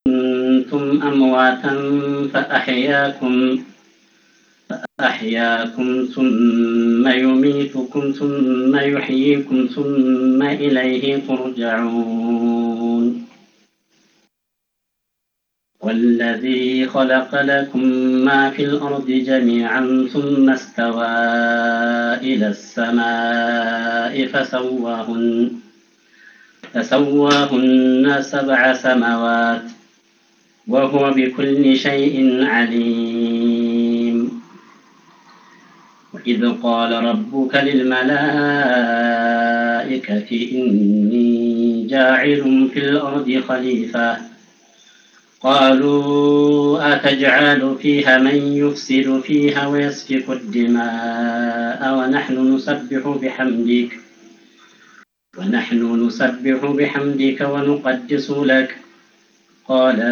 كنتم أمواتا فأحياكم فأحياكم ثم يميتكم ثم يحييكم ثم إليه ترجعون والذي خلق لكم ما في الأرض جميعا ثم استوى إلى السماء فسواهن فسواهن سبع سماوات وهو بكل شيء عليم وإذ قال ربك للملائكة إني جاعل في الأرض خليفة قالوا أتجعل فيها من يفسد فيها ويسفك الدماء ونحن نسبح بحمدك ونحن نسبح بحمدك ونقدس لك قال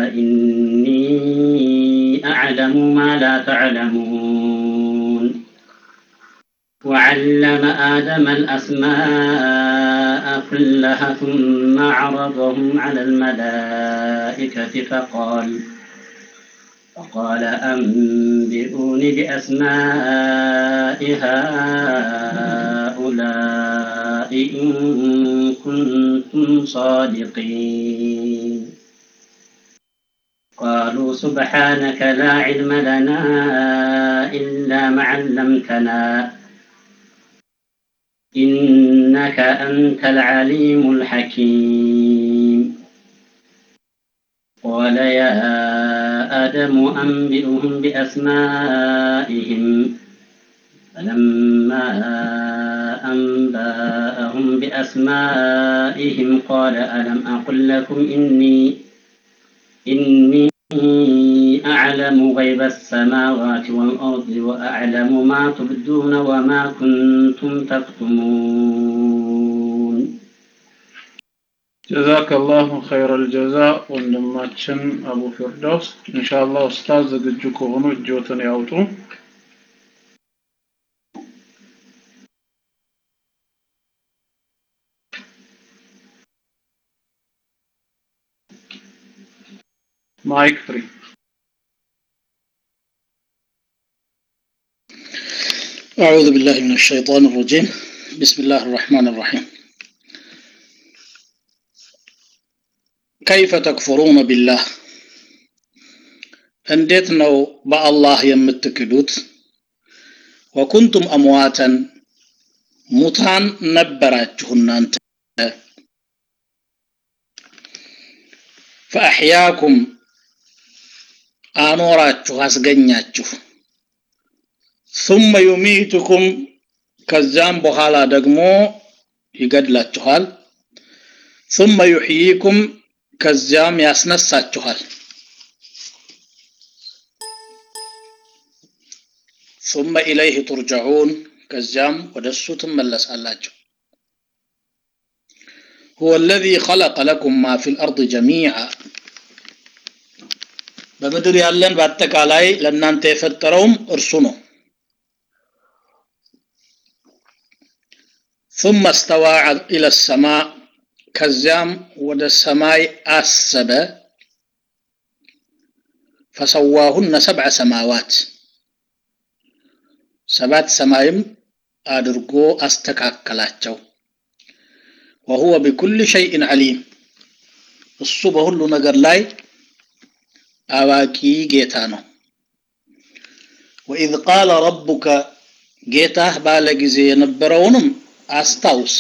إني أعلم ما لا تعلمون وعلم آدم الأسماء كلها ثم عرضهم على الملائكة فقال فقال أنبئوني بأسماء هؤلاء إن كنتم صادقين قالوا سبحانك لا علم لنا إلا ما علمتنا إنك أنت العليم الحكيم قال يا آدم أنبئهم بأسمائهم فلما أنبأهم بأسمائهم قال ألم أقل لكم إني إني أعلم غيب السماوات والأرض وأعلم ما تبدون وما كنتم تكتمون ጀዛከ አላሁ ኸይረል ጀዛ ወንድማችን አቡ ፊርዳውስ ኢንሻአላህ ኡስታዝ ዝግጁ ከሆኑ እጆትን ያውጡ ማይክ ፍሪ أعوذ بالله من الشيطان الرجيم بسم الله الرحمن الرحيم كيف تكفرون بالله እንዴት ነው በአላህ የምትክዱት ወኩንቱም አምዋተን ሙታን ነበራችሁ እናንተ ፈአሕያኩም አኖራችሁ አስገኛችሁ ثم يميتكم ከዛም በኋላ ደግሞ ይገድላችኋል ثم يحييكم ከዚያም ያስነሳችኋል ثم إليه ترجعون ከዚያም ወደ እሱ ትመለሳላችሁ هو الذي خلق لكم ما في الأرض جميعا በምድር ያለን በአጠቃላይ ለእናንተ የፈጠረውም እርሱ ነው ثم استوى إلى السماء ከዚያም ወደ ሰማይ አሰበ ፈሰዋሁነ ሰብዐ ሰማዋት ሰባት ሰማይም አድርጎ አስተካከላቸው ወሁወ ቢኩል ሸይእን ዓሊም እሱ በሁሉ ነገር ላይ አዋቂ ጌታ ነው ወኢዝ ቃለ ረቡከ ጌታህ ባለ ጊዜ የነበረውንም አስታውስ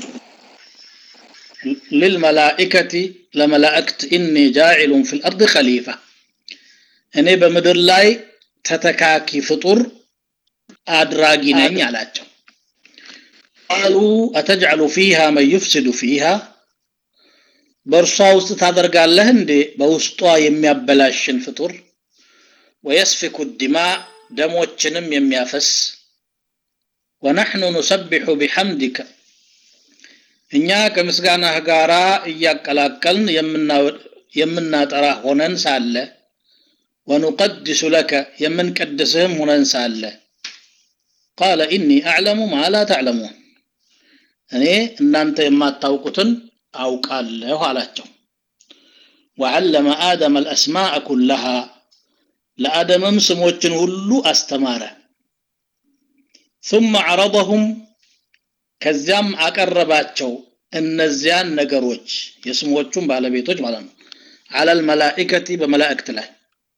للملائكة لملائكة إني جاعل في الأرض خليفة እኔ በምድር ላይ ተተካኪ ፍጡር አድራጊ ነኝ አላቸው ቃሉ አተጅዐሉ ፊሃ መን ዩፍሲዱ ፊሃ በእርሷ ውስጥ ታደርጋለህ እንዴ በውስጧ የሚያበላሽን ፍጡር ወየስፊኩ ዲማ ደሞችንም የሚያፈስ ወነሕኑ ኑሰቢሑ ቢሐምዲከ እኛ ከምስጋናህ ጋር እያቀላቀልን የምናጠራ ሆነን ሳለ ወኑቀድሱ ለከ የምንቀድስህም ሆነን ሳለ ቃለ ኢኒ አዕለሙ ማ ላ ተዕለሙን እኔ እናንተ የማታውቁትን አውቃለሁ አላቸው ወዓለመ አደም አልአስማዕ ኩለሃ ለአደምም ስሞችን ሁሉ አስተማረ ثم عرضهم ከዚያም አቀረባቸው እነዚያን ነገሮች የስሞቹን ባለቤቶች ማለት ነው على الملائكة بملائكة ላይ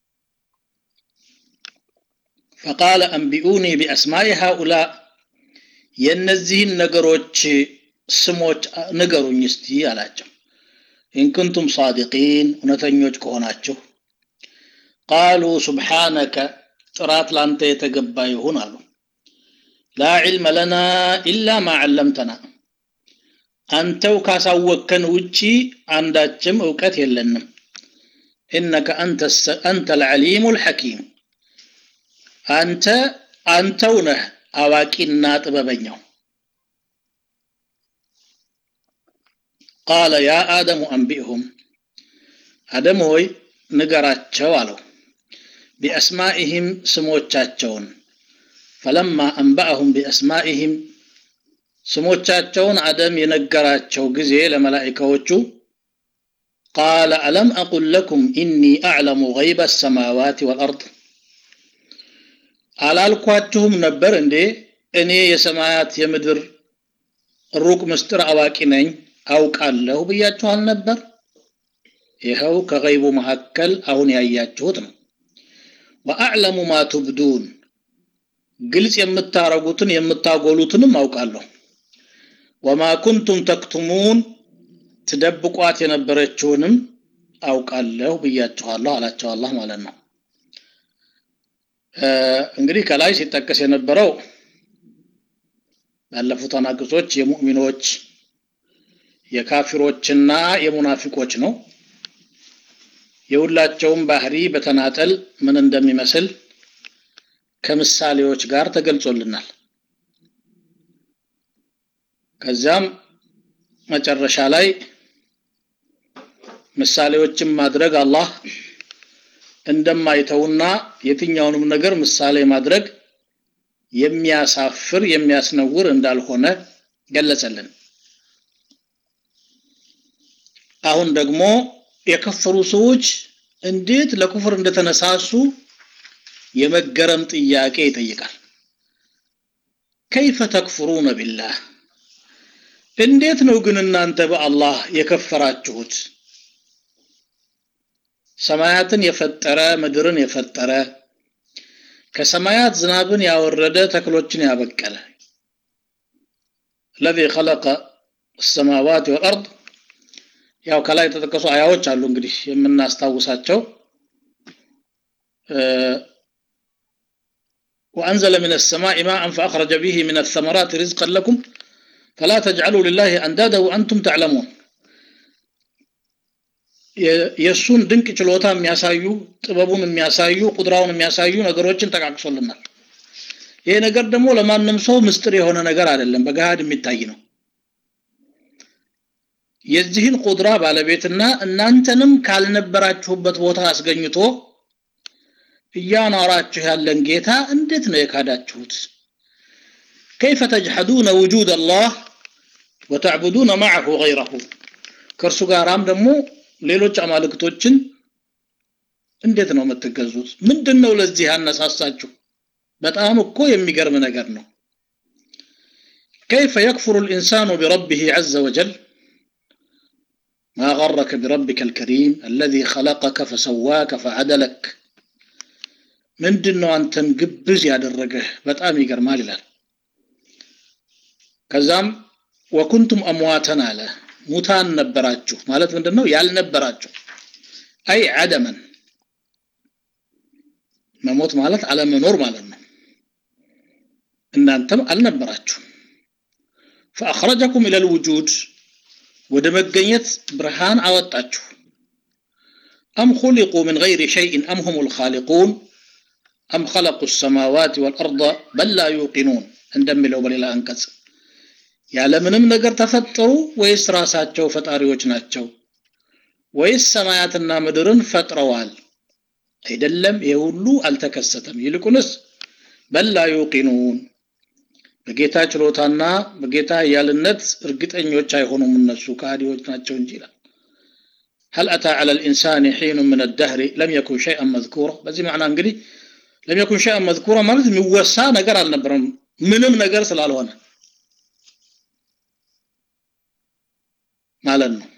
فقال أنبئوني بأسماء هؤلاء የእነዚህን ነገሮች ስሞች ንገሩኝ እስቲ አላቸው ኢንኩንቱም ሳዲቂን እውነተኞች ከሆናችሁ ቃሉ ሱብሓነከ ጥራት ላንተ የተገባ ይሁን አሉ ላ ዒልመ ለና ኢላ ማ ዓለምተና አንተው ካሳወከን ውጪ አንዳችም እውቀት የለንም ኢነከ አንተ ልዓሊሙ ልሐኪም አንተ አንተው ነህ አዋቂና ጥበበኛው ቃለ ያ አደሙ አንቢእሁም አደም ሆይ ንገራቸው አለው ቢአስማኢህም ስሞቻቸውን ፈለማ አንበአሁም ቢአስማኢህም ስሞቻቸውን አደም የነገራቸው ጊዜ ለመላኢካዎቹ ቃለ አለም አቁል ለኩም ኢኒ አዕለሙ ገይበ ሰማዋት ወልአርድ አላልኳችሁም ነበር እንዴ እኔ የሰማያት የምድር ሩቅ ምስጢር አዋቂ ነኝ አውቃለሁ ብያችኋል ነበር ይኸው ከገይቡ መካከል አሁን ያያችሁት ነው ወአዕለሙ ማ ቱብዱን ግልጽ የምታረጉትን የምታጎሉትንም አውቃለሁ ወማ ኩንቱም ተክቱሙን ትደብቋት የነበረችውንም አውቃለሁ ብያችኋለሁ አላቸው አላህ ማለት ነው እንግዲህ ከላይ ሲጠቀስ የነበረው ባለፉት አናቅጾች የሙእሚኖች የካፊሮችና የሙናፊቆች ነው የሁላቸውም ባህሪ በተናጠል ምን እንደሚመስል ከምሳሌዎች ጋር ተገልጾልናል ከዚያም መጨረሻ ላይ ምሳሌዎችን ማድረግ አላህ እንደማይተውና የትኛውንም ነገር ምሳሌ ማድረግ የሚያሳፍር የሚያስነውር እንዳልሆነ ገለጸልን አሁን ደግሞ የከፈሩ ሰዎች እንዴት ለኩፍር እንደተነሳሱ የመገረም ጥያቄ ይጠይቃል ከይፈ ተክፍሩነ ቢላህ እንዴት ነው ግን እናንተ በአላህ የከፈራችሁት ሰማያትን የፈጠረ ምድርን የፈጠረ ከሰማያት ዝናብን ያወረደ ተክሎችን ያበቀለ الذي خلق السماوات والارض ያው ከላይ የተጠቀሱ አያዎች አሉ እንግዲህ የምናስታውሳቸው وأنزل من السماء ماء فأخرج به من الثمرات رزقا لكم فلا تجعلوا لله أندادا وأنتم تعلمون የእሱን ድንቅ ችሎታ የሚያሳዩ ጥበቡን የሚያሳዩ ቁድራውን የሚያሳዩ ነገሮችን ጠቃቅሶልናል ይሄ ነገር ደግሞ ለማንም ሰው ምስጢር የሆነ ነገር አይደለም በገሃድ የሚታይ ነው የዚህን ቁድራ ባለቤትና እናንተንም ካልነበራችሁበት ቦታ አስገኝቶ እያኖራችሁ ያለን ጌታ እንዴት ነው የካዳችሁት كيف تجحدون وجود الله وتعبدون معه غيره ከእርሱ ጋራም ደግሞ ሌሎች አማልክቶችን እንዴት ነው የምትገዙት ምንድን ነው ለዚህ ያነሳሳችሁ በጣም እኮ የሚገርም ነገር ነው كيف يكفر الإنسان بربه عز وجل ما غرك بربك الكريم الذي خلقك فسواك فعدلك ምንድን ነው አንተን ግብዝ ያደረገህ በጣም ይገርማል ይላል ከዛም ወኩንቱም አምዋተን አለ ሙታን ነበራችሁ ማለት ምንድን ነው ያልነበራችሁ አይ አደመን መሞት ማለት አለመኖር ማለት ነው እናንተም አልነበራችሁ فأخرجكم إلى الوجود ወደ መገኘት ብርሃን አወጣችሁ أم خلقوا من غير شيء أم هم الخالقون أم خلقوا السماوات والأرض بل لا يوقنون እንደሚለው በሌላ አንቀጽ ያለምንም ነገር ተፈጠሩ ወይስ ራሳቸው ፈጣሪዎች ናቸው ወይስ ሰማያትና ምድርን ፈጥረዋል አይደለም ይሄ ሁሉ አልተከሰተም ይልቁንስ በላ ዩቂኑን በጌታ ችሎታና በጌታ ያልነት እርግጠኞች አይሆኑም እነሱ ከሃዲዎች ናቸው እንጂ ይላል هل أتى على الإنسان حين من الدهر لم يكن شيئا مذكورا بزي معنى انجلي لم يكن شيئا مذكورا ማለት የሚወሳ ነገር አልነበረም ምንም ነገር ስላልሆነ ማለት ነው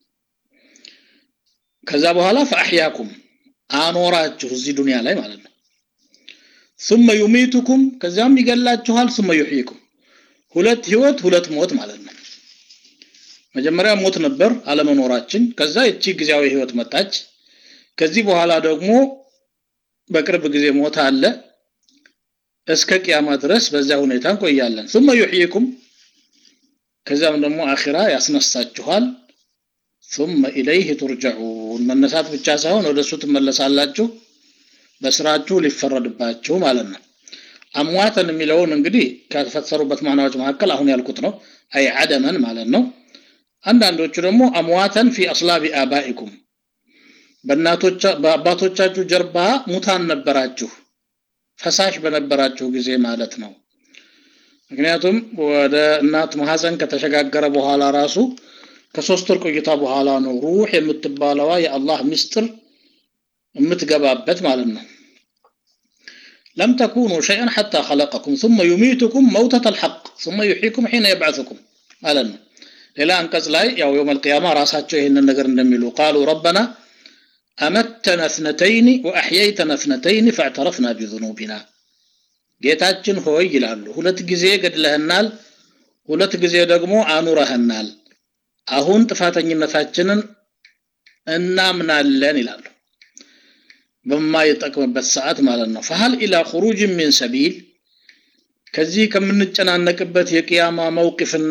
ከዛ በኋላ ፈአሕያኩም አኖራችሁ እዚህ ዱንያ ላይ ማለት ነው ثم يميتكم ከዚያም ይገላችኋል ثم يحييكم ሁለት ህይወት ሁለት ሞት ማለት ነው መጀመሪያ ሞት ነበር አለመኖራችን ከዛ እቺ ጊዜያዊ ህይወት መጣች ከዚህ በኋላ ደግሞ በቅርብ ጊዜ ሞት አለ እስከ ቂያማ ድረስ በዛ ሁኔታ እንቆያለን ثم يحييكم ከዛም ደግሞ አኺራ ያስነሳችኋል ثم إليه ترجعون መነሳት ብቻ ሳይሆን ወደሱ ትመለሳላችሁ በስራችሁ ሊፈረድባችሁ ማለት ነው አሟተን የሚለውን እንግዲህ ከተፈሰሩበት ማናዎች መካከል አሁን ያልኩት ነው አይ አደመን ማለት ነው አንዳንዶቹ ደግሞ አምዋተን ፊ አስላቢ አባኢኩም በእናቶቻ በአባቶቻችሁ ጀርባ ሙታን ነበራችሁ ፈሳሽ በነበራችሁ ጊዜ ማለት ነው ምክንያቱም ወደ እናት ማህፀን ከተሸጋገረ በኋላ ራሱ ከሶስት ወር ቆይታ በኋላ ነው ሩህ የምትባለዋ የአላህ ምስጢር የምትገባበት ማለት ነው لم تكونوا شيئا حتى خلقكم ثم يميتكم موتة الحق ثم يحييكم حين يبعثكم ማለት ነው ሌላ አንቀጽ ላይ ያው የውም القيامة ራሳቸው ይህንን ነገር እንደሚሉ قالوا ربنا أمتنا اثنتين وأحييتنا اثنتين فاعترفنا بذنوبنا ጌታችን ሆይ ይላሉ ሁለት ጊዜ ገድለህናል ሁለት ጊዜ ደግሞ አኑረህናል አሁን ጥፋተኝነታችንን እናምናለን ይላሉ በማይጠቅምበት ሰዓት ማለት ነው ፈሃል ኢላ ኹሩጅ ሚን ሰቢል ከዚህ ከምንጨናነቅበት የቅያማ መውቅፍና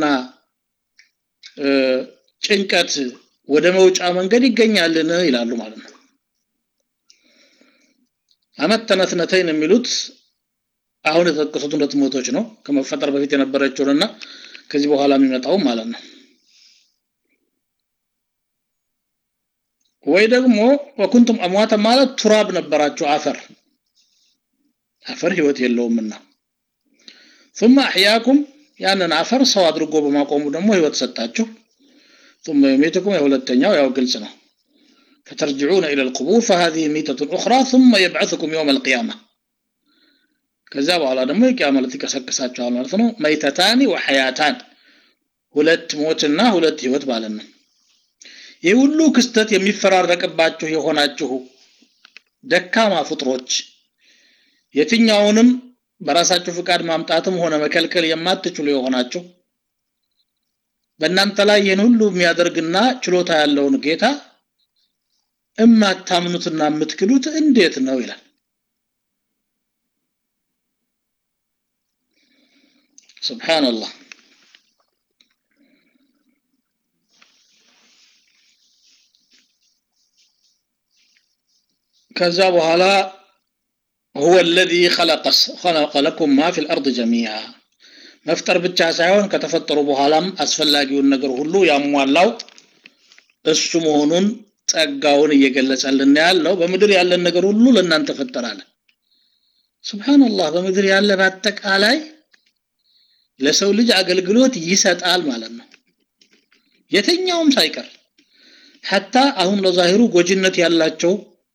ጭንቀት ወደ መውጫ መንገድ ይገኛልን ይላሉ ማለት ነው አመተነ እትነተይን የሚሉት አሁን የተጠቀሱት ሁለት ሞቶች ነው ከመፈጠር በፊት የነበረችውንና ከዚህ በኋላ የሚመጣው ማለት ነው ወይ ደግሞ ወኩንቱም አሟተ ማለት ቱራብ ነበራችሁ አፈር አፈር ህይወት የለውምና ثم احياكم ያንን አፈር ሰው አድርጎ በማቆሙ ደግሞ ህይወት ሰጣችሁ ثم يميتكم የሁለተኛው ያው ግልጽ ነው فترجعون الى القبور فهذه ميتة اخرى ثم يبعثكم يوم القيامه ከዛ በኋላ ደግሞ የቂያማ ዕለት ይቀሰቅሳቸዋል ማለት ነው መይተታኒ ወሐያታን ሁለት ሞትና ሁለት ህይወት ማለት ነው ይህ ሁሉ ክስተት የሚፈራረቅባችሁ የሆናችሁ ደካማ ፍጥሮች የትኛውንም በራሳችሁ ፍቃድ ማምጣትም ሆነ መከልከል የማትችሉ የሆናችሁ በእናንተ ላይ ይህን ሁሉ የሚያደርግና ችሎታ ያለውን ጌታ እማታምኑትና የምትክዱት እንዴት ነው ይላል ሱብሃንአላህ ከዛ በኋላ هو الذي خلق خلق لكم ما في الارض جميعا መፍጠር ብቻ ሳይሆን ከተፈጠሩ በኋላም አስፈላጊውን ነገር ሁሉ ያሟላው እሱ መሆኑን ጸጋውን እየገለጸልን ያለው በምድር ያለን ነገር ሁሉ ለእናንተ ፈጠራለ ሱብሃንአላህ በምድር ያለ በአጠቃላይ ለሰው ልጅ አገልግሎት ይሰጣል ማለት ነው የትኛውም ሳይቀር ሐታ አሁን ለዛሂሩ ጎጅነት ያላቸው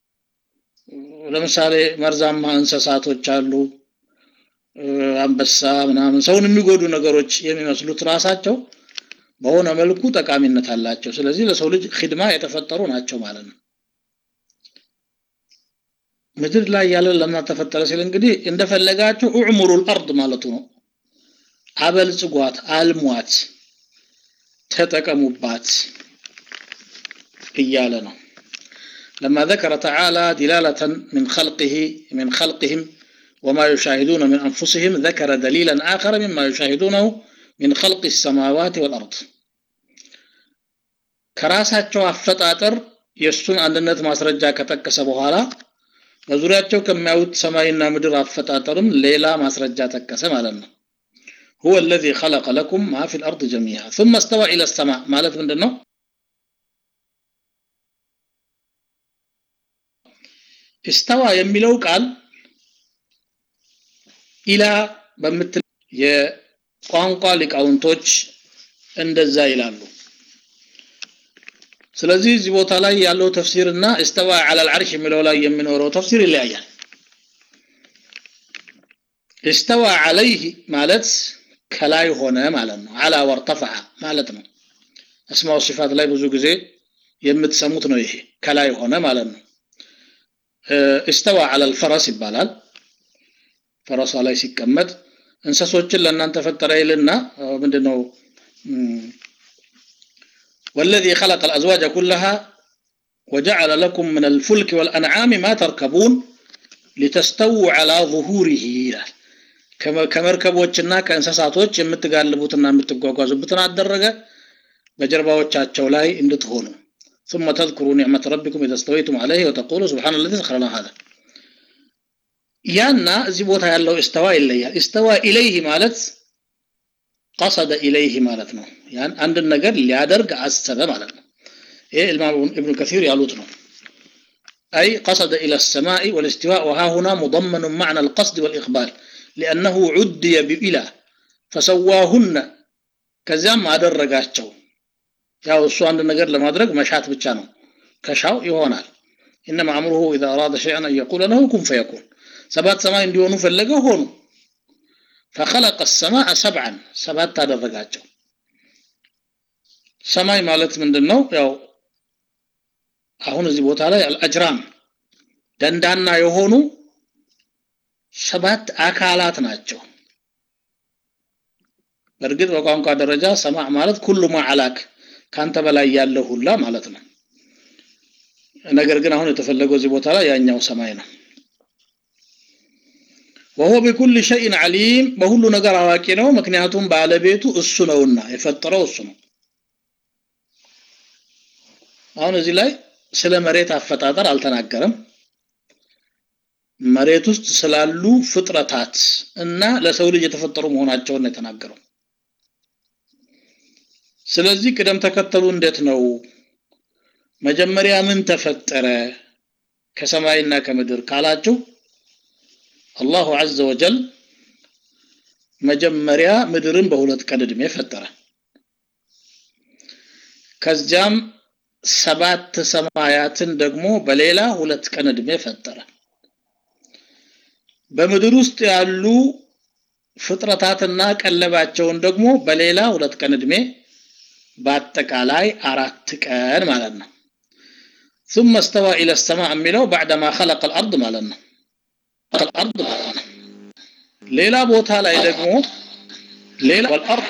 ለምሳሌ መርዛማ እንስሳቶች አሉ አንበሳ ምናምን ሰውን የሚጎዱ ነገሮች የሚመስሉት ራሳቸው በሆነ መልኩ ጠቃሚነት አላቸው ስለዚህ ለሰው ልጅ ኺድማ የተፈጠሩ ናቸው ማለት ነው ምድር ላይ ያለ ለምን ተፈጠረ ሲል እንግዲህ እንደፈለጋችሁ ኡዕሙሩ الارض ማለቱ ነው አበልጽጓት አልሟት ተጠቀሙባት እያለ ነው لما ذكر تعالى دلالة من خلقه من خلقهم وما يشاهدون من أنفسهم ذكر دليلا آخر مما يشاهدونه من خلق السماوات والأرض ከራሳቸው አፈጣጠር የእሱን አንድነት ማስረጃ ከጠቀሰ በኋላ በዙሪያቸው ከሚያዩት ሰማይና ምድር አፈጣጠርም ሌላ ማስረጃ ጠቀሰ ማለት ነው هو الذي خلق لكم ما في الأرض جميعا ثم استوى إلى السماء ማለት ምንድን ነው استوى የሚለው ቃል ኢላ በምትል የቋንቋ ሊቃውንቶች እንደዛ ይላሉ ስለዚህ እዚህ ቦታ ላይ ያለው ተፍሲርና እስተዋ ዐለል ዐርሽ የሚለው ላይ የሚኖረው ተፍሲር ይለያያል። እስተዋ ዐለይህ ማለት ከላይ ሆነ ማለት ነው። ዐላ ወርተፈዐ ማለት ነው። አስማው ሲፋት ላይ ብዙ ጊዜ የምትሰሙት ነው። ይሄ ከላይ ሆነ ማለት ነው። እስተዋ ዐለል ፈረስ ይባላል። ፈረሷ ላይ ሲቀመጥ እንሰሶችን ለእናንተ ፈጠረ ይልና ምንድነው والذي خلق الأزواج كلها وجعل لكم من الفلك والأنعام ما تركبون لتستووا على ظهوره ይላል ከመርከቦችና ከእንስሳቶች የምትጋልቡትና የምትጓጓዙበትን አደረገ በጀርባዎቻቸው ላይ እንድትሆኑ ثم تذكروا نعمة ربكم إذا استويتم عليه وتقولوا سبحان الذي سخر لنا هذا ያና እዚህ ቦታ ያለው እስተዋ ይለያል። እስተዋ ኢለይህ ማለት ቀሰደ ኢለይህ ማለት ነው። ያን አንድን ነገር ሊያደርግ አሰበ ማለት ነው። ይሄ ኢማም ኢብኑ ከሲር ያሉት ነው። أي قصد إلى السماء والاستواء وها هنا مضمن معنى القصد والإقبال لأنه عدي بإلى فسواهن ከዚያም አደረጋቸው። ያው እሱ አንድ ነገር ለማድረግ መሻት ብቻ ነው። ከሻው ይሆናል። إنما أمره إذا أراد شيئا أن يقول له كن فيكون ሰባት ሰማይ እንዲሆኑ ፈለገ ሆኑ فخلق السماء سبعا ሰባት አደረጋቸው ሰማይ ማለት ምንድነው ያው አሁን እዚህ ቦታ ላይ አልአጅራም ደንዳና የሆኑ ሰባት አካላት ናቸው በእርግጥ በቋንቋ ደረጃ ሰማዕ ማለት ኩሉ ማዕላክ ካንተ በላይ ያለ ሁላ ማለት ነው ነገር ግን አሁን የተፈለገው እዚህ ቦታ ላይ ያኛው ሰማይ ነው ወሆ ቢኩል ሸይን ዓሊም በሁሉ ነገር አዋቂ ነው ምክንያቱም ባለቤቱ እሱ ነውና የፈጠረው እሱ ነው አሁን እዚህ ላይ ስለ መሬት አፈጣጠር አልተናገረም መሬት ውስጥ ስላሉ ፍጥረታት እና ለሰው ልጅ የተፈጠሩ መሆናቸውን የተናገረው ስለዚህ ቅደም ተከተሉ እንዴት ነው መጀመሪያ ምን ተፈጠረ ከሰማይና ከምድር ካላችሁ አላሁ ዐዘ ወጀል መጀመሪያ ምድርን በሁለት ቀን እድሜ ፈጠረ ከዚያም ሰባት ሰማያትን ደግሞ በሌላ ሁለት ቀን እድሜ ፈጠረ በምድር ውስጥ ያሉ ፍጥረታትና ቀለባቸውን ደግሞ በሌላ ሁለት ቀን እድሜ በአጠቃላይ አራት ቀን ማለት ነው ثم استوى إلى السماء የሚለው بعدما خلق الأرض ማለት ነው الأرض ማለት ነው ሌላ ቦታ ላይ ደግሞ ሌላ والأرض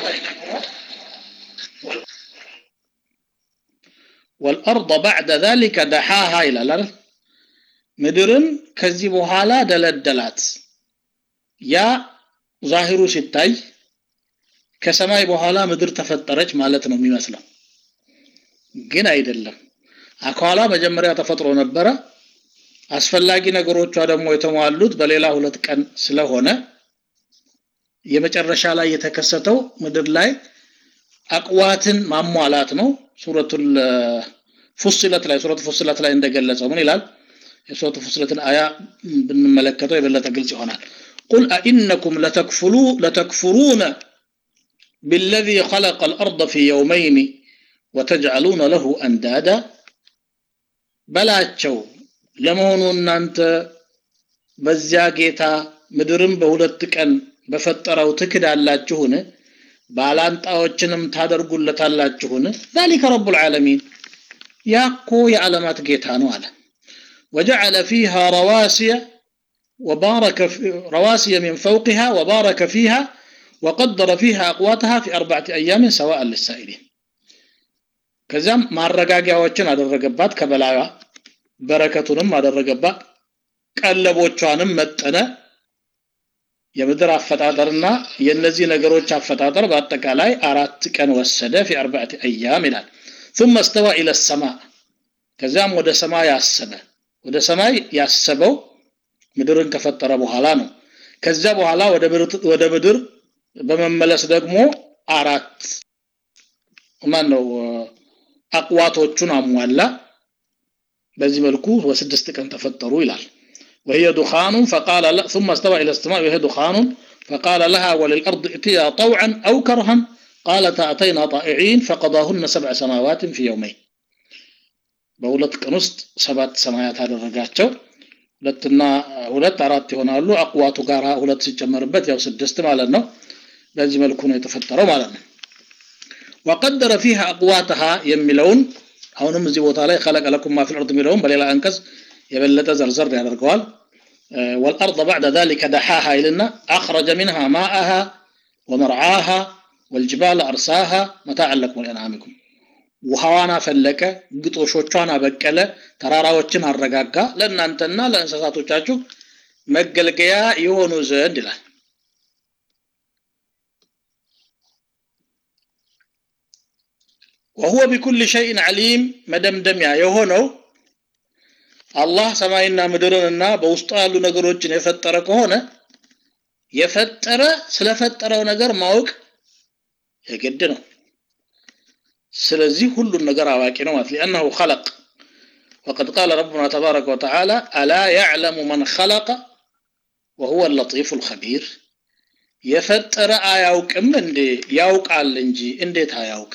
والأرض بعد ذلك دحاها ይላል አይደል ምድርን ከዚህ በኋላ ደለደላት ያ ዛሂሩ ሲታይ ከሰማይ በኋላ ምድር ተፈጠረች ማለት ነው የሚመስለው ግን አይደለም አካሏ መጀመሪያ ተፈጥሮ ነበረ አስፈላጊ ነገሮቿ ደግሞ የተሟሉት በሌላ ሁለት ቀን ስለሆነ የመጨረሻ ላይ የተከሰተው ምድር ላይ አቅዋትን ማሟላት ነው ሱረቱል ፉስለት ላይ ሱረቱ ፉስለት ላይ እንደገለጸው ምን ይላል የሱረቱ ፉስለትን አያ ብንመለከተው የበለጠ ግልጽ ይሆናል قل أئنكم لتكفلو لتكفرون بالذي خلق الأرض في يومين وتجعلون له أندادا በላቸው ለመሆኑ እናንተ በዚያ ጌታ ምድርን በሁለት ቀን በፈጠረው ትክዳላችሁን ባላንጣዎችንም ታደርጉለታላችሁን ذلك رب العالمين ያኮ የዓለማት ጌታ ነው አለ وجعل فيها رواسي وبارك في رواسي من فوقها وبارك فيها وقدر فيها أقواتها في أربعة أيام سواء للسائلين ከዚያም ማረጋጊያዎችን አደረገባት ከበላዩ በረከቱንም አደረገባት ቀለቦቿንም መጠነ የምድር አፈጣጠርና የነዚህ ነገሮች አፈጣጠር በአጠቃላይ አራት ቀን ወሰደ ፊ አርባዕቲ አያም ይላል ثم استوى الى السماء ከዚያም ወደ ሰማይ ያሰበ ወደ ሰማይ ያሰበው ምድርን ከፈጠረ በኋላ ነው ከዚያ በኋላ ወደ ምድር በመመለስ ደግሞ አራት ማን ነው አቅዋቶቹን አሟላ በዚህ መልኩ በስድስት ቀን ተፈጠሩ ይላል وهي دخان فقال لا ثم استوى إلى السماء وهي دخان فقال لها وللأرض ائتيا طوعا أو كرها قالتا أتينا طائعين فقضاهن سبع سماوات في يومين በሁለት ቀን ውስጥ ሰባት ሰማያት አደረጋቸው ሁለትና ሁለት አራት ይሆናሉ አቅዋቱ ጋር ሁለት ሲጨመርበት ያው ስድስት ማለት ነው በዚህ መልኩ ነው የተፈጠረው ማለት ነው ወቀደረ ፊሃ አቅዋተሃ የሚለውን አሁንም እዚህ ቦታ ላይ خلق لكم ما في الارض የሚለውን በሌላ አንቀጽ የበለጠ ዘርዘር ያደርገዋል والارض بعد ذلك دحاها إلنا اخرج منها ماءها ومرعاها والجبال ارساها متاعا لكم ولانعامكم ውሃዋን አፈለቀ ግጦሾቿን አበቀለ ተራራዎችን አረጋጋ ለእናንተና ለእንስሳቶቻችሁ መገልገያ የሆኑ ዘንድ ይላል وهو بكل شيء عليم መደምደሚያ የሆነው አላህ ሰማይና ምድርንና በውስጡ ያሉ ነገሮችን የፈጠረ ከሆነ የፈጠረ ስለፈጠረው ነገር ማወቅ የግድ ነው ስለዚህ ሁሉን ነገር አዋቂ ነው ማለት لانه خلق وقد قال ربنا تبارك وتعالى الا يعلم من خلق وهو اللطيف الخبير የፈጠረ አያውቅም እንዴ ያውቃል እንጂ እንዴት አያውቅ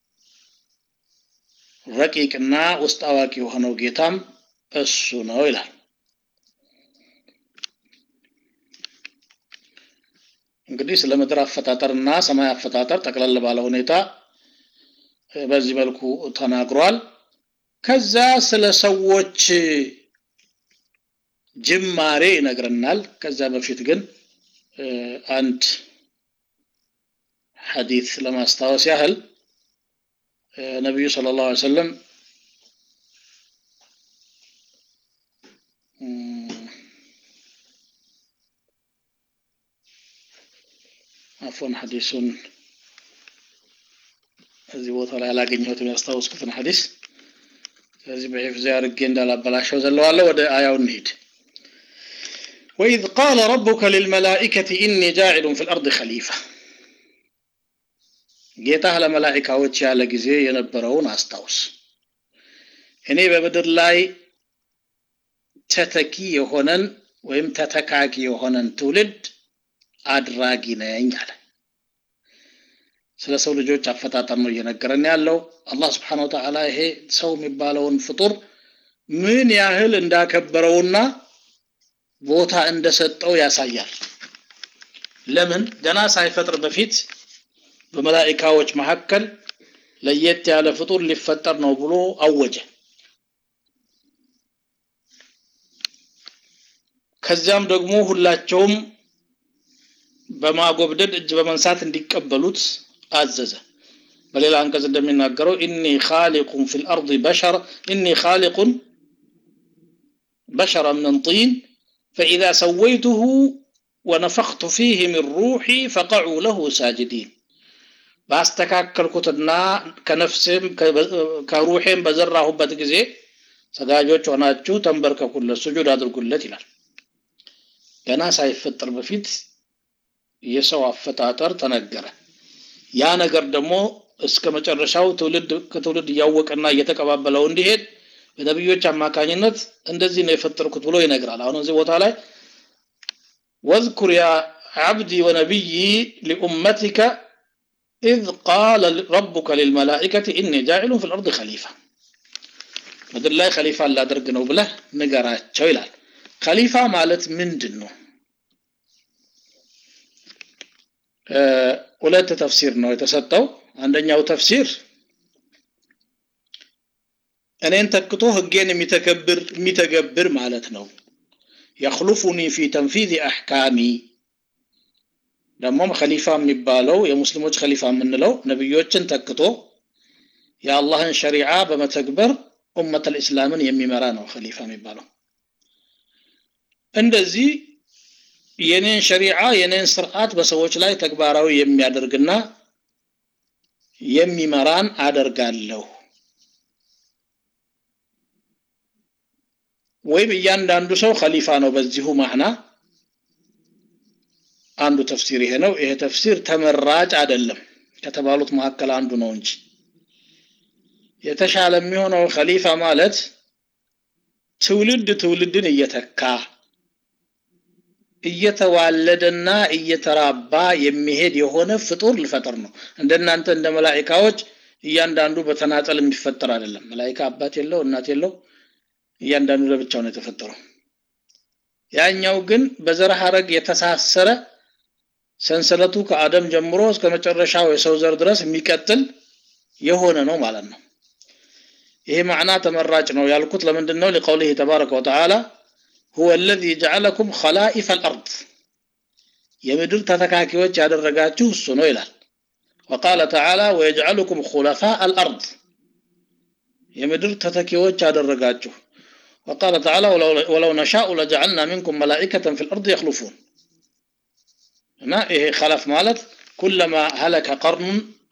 ረቂቅና ውስጥ አዋቂ የሆነው ጌታም እሱ ነው ይላል እንግዲህ ስለ ምድር አፈጣጠርና ሰማይ አፈጣጠር ጠቅለል ባለ ሁኔታ በዚህ መልኩ ተናግሯል ከዛ ስለ ሰዎች ጅማሬ ይነግረናል ከዛ በፊት ግን አንድ ሐዲስ ለማስታወስ ያህል ነቢዩ ስለ ላሁ ሰለም አፎን ሐዲሱን እዚህ ቦታ ላይ አላገኘሁትም ያስታወስኩትን ሐዲስ ስለዚህ በሒፍዝ አድርጌ እንዳላበላሸው ዘለዋለሁ ወደ አያው እንሂድ وإذ قال ربك للملائكة إني جاعل في الأرض خليفة ጌታህ ለመላኢካዎች ያለ ጊዜ የነበረውን አስታውስ እኔ በምድር ላይ ተተኪ የሆነን ወይም ተተካኪ የሆነን ትውልድ አድራጊ ነኝ አለ ስለ ሰው ልጆች አፈጣጠር ነው እየነገረን ያለው አላህ ስብሓን ወተዓላ ይሄ ሰው የሚባለውን ፍጡር ምን ያህል እንዳከበረውና ቦታ እንደሰጠው ያሳያል ለምን ገና ሳይፈጥር በፊት በመላኢካዎች መካከል ለየት ያለ ፍጡር ሊፈጠር ነው ብሎ አወጀ ከዚያም ደግሞ ሁላቸውም በማጎብደድ እጅ በመንሳት እንዲቀበሉት አዘዘ በሌላ አንቀጽ እንደሚናገረው ኢኒ ኻሊቁን ፊ ልአርض በሸር ኢኒ ኻሊቁን በሸራ ምን ጢን فإذا سويته ونفخت فيه من روحي فقعوا له ساجدين ባስተካከልኩትና ከነፍሴም ከሩሄም በዘራሁበት ጊዜ ሰጋጆች ሆናችሁ ተንበርከኩለት ስጁድ አድርጉለት ይላል ገና ሳይፈጠር በፊት የሰው አፈጣጠር ተነገረ ያ ነገር ደግሞ እስከ መጨረሻው ትውልድ ከትውልድ እያወቀና እየተቀባበለው እንዲሄድ በነቢዮች አማካኝነት እንደዚህ ነው የፈጠርኩት ብሎ ይነግራል አሁን እዚህ ቦታ ላይ ወዝኩር ያ عبدي ونبيي لأمتك إذ قال ربك للملائكة إني جاعل في الأرض خليفة ምድር ላይ ከሊፋ ላደርግ ነው ብለህ ንገራቸው ይላል ከሊፋ ማለት ምንድን ነው ሁለት ተፍሲር ነው የተሰጠው አንደኛው ተፍሲር እኔን ተክቶ ህጌን የሚተገብር የሚተገብር ማለት ነው የክሉፉኒ ፊ ተንፊዝ አሕካሚ ደግሞም ከሊፋ የሚባለው የሙስሊሞች ከሊፋ የምንለው ነቢዮችን ተክቶ የአላህን ሸሪዓ በመተግበር ኡመት ልእስላምን የሚመራ ነው ከሊፋ የሚባለው እንደዚህ የኔን ሸሪዓ የኔን ስርዓት በሰዎች ላይ ተግባራዊ የሚያደርግና የሚመራን አደርጋለሁ ወይም እያንዳንዱ ሰው ከሊፋ ነው በዚሁ ማዕና አንዱ ተፍሲር ይሄ ነው ይሄ ተፍሲር ተመራጭ አይደለም ከተባሉት መካከል አንዱ ነው እንጂ የተሻለ የሚሆነው ከሊፋ ማለት ትውልድ ትውልድን እየተካ እየተዋለደና እየተራባ የሚሄድ የሆነ ፍጡር ልፈጥር ነው እንደናንተ እንደ መላኢካዎች እያንዳንዱ በተናጠል የሚፈጠር አይደለም መላይካ አባት የለው እናት የለው እያንዳንዱ ለብቻው ነው የተፈጠረው ያኛው ግን በዘር ሐረግ የተሳሰረ ሰንሰለቱ ከአደም ጀምሮ እስከ መጨረሻው የሰው ዘር ድረስ የሚቀጥል የሆነ ነው ማለት ነው ይሄ ማዕና ተመራጭ ነው ያልኩት ለምንድን ነው لقوله تبارك وتعالى هو الذي جعلكم خلائف الارض የምድር ተተካኪዎች ያደረጋችሁ እሱ ነው ይላል وقال تعالى ويجعلكم خلفاء الارض የምድር ተተኪዎች ያደረጋችሁ وقال تعالى ولو, ولو نشاء لجعلنا منكم ملائكة في الأرض يخلفون هنا إيه خلف مالت كلما هلك قرن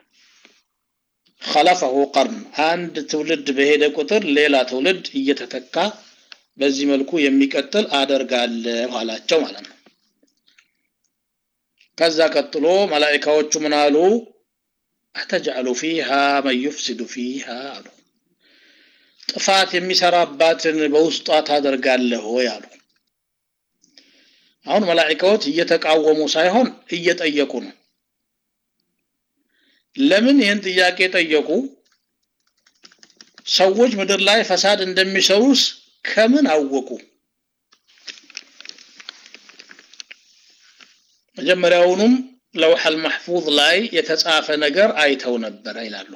خلفه قرن عند تولد بهيدا كتر ليلة تولد እየተተካ በዚህ መልኩ የሚቀጥል አደርጋለሁ አላቸው ማለት ነው ከዛ ቀጥሎ መላእክቶቹ ምን አሉ አተጅዐሉ ፊሃ መን ዩፍሲዱ ፊሃ አሉ ጥፋት የሚሰራባትን በውስጧ ታደርጋለህ ወይ አሉ አሁን መላእክቶች እየተቃወሙ ሳይሆን እየጠየቁ ነው ለምን ይህን ጥያቄ ጠየቁ ሰዎች ምድር ላይ ፈሳድ እንደሚሰሩስ ከምን አወቁ መጀመሪያውኑም ለውሐል ማህፉዝ ላይ የተጻፈ ነገር አይተው ነበረ ይላሉ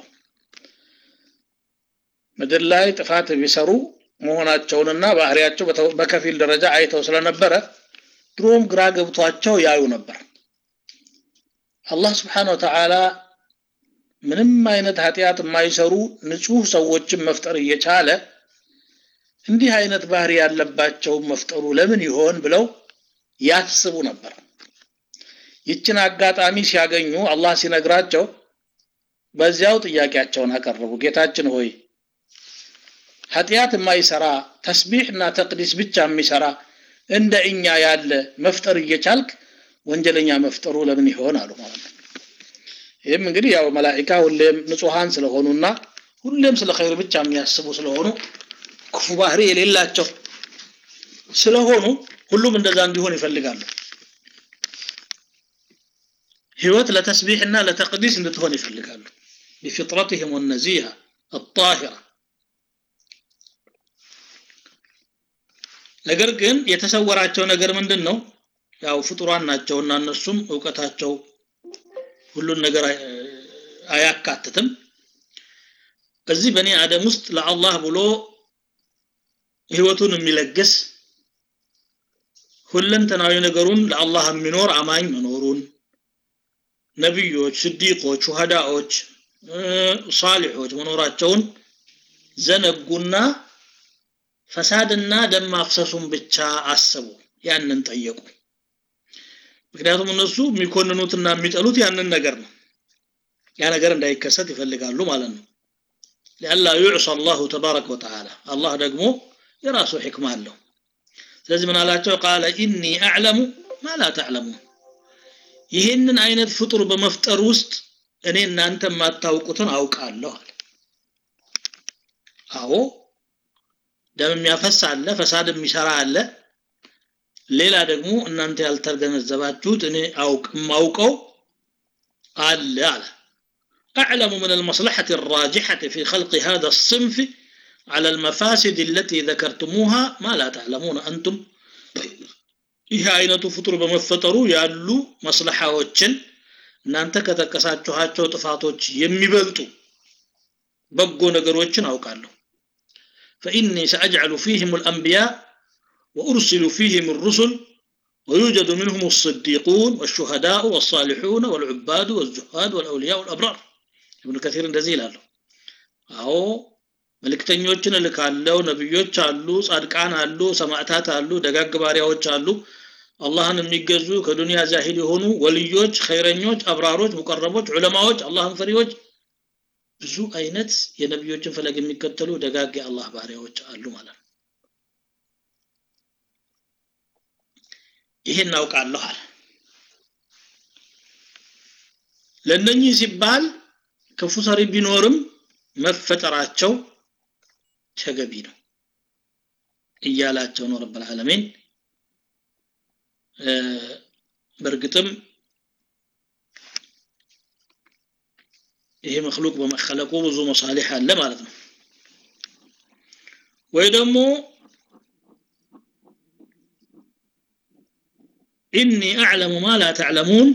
ምድር ላይ ጥፋት ቢሰሩ መሆናቸውንና ባህሪያቸው በከፊል ደረጃ አይተው ስለነበረ ድሮም ግራ ገብቷቸው ያዩ ነበር አላህ ስብሓን ወተዓላ ምንም አይነት ኃጢአት የማይሰሩ ንጹህ ሰዎችን መፍጠር እየቻለ እንዲህ አይነት ባህሪ ያለባቸውን መፍጠሩ ለምን ይሆን ብለው ያስቡ ነበር ይችን አጋጣሚ ሲያገኙ አላህ ሲነግራቸው በዚያው ጥያቄያቸውን አቀረቡ ጌታችን ሆይ ኃጢአት የማይሰራ ተስቢሕ እና ተቅዲስ ብቻ የሚሰራ እንደ እኛ ያለ መፍጠር እየቻልክ ወንጀለኛ መፍጠሩ ለምን ይሆን አሉ ማለት ነው ይህም እንግዲህ ያው መላኢካ ሁሌም ንጹሐን ስለሆኑና ሁሌም ስለ ኸይር ብቻ የሚያስቡ ስለሆኑ ክፉ ባህሪ የሌላቸው ስለሆኑ ሁሉም እንደዛ እንዲሆን ይፈልጋሉ ህይወት ለተስቢሕና ለተቅዲስ እንድትሆን ይፈልጋሉ بفطرتهم النزيهة الطاهرة ነገር ግን የተሰወራቸው ነገር ምንድን ነው ያው ፍጡራን ናቸውና እነሱም እውቀታቸው ሁሉን ነገር አያካትትም እዚህ በእኔ አደም ውስጥ ለአላህ ብሎ ህይወቱን የሚለግስ ሁለንተናዊ ነገሩን ለአላህ የሚኖር አማኝ መኖሩን ነቢዮች ስዲቆች ሹሃዳዎች ሳሊሖች መኖራቸውን ዘነጉና ፈሳድና ደም ማፍሰሱን ብቻ አሰቡ ያንን ጠየቁ ምክንያቱም እነሱ የሚኮንኑትና የሚጠሉት ያንን ነገር ነው ያ ነገር እንዳይከሰት ይፈልጋሉ ማለት ነው ሊአላ ዩዕሳ አላሁ ተባረከ ወተዓላ አላህ ደግሞ የራሱ ሕክማ አለው ስለዚህ ምን አላቸው ቃለ ኢኒ አዕለሙ ማ ላ ተዕለሙን ይህንን አይነት ፍጡር በመፍጠር ውስጥ እኔ እናንተ የማታውቁትን አውቃለሁ አለ አዎ ደም የሚያፈስ አለ ፈሳድ የሚሰራ አለ ሌላ ደግሞ እናንተ ያልተገነዘባችሁት እኔ አውቅ ማውቀው አለ አለ أعلم من المصلحة الراجحة في خلق هذا الصنف على المفاسد التي ذكرتموها ما لا تعلمون أنتم ይህ አይነቱ ፍጡር በመፈጠሩ ያሉ መስለሓዎችን እናንተ ከጠቀሳችኋቸው ጥፋቶች የሚበልጡ በጎ ነገሮችን አውቃለሁ فإني سأجعل فيهم الأنبياء وأرسل فيهم الرسل ويوجد منهم الصديقون والشهداء والصالحون والعباد والزهاد والأولياء والأبرار ابن كثير እንደዚህ ይላሉ አዎ መልእክተኞችን እልካለሁ ነብዮች አሉ ጻድቃን አሉ ሰማዕታት አሉ ደጋግ ባሪያዎች አሉ አላህን የሚገዙ ከዱንያ ዛሂድ የሆኑ ወልዮች ኸይረኞች አብራሮች ሙቀረቦች ዑለማዎች አላህን ፈሪዎች ብዙ አይነት የነቢዮችን ፈለግ የሚከተሉ ደጋግ የአላህ ባሪያዎች አሉ ማለት ነው ይሄን እናውቃለሁ አለ ለእነኚህ ሲባል ክፉ ሰሪ ቢኖርም መፈጠራቸው ተገቢ ነው እያላቸው ነው ረብ ልዓለሚን በእርግጥም ይሄ መክሉቅ በመከለቁ ብዙ መሳሊሕ አለ ማለት ነው ወይ ደግሞ ኢኒ አዕለሙ ማ ላ ተዕለሙን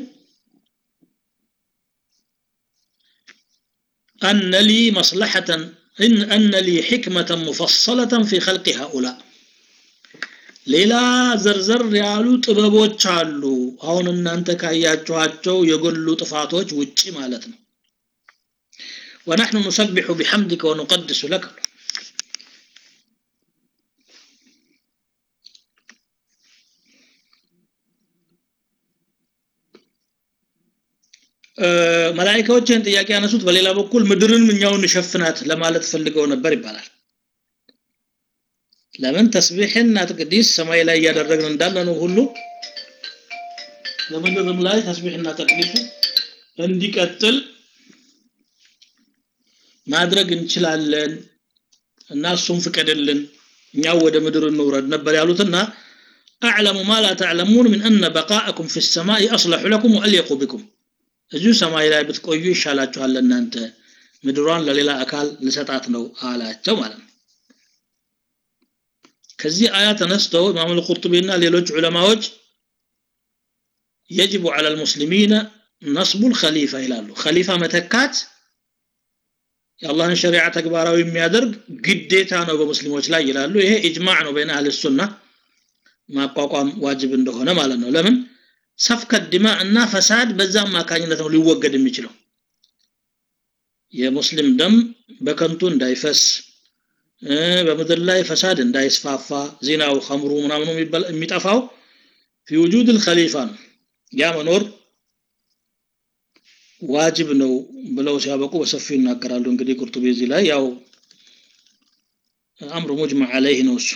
أن لي مصلحة إن أن لي حكمة مفصلة في خلق هؤلاء ሌላ ዘርዘር ያሉ ጥበቦች አሉ አሁን እናንተ ካያችኋቸው የጎሉ ጥፋቶች ውጪ ማለት ነው ونحن نسبح بحمدك ونقدس لك መላኢካዎችን ጥያቄ ያነሱት በሌላ በኩል ምድርን እኛውን እንሸፍናት ለማለት ፈልገው ነበር ይባላል ለምን ተስቢሕና ተቅዲስ ሰማይ ላይ እያደረግን እንዳለ ነው ሁሉ ለምድርም ላይ ተስቢሕና ተቅዲሱ እንዲቀጥል ማድረግ እንችላለን እና እሱም ፍቀድልን እኛው ወደ ምድር እንውረድ ነበር ያሉትና أعلم ما لا تعلمون من أن بقاءكم في السماء أصلح لكم وأليق بكم እዚሁ ሰማይ ላይ ብትቆዩ ይሻላችኋል ለእናንተ ምድሯን ለሌላ አካል ልሰጣት ነው አላቸው ማለት ነው ከዚህ አያ ተነስተው ኢማም አልቁርጡቢና ሌሎች ዑለማዎች يجب على المسلمين نصب الخليفة ይላሉ ኸሊፋ መተካት የአላህን ሸሪዓ ተግባራዊ የሚያደርግ ግዴታ ነው በሙስሊሞች ላይ ይላሉ ይሄ ኢጅማዕ ነው በይነ አህል ሱና ማቋቋም ዋጅብ እንደሆነ ማለት ነው ለምን ሰፍከት ዲማ እና ፈሳድ በዛ አማካኝነት ነው ሊወገድ የሚችለው የሙስሊም ደም በከንቱ እንዳይፈስ በምድር ላይ ፈሳድ እንዳይስፋፋ ዚናው ኸምሩ ምናምኑ የሚጠፋው ፊ ውጁድ ልከሊፋ ነው ያ መኖር ዋጅብ ነው ብለው ሲያበቁ በሰፊው ይናገራሉ እንግዲህ ቁርጡቢ እዚህ ላይ ያው አምሩ ሙጅመዕ አለይህ ነው እሱ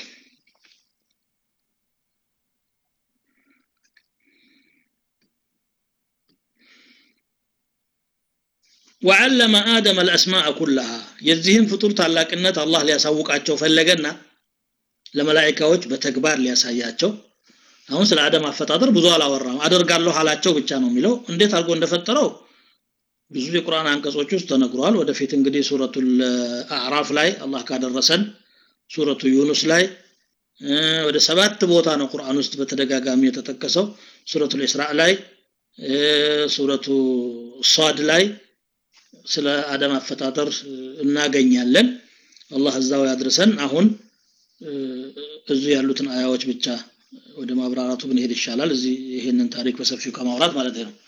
وعلم آدم الأسماء كلها የዚህን ፍጡር ታላቅነት አላህ ሊያሳውቃቸው ፈለገና ለመላኢካዎች በተግባር ሊያሳያቸው አሁን ስለ አደም አፈጣጠር ብዙ አላወራም አደርጋለሁ አላቸው ብቻ ነው የሚለው እንዴት አድርጎ እንደፈጠረው ብዙ የቁርአን አንቀጾች ውስጥ ተነግሯል ወደፊት እንግዲህ ሱረቱል አዕራፍ ላይ አላህ ካደረሰን ሱረቱ ዩኑስ ላይ ወደ ሰባት ቦታ ነው ቁርአን ውስጥ በተደጋጋሚ የተጠቀሰው ሱረቱል ኢስራእ ላይ ሱረቱ ሷድ ላይ ስለ አደም አፈጣጠር እናገኛለን አላህ እዛው ያድርሰን አሁን እዚህ ያሉትን አያዎች ብቻ ወደ ማብራራቱ ብንሄድ ይሻላል እዚህ ይሄንን ታሪክ በሰፊው ከማውራት ማለት ነው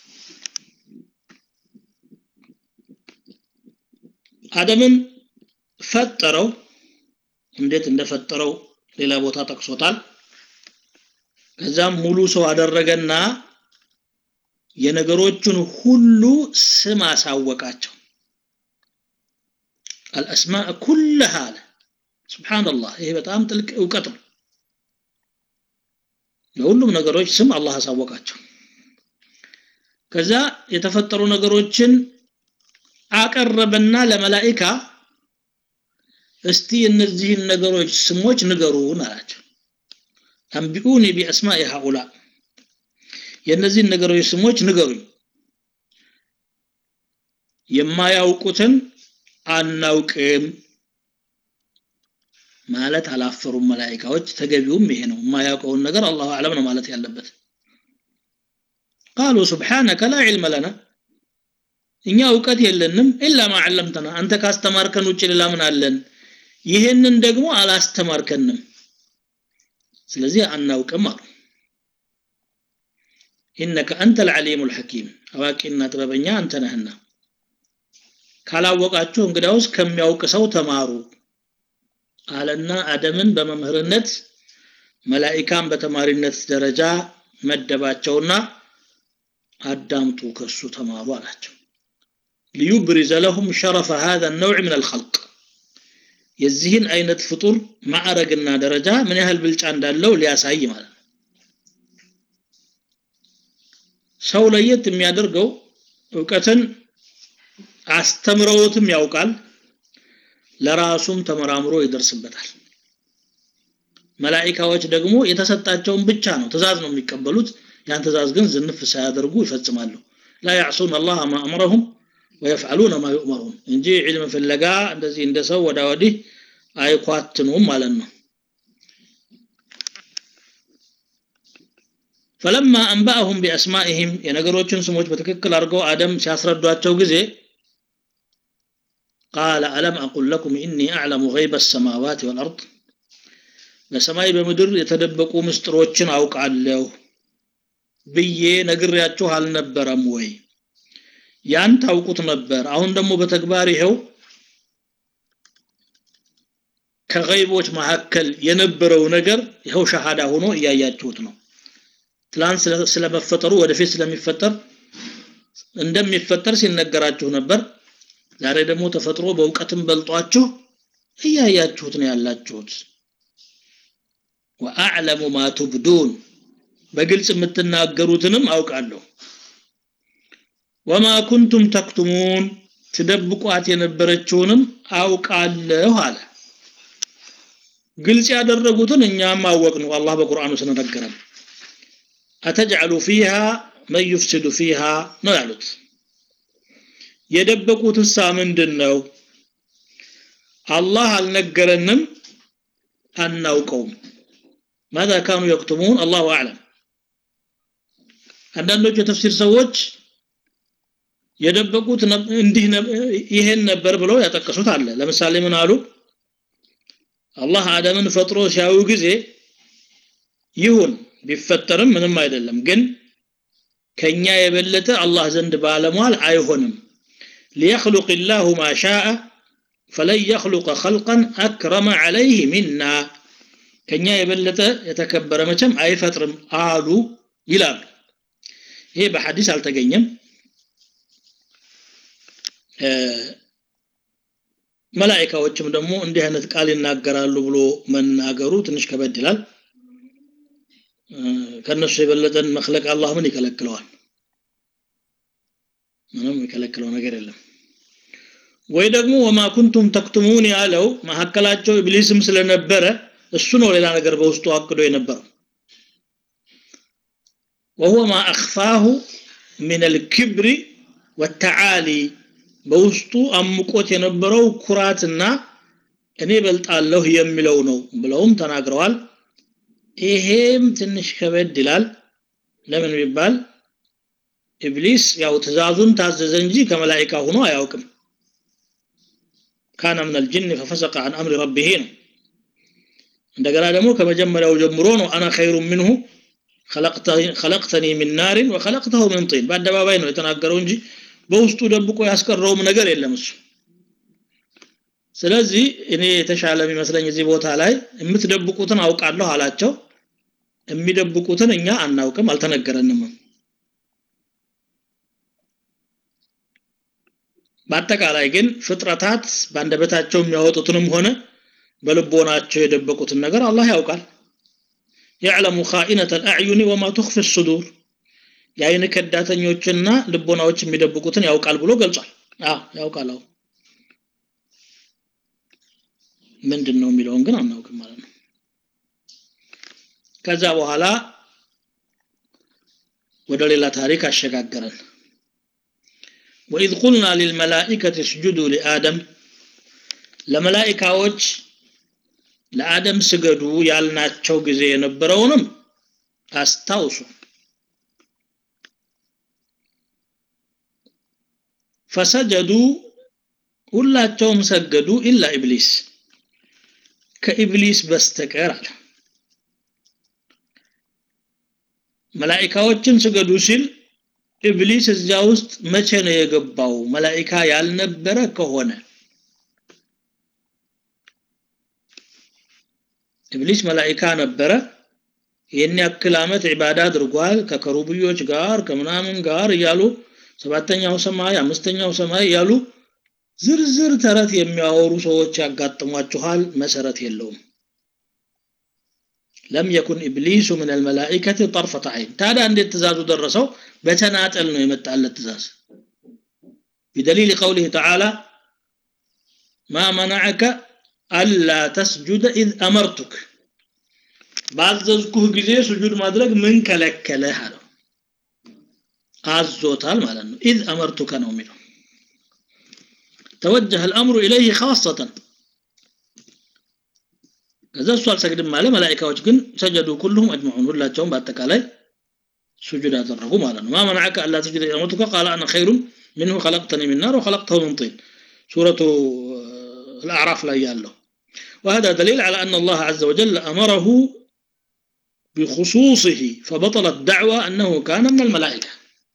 አደምን ፈጠረው እንዴት እንደፈጠረው ሌላ ቦታ ጠቅሶታል ከዛም ሙሉ ሰው አደረገና የነገሮችን ሁሉ ስም አሳወቃቸው አልአስማእ ኩልሃ አለ ስብሓንላህ ይሄ በጣም ጥልቅ እውቀት ነው ለሁሉም ነገሮች ስም አላህ አሳወቃቸው ከዛ የተፈጠሩ ነገሮችን አቀረበና ለመላኢካ እስቲ እነዚህን ነገሮች ስሞች ንገሩን አላቸው አንቢኡኒ ቢአስማኢ ሃኡላ የእነዚህን ነገሮች ስሞች ንገሩኝ የማያውቁትን አናውቅም ማለት አላፈሩም መላኢካዎች ተገቢውም ይሄ ነው የማያውቀውን ነገር አላሁ አለም ነው ማለት ያለበት ቃሉ ስብሓነከ ላ ዒልመ ለና እኛ እውቀት የለንም ኢላ ማ ዓለምተና አንተ ካስተማርከን ውጭ ሌላ ምን አለን ይህንን ደግሞ አላስተማርከንም ስለዚህ አናውቅም አሉ ኢነከ አንተ ልዓሊሙ ልሐኪም አዋቂና ጥበበኛ አንተ ነህና ካላወቃችሁ እንግዳውስ ከሚያውቅ ሰው ተማሩ አለና አደምን በመምህርነት መላኢካን በተማሪነት ደረጃ መደባቸውና አዳምጡ ከሱ ተማሩ አላቸው ሊዩብሪዘ ለሁም ሸረፈ هذا النوع من الخلق የዚህን አይነት ፍጡር ማዕረግና ደረጃ ምን ያህል ብልጫ እንዳለው ሊያሳይ ማለት ነው ሰው ለየት የሚያደርገው እውቀትን አስተምረውትም ያውቃል ለራሱም ተመራምሮ ይደርስበታል መላኢካዎች ደግሞ የተሰጣቸውን ብቻ ነው ትእዛዝ ነው የሚቀበሉት ያን ትእዛዝ ግን ዝንፍ ሳያደርጉ ይፈጽማሉ ላ ያዕሱን አላህ ማ አምረሁም ወየፍዓሉነ ማ ዩእመሩን እንጂ ዒልም ፍለጋ እንደዚህ እንደ ሰው ወዳ ወዲህ አይኳትኑም ማለት ነው ፈለማ አንባአሁም ቢአስማኢህም የነገሮችን ስሞች በትክክል አድርገው አደም ሲያስረዷቸው ጊዜ ቃለ አለም አቁል ለኩም ኢኒ አዕለሙ ገይበ ሰማዋት ወልአርድ በሰማይ በምድር የተደበቁ ምስጢሮችን አውቃለሁ ብዬ ነግሬያችሁ አልነበረም ወይ ያን ታውቁት ነበር አሁን ደግሞ በተግባር ይኸው ከገይቦች መካከል የነበረው ነገር ይኸው ሸሃዳ ሆኖ እያያችሁት ነው ትላንት ስለመፈጠሩ ወደፊት ስለሚፈጠር እንደሚፈጠር ሲነገራችሁ ነበር ዛሬ ደግሞ ተፈጥሮ በእውቀትም በልጧችሁ እያያችሁት ነው ያላችሁት ወአዕለሙ ማ ቱብዱን በግልጽ የምትናገሩትንም አውቃለሁ ወማ ኩንቱም ተክቱሙን ትደብቋት የነበረችውንም አውቃለሁ አለ ግልጽ ያደረጉትን እኛም አወቅ ነው አላህ በቁርአኑ ስለነገረን አተጅዐሉ ፊሃ መን ዩፍሲዱ ፊሃ ነው ያሉት የደበቁት እሳ ምንድን ነው አላህ አልነገረንም አናውቀውም ማዛ ካኑ የክቱሙን አላሁ አዕለም አንዳንዶቹ የተፍሲር ሰዎች የደበቁት እንዲህ ይሄን ነበር ብለው ያጠቀሱት አለ ለምሳሌ ምን አሉ አላህ አደምን ፈጥሮ ሲያዩ ጊዜ ይሁን ቢፈጠርም ምንም አይደለም ግን ከኛ የበለጠ አላህ ዘንድ ባለሟል አይሆንም ليخلق الله ما شاء فلن يخلق خلقا أكرم عليه منا ከኛ የበለጠ የተከበረ መቼም አይፈጥርም አሉ ይላሉ ይሄ በሐዲስ አልተገኘም መላኢካዎችም ደግሞ እንዲህ አይነት ቃል ይናገራሉ ብሎ መናገሩ ትንሽ ከበድ ይላል ከነሱ የበለጠን መክለቅ አላህ ምን ይከለክለዋል ምንም የከለክለው ነገር የለም ወይ ደግሞ ወማ ኩንቱም ተክቱሙን ያለው መካከላቸው ኢብሊስም ስለነበረ እሱ ነው ሌላ ነገር በውስጡ አቅዶ የነበረው وهو ما أخفاه من الكبر والتعالي በውስጡ አምቆት የነበረው ኩራትና እኔ በልጣለሁ የሚለው ነው ብለውም ተናግረዋል ይሄም ትንሽ ከበድ ይላል ለምን ቢባል ኢብሊስ ያው ትእዛዙን ታዘዘ እንጂ ከመላኢካ ሆኖ አያውቅም ካነ ምን አልጅን ፈፈሰቀ አን አምሪ ረቢሄ ነው እንደገና ደግሞ ከመጀመሪያው ጀምሮ ነው አና ኸይሩ ምንሁ ከለቅተኒ ሚን ናሪን ወከለቅተሁ ምን ጢን በአደባባይ ነው የተናገረው እንጂ በውስጡ ደብቆ ያስቀረውም ነገር የለም እሱ ስለዚህ እኔ የተሻለ የሚመስለኝ እዚህ ቦታ ላይ የምትደብቁትን አውቃለሁ አላቸው የሚደብቁትን እኛ አናውቅም አልተነገረንም በአጠቃላይ ግን ፍጥረታት በአንደበታቸው የሚያወጡትንም ሆነ በልቦናቸው የደበቁትን ነገር አላህ ያውቃል يعلم خائنة الأعين وما تخفي الصدور የአይን ከዳተኞችና ልቦናዎች የሚደብቁትን ያውቃል ብሎ ገልጿል አዎ ያውቃል አዎ ምንድን ነው የሚለውን ግን አናውቅም ማለት ነው ከዛ በኋላ ወደ ሌላ ታሪክ አሸጋገረን ወኢዝ ቁልና ሊልመላኢከት እስጁዱ ሊአደም ለመላኢካዎች ለአደም ስገዱ ያልናቸው ጊዜ የነበረውንም አስታውሱ ፈሰጀዱ ሁላቸውም ሰገዱ ኢላ ኢብሊስ ከኢብሊስ በስተቀር አለ መላኢካዎችን ስገዱ ሲል ኢብሊስ እዚያ ውስጥ መቼ ነው የገባው መላኢካ ያልነበረ ከሆነ ኢብሊስ መላኢካ ነበረ ይህን ያክል ዓመት ዒባዳ አድርጓል ከከሩብዮች ጋር ከምናምን ጋር እያሉ ሰባተኛው ሰማይ አምስተኛው ሰማይ እያሉ ዝርዝር ተረት የሚያወሩ ሰዎች ያጋጥሟችኋል መሰረት የለውም ለም የኩን ኢብሊሱ ምን አልመላኢከት ጠርፈተ አይን ታዲያ እንዴት ትእዛዙ ደረሰው በተናጠል ነው የመጣለት ትእዛዝ بدليل قوله تعالى ما منعك ألا تسجد إذ أمرتك ባዘዝኩህ ጊዜ ስጁድ ማድረግ ምን ከለከለህ አለው አዞታል ማለት ነው ኢዝ አመርቱከ ነው የሚለው توجه الأمر إليه خاصة ከዛ እሱ አልሰግድም አለ መላኢካዎች ግን ሰጀዱ ኩልሁም አጅመዑን ሁላቸውም በአጠቃላይ ሱጁድ አደረጉ ማለት ነው ማ መናዐከ አላ ተስጁደ ኢዝ አመርቱከ ቃለ አነ ኸይሩን ሚንሁ ኸለቅተኒ ሚን ናር ወኸለቅተሁ ሚን ጢን ሱረቱ الأعراف لا يالله وهذا دليل على أن الله عز وجل أمره بخصوصه فبطل الدعوة أنه كان من الملائكة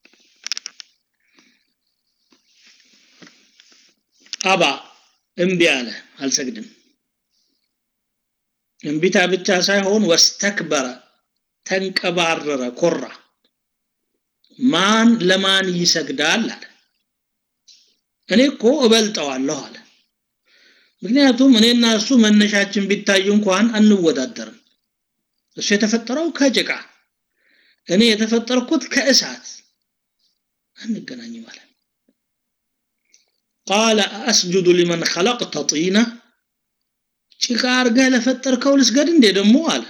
أبا انبياله هل سجدم እንቢታ ብቻ ሳይሆን ወስተክበረ ተንቀባረረ ኮራ ማን ለማን ይሰግዳል አለ እኔ እኮ እበልጠዋለሁ አለ ምክንያቱም እኔና እሱ መነሻችን ቢታይ እንኳን አንወዳደርም እሱ የተፈጠረው ከጭቃ እኔ የተፈጠርኩት ከእሳት አንገናኝ ማለት ቃለ አስጁዱ ሊመን ኸለቅተ ጢና ጭቃ አርገህ ለፈጠርከው ልስገድ እንዴ ደግሞ አለ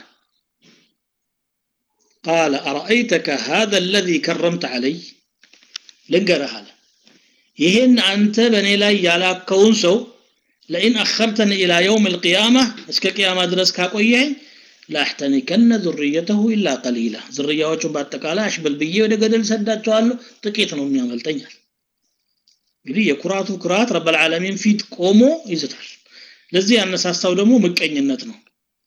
ቃለ አረአይተከ ሃذا الذي كرمت علي ልንገርህ አለ ይሄን አንተ በእኔ ላይ ያላከውን ሰው ለኢን አኸርተኒ ኢላ የውም ልቅያማ እስከ ቅያማ ድረስ ካቆየኝ ላሕተኒከነ ዙርየተሁ ኢላ ቀሊላ ዝርያዎቹን በአጠቃላይ አሽበል ብዬ ወደ ገደል ሰዳቸዋለሁ ጥቂት ነው የሚያመልጠኛል እንግዲህ የኩራቱ ኩራት ረበልዓለሚን ፊት ቆሞ ይዝታል ለዚህ ያነሳሳው ደግሞ ምቀኝነት ነው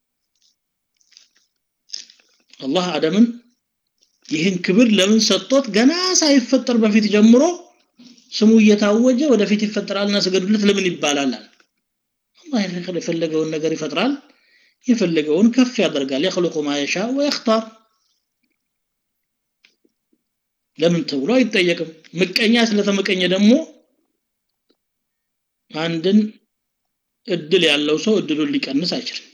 አላህ አደምን ይህን ክብር ለምን ሰጥቶት ገና ሳይፈጠር በፊት ጀምሮ ስሙ እየታወጀ ወደፊት ይፈጠራልና ስገዱለት ለምን ይባላል አላህ የፈለገውን ነገር ይፈጥራል የፈለገውን ከፍ ያደርጋል የخلق ما يشاء ويختار ለምን ተብሎ አይጠየቅም ምቀኛ ስለተመቀኘ ደግሞ አንድን እድል ያለው ሰው እድሉን ሊቀንስ አይችልም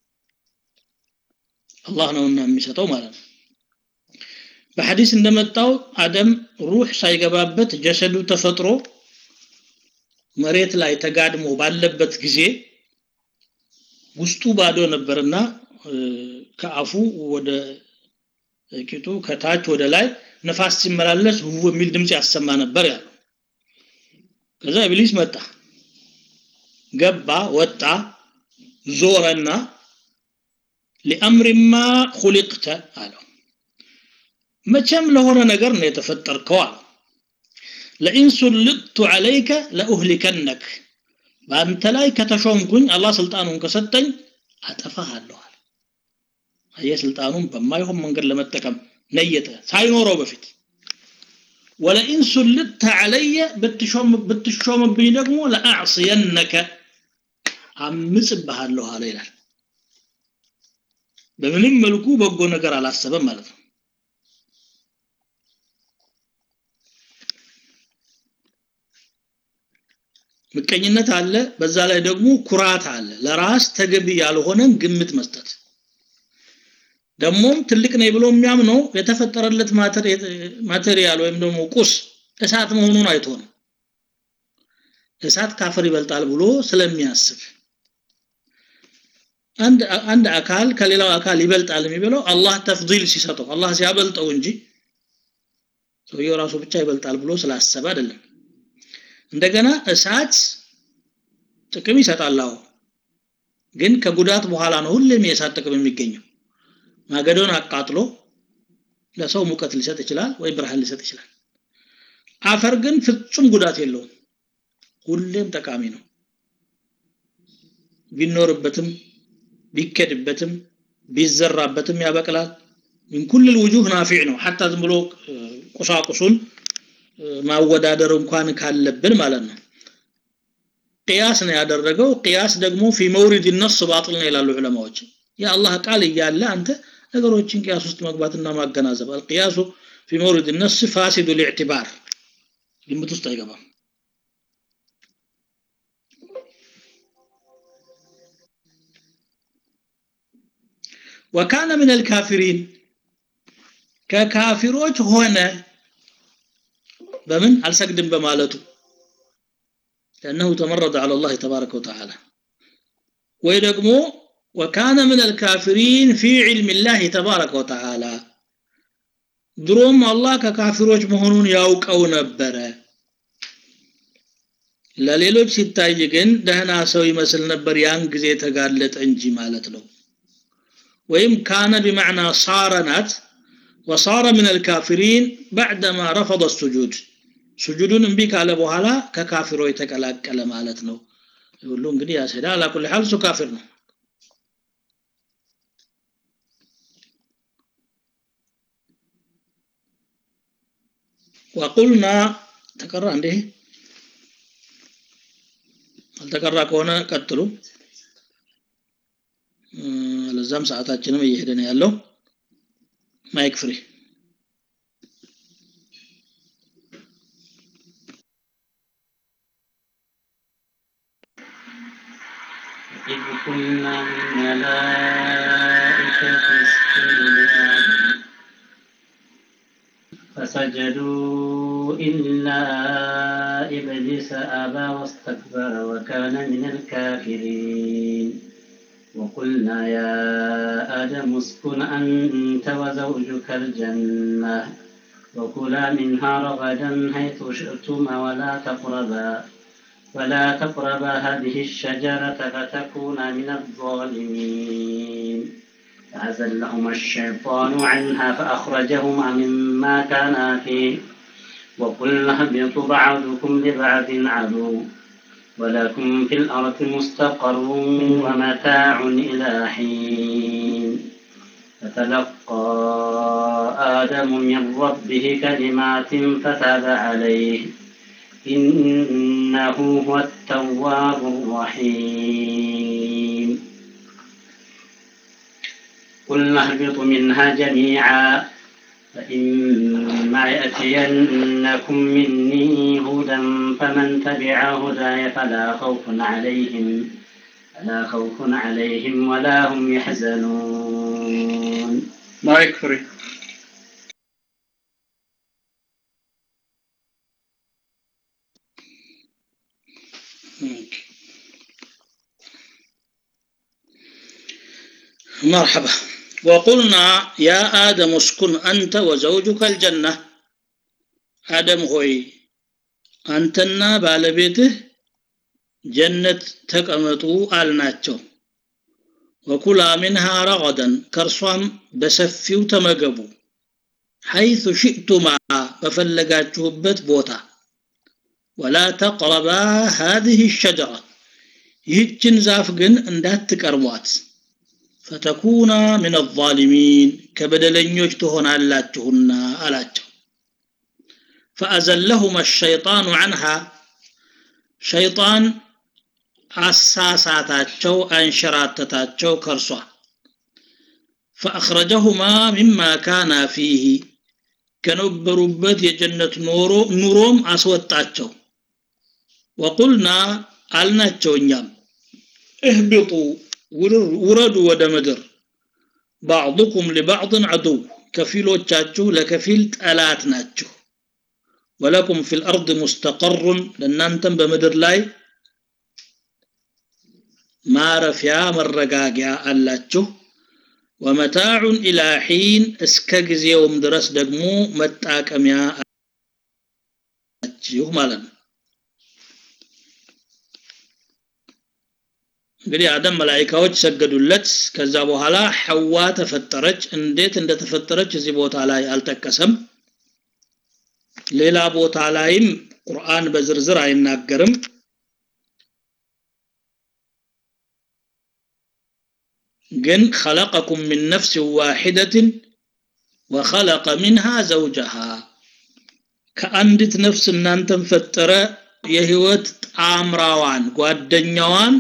አላህ ነውና የሚሰጠው ማለት ነው በሐዲስ እንደመጣው አደም ሩህ ሳይገባበት ጀሰዱ ተፈጥሮ መሬት ላይ ተጋድሞ ባለበት ጊዜ ውስጡ ባዶ ነበርና ከአፉ ወደ ቂጡ ከታች ወደ ላይ ነፋስ ሲመላለስ ውው የሚል ድምፅ ያሰማ ነበር ያለው ከዛ ኢብሊስ መጣ ገባ ወጣ ዞረና ሊአምሪማ ሁሊቅተ አለው መቼም ለሆነ ነገር ነው የተፈጠርከው አለው ለኢን ሱልጥቱ ዐለይከ ለኡህሊከነክ በአንተ ላይ ከተሾምኩኝ አላህ ስልጣኑን ከሰጠኝ አጠፋሃለሁ አለ አየህ ስልጣኑን በማይሆን መንገድ ለመጠቀም ነየተ ሳይኖረው በፊት ወለኢን ሱልጥተ ዐለየ ብትሾምብኝ ደግሞ ለአዕስየነከ አምጽብሃለሁ አለ ይላል በምንም መልኩ በጎ ነገር አላሰበም ማለት ነው ምቀኝነት አለ በዛ ላይ ደግሞ ኩራት አለ ለራስ ተገቢ ያልሆነን ግምት መስጠት ደግሞም ትልቅ ነኝ ብሎ የሚያምነው የተፈጠረለት ማቴሪያል ወይም ደግሞ ቁስ እሳት መሆኑን አይቶ ነው እሳት ካፈር ይበልጣል ብሎ ስለሚያስብ አንድ አንድ አካል ከሌላው አካል ይበልጣል የሚብለው አላህ ተፍዲል ሲሰጠው አላህ ሲያበልጠው እንጂ ሰውየው ራሱ ብቻ ይበልጣል ብሎ ስላሰበ አይደለም እንደገና እሳት ጥቅም ይሰጣል አዎ ግን ከጉዳት በኋላ ነው ሁሌም የእሳት ጥቅም የሚገኘው ማገዶን አቃጥሎ ለሰው ሙቀት ሊሰጥ ይችላል ወይ ብርሃን ሊሰጥ ይችላል አፈር ግን ፍጹም ጉዳት የለውም ሁሌም ጠቃሚ ነው ቢኖርበትም ቢከድበትም ቢዘራበትም ያበቅላል ምን ኩል الوجوه ናፊዕ ነው ሐታ ዝም ብሎ ቁሳቁሱን ማወዳደር እንኳን ካለብን ማለት ነው ቅያስ ነው ያደረገው ቅያስ ደግሞ ፊ መውሪድ ነስ ባጥል ነው ይላሉ ዑለማዎች የአላህ ቃል እያለ አንተ ነገሮችን ቅያስ ውስጥ መግባትና ማገናዘብ አልቅያሱ ፊ መውሪድ ነስ ፋሲዱ ልዕትባር ግምት ውስጥ አይገባም ወካነ ምን አልካፊሪን ከካፊሮች ሆነ በምን አልሰግድም በማለቱ لأنه تمرد على الله تبارك وتعالى ويدقمو وكان من الكافرين في علم الله تبارك وتعالى دروم الله ككافروች መሆኑን ያውቀው ነበረ ለሌሎች ሲታይ ግን ደህና ሰው ይመስል ነበር ያን ጊዜ ተጋለጠ እንጂ ማለት ነው ወይም ካነ بمعنى صار ናት وصار من الكافرين بعدما رفض السجود سجودን እምቢ ካለ በኋላ ከካፊሮች ተቀላቀለ ማለት ነው ሁሉ እንግዲህ ያስሄዳ على كل حال እሱ ካፊር ነው وقلنا ተቀራ እንዴ አልተቀራ ከሆነ ቀጥሉ ለዛም ሰዓታችንም እየሄደ ነው ያለው ማይክ ፍሪ إذ قلنا للملائكة اسجدوا لآدم فسجدوا إلا إبليس أبى واستكبر وكان من الكافرين وقلنا يا آدم اسكن أنت وزوجك الجنة وكلا منها رغدا حيث شئتما ولا تقربا ولا تقربا هذه الشجرة فتكونا من الظالمين فأزلهما الشيطان عنها فأخرجهما مما كانا فيه وقلنا اهبطوا بعضكم لبعض عدو ولكم في الأرض مستقر ومتاع إلى حين فتلقى آدم من ربه كلمات فتاب عليه إنه هو التواب الرحيم قلنا اهبطوا منها جميعا فإما يأتينكم مني هدى فمن تبع هداي فلا خوف عليهم فلا خوف عليهم ولا هم يحزنون ማይክ ፍሪ مرحبا وقلنا يا آدم اسكن أنت وزوجك الجنة آدم هوي أنتنا بالبيته جنة تقمطوا آلناتشو وكلا منها رغدا كرصام بسفيو تمقبو حيث شئتما بفلقاتشوبت بوتا ولا تقربا هذه الشجرة يهجن زافقن اندات تقربوات ፈተኩና ምን አዛሊሚን ከበደለኞች ትሆናላችሁና አላቸው ፈአዘለሁማ ሸይጣኑ አንሃ ሸይጣን አሳሳታቸው አንሸራተታቸው ከርሷ ፈአኽረጀሁማ ሚማ ካና ፊህ ከነበሩበት የጀነት ኖሮ ኑሮም አስወጣቸው ወቁልና አልናቸው እኛም እህብጡ ውረዱ ወደ ምድር ባዕضኩም ሊባዕضን ዐዱው ከፊሎቻችሁ ለከፊል ጠላት ናችሁ ወለኩም ፊ ልአርድ ሙስተቀሩን ለእናንተም በምድር ላይ ማረፊያ መረጋጊያ አላችሁ ወመታዑን ኢላ ሒን እስከ ጊዜውም ድረስ ደግሞ መጣቀሚያ አላችሁ ማለት ነው እንግዲህ አደም መላይካዎች ሰገዱለት ከዛ በኋላ ሐዋ ተፈጠረች እንዴት እንደተፈጠረች እዚህ ቦታ ላይ አልጠቀሰም ሌላ ቦታ ላይም ቁርአን በዝርዝር አይናገርም ግን خلقكم من نفس واحدة وخلق منها زوجها ከአንዲት ነፍስ እናንተን ፈጠረ የህይወት ጣምራዋን ጓደኛዋን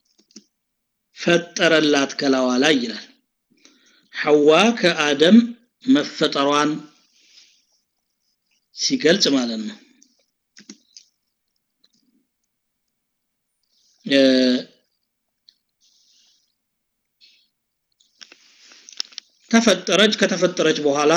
ፈጠረላት ከላዋ ላይ ይላል ሐዋ ከአደም መፈጠሯን ሲገልጽ ማለት ነው ተፈጠረች ከተፈጠረች በኋላ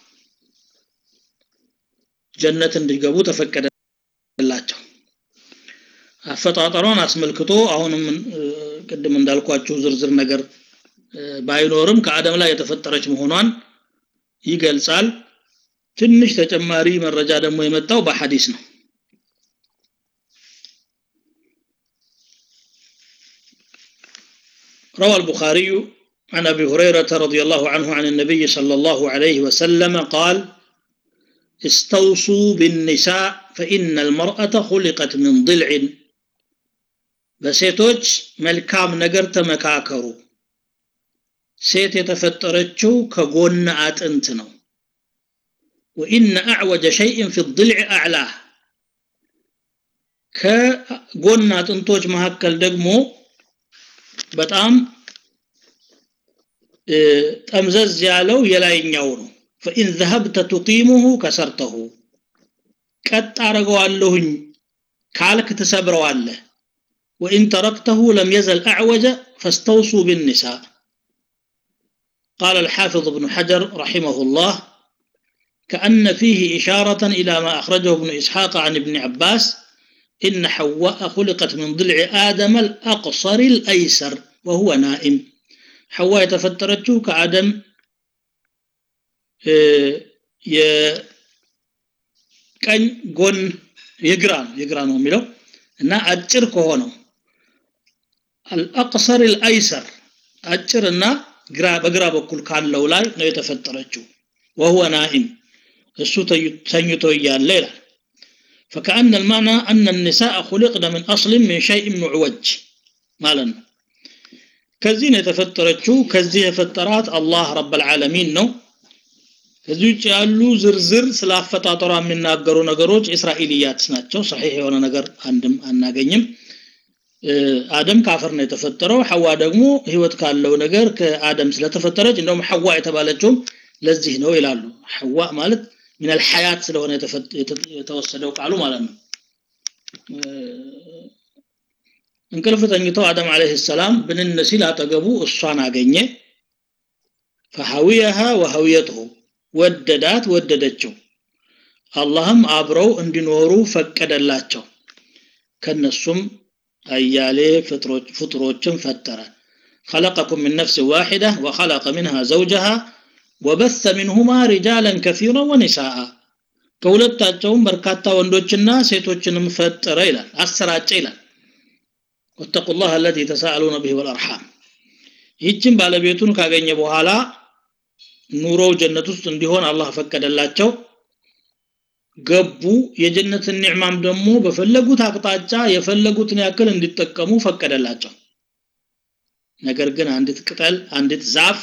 ጀነት እንዲገቡ ተፈቀደላቸው አፈጣጠሯን አስመልክቶ አሁንም ቅድም እንዳልኳችሁ ዝርዝር ነገር ባይኖርም ከአደም ላይ የተፈጠረች መሆኗን ይገልጻል ትንሽ ተጨማሪ መረጃ ደግሞ የመጣው በሐዲስ ነው روى البخاري عن أبي هريرة رضي الله عنه عن النبي صلى الله عليه وسلم قال استوصوا بالنساء فإن المرأة خلقت من ضلع በሴቶች መልካም ነገር ተመካከሩ ሴት የተፈጠረችው ከጎን አጥንት ነው ወኢነ አዕወጀ ሸይእን ፊ ضልዕ አዕላህ ከጎን አጥንቶች መካከል ደግሞ በጣም ጠምዘዝ ያለው የላይኛው ነው ፈኢን ዘሀብተ ቱቂሙሁ ከሰርተሁ ቀጥ አረገዋለሁኝ ካልክ ትሰብረዋለህ وإن تركته لم يزل أعوج فاستوصوا بالنساء قال الحافظ ابن حجر رحمه الله كأن فيه إشارة إلى ما أخرجه ابن إسحاق عن ابن عباس إن حواء خلقت من ضلع آدم الأقصر الأيسر وهو نائم حواء يتفترته كآدم ي كان قن يقران يقران وميلو እና አጭር ከሆነው አልአቅሰር አልአይሰር አጭርና ግራ በግራ በኩል ካለው ላይ ነው የተፈጠረችው وهو نائم እሱ ተኝቶ እያለ ይላል فكأن المعنى أن النساء خلقن من أصل من شيء معوج ማለት ነው ከዚህ ነው የተፈጠረችው ከዚህ የፈጠራት አላህ ረብ العالمين ነው ከዚህ ውጭ ያሉ ዝርዝር ስለ አፈጣጠሯ የሚናገሩ ነገሮች እስራኤልያት ናቸው ሰሒህ የሆነ ነገር አንድም አናገኝም አደም ካፈር ነው የተፈጠረው ሐዋ ደግሞ ህይወት ካለው ነገር ከአደም ስለተፈጠረች እንደውም ሐዋ የተባለችውም ለዚህ ነው ይላሉ ሐዋ ማለት ምን الحيات ስለሆነ የተወሰደው ቃሉ ማለት ነው እንቅልፍ ተኝተው አደም አለይሂ ሰላም ብንን ሲል አጠገቡ እሷን አገኘ فحويها وهويته ወደዳት ወደደችው አላህም አብረው እንዲኖሩ ፈቀደላቸው ከነሱም አያሌ ፍጥሮችን ፈጠረ خلقكم من نفس واحدة وخلق منها زوجها وبث منهما رجالا كثيرا ونساء ከሁለታቸውም በርካታ ወንዶችና ሴቶችንም ፈጠረ ይላል አሰራጨ ይላል واتقوا الله الذي تساءلون به والأرحام ይህችን ባለቤቱን ካገኘ በኋላ ኑሮው ጀነት ውስጥ እንዲሆን አላህ ፈቀደላቸው ገቡ የጀነትን ኒዕማም ደግሞ በፈለጉት አቅጣጫ የፈለጉትን ያክል እንዲጠቀሙ ፈቀደላቸው ነገር ግን አንዲት ቅጠል አንዲት ዛፍ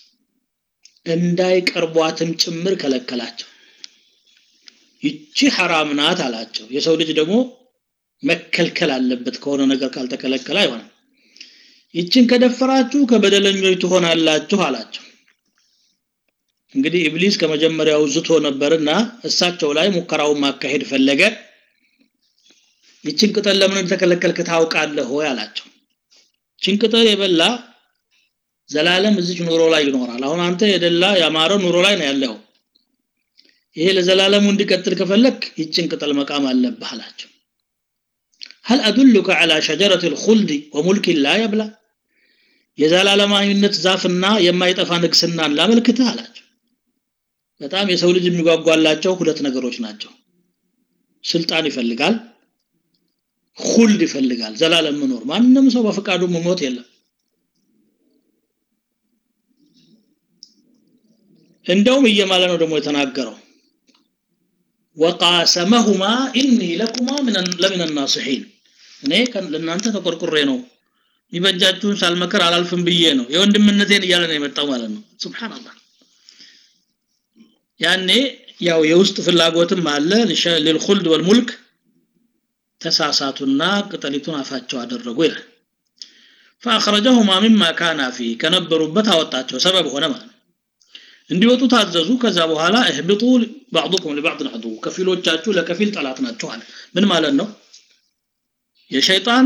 እንዳይቀርቧትም ጭምር ከለከላቸው ይቺ ሐራም ናት አላቸው የሰው ልጅ ደግሞ መከልከል አለበት ከሆነ ነገር ካልተከለከለ አይሆንም ይችን ከደፈራችሁ ከበደለኞች ትሆናላችሁ አላቸው እንግዲህ ኢብሊስ ከመጀመሪያው ዝቶ ነበርና እሳቸው ላይ ሙከራውን ማካሄድ ፈለገ ይችን ቅጠል ለምን እንደተከለከልክ ታውቃለህ ወይ አላቸው ይችን ቅጠል የበላ ዘላለም እዚች ኑሮ ላይ ይኖራል አሁን አንተ የደላ ያማረ ኑሮ ላይ ነው ያለው ይሄ ለዘላለሙ እንዲቀጥል ከፈለክ ይችን ቅጠል መቃም አለብህ አላቸው هل أدلك على شجرة الخلد وملك لا يبلى የዘላለማዊነት ዛፍና የማይጠፋ ንግስናን ላመልክትህ አላቸው በጣም የሰው ልጅ የሚጓጓላቸው ሁለት ነገሮች ናቸው ስልጣን ይፈልጋል ሁልድ ይፈልጋል ዘላለም መኖር ማንም ሰው በፈቃዱ መሞት የለም እንደውም እየማለ ነው ደግሞ የተናገረው ወቃሰመሁማ ኢኒ ለኩማ ለምን ናስሒን እኔ ለእናንተ ተቆርቁሬ ነው ይበጃችሁን ሳልመከር አላልፍም ብዬ ነው የወንድምነቴን እያለ ነው የመጣው ማለት ነው ሱብሃንአላህ ያኔ ያው የውስጥ ፍላጎትም አለ ለልኹልድ ወልሙልክ ተሳሳቱና ቅጠሊቱን አፋቸው አደረጉ ይላል فاخرجهما مما كان فيه ከነበሩበት አወጣቸው ሰበብ ሆነ ማለት እንዲወጡ ታዘዙ ከዛ በኋላ እህብጡ بعضكم لبعض عدو ከፊሎቻችሁ ለከፊል ጠላት ናቸው አለ ምን ማለት ነው የሸይጣን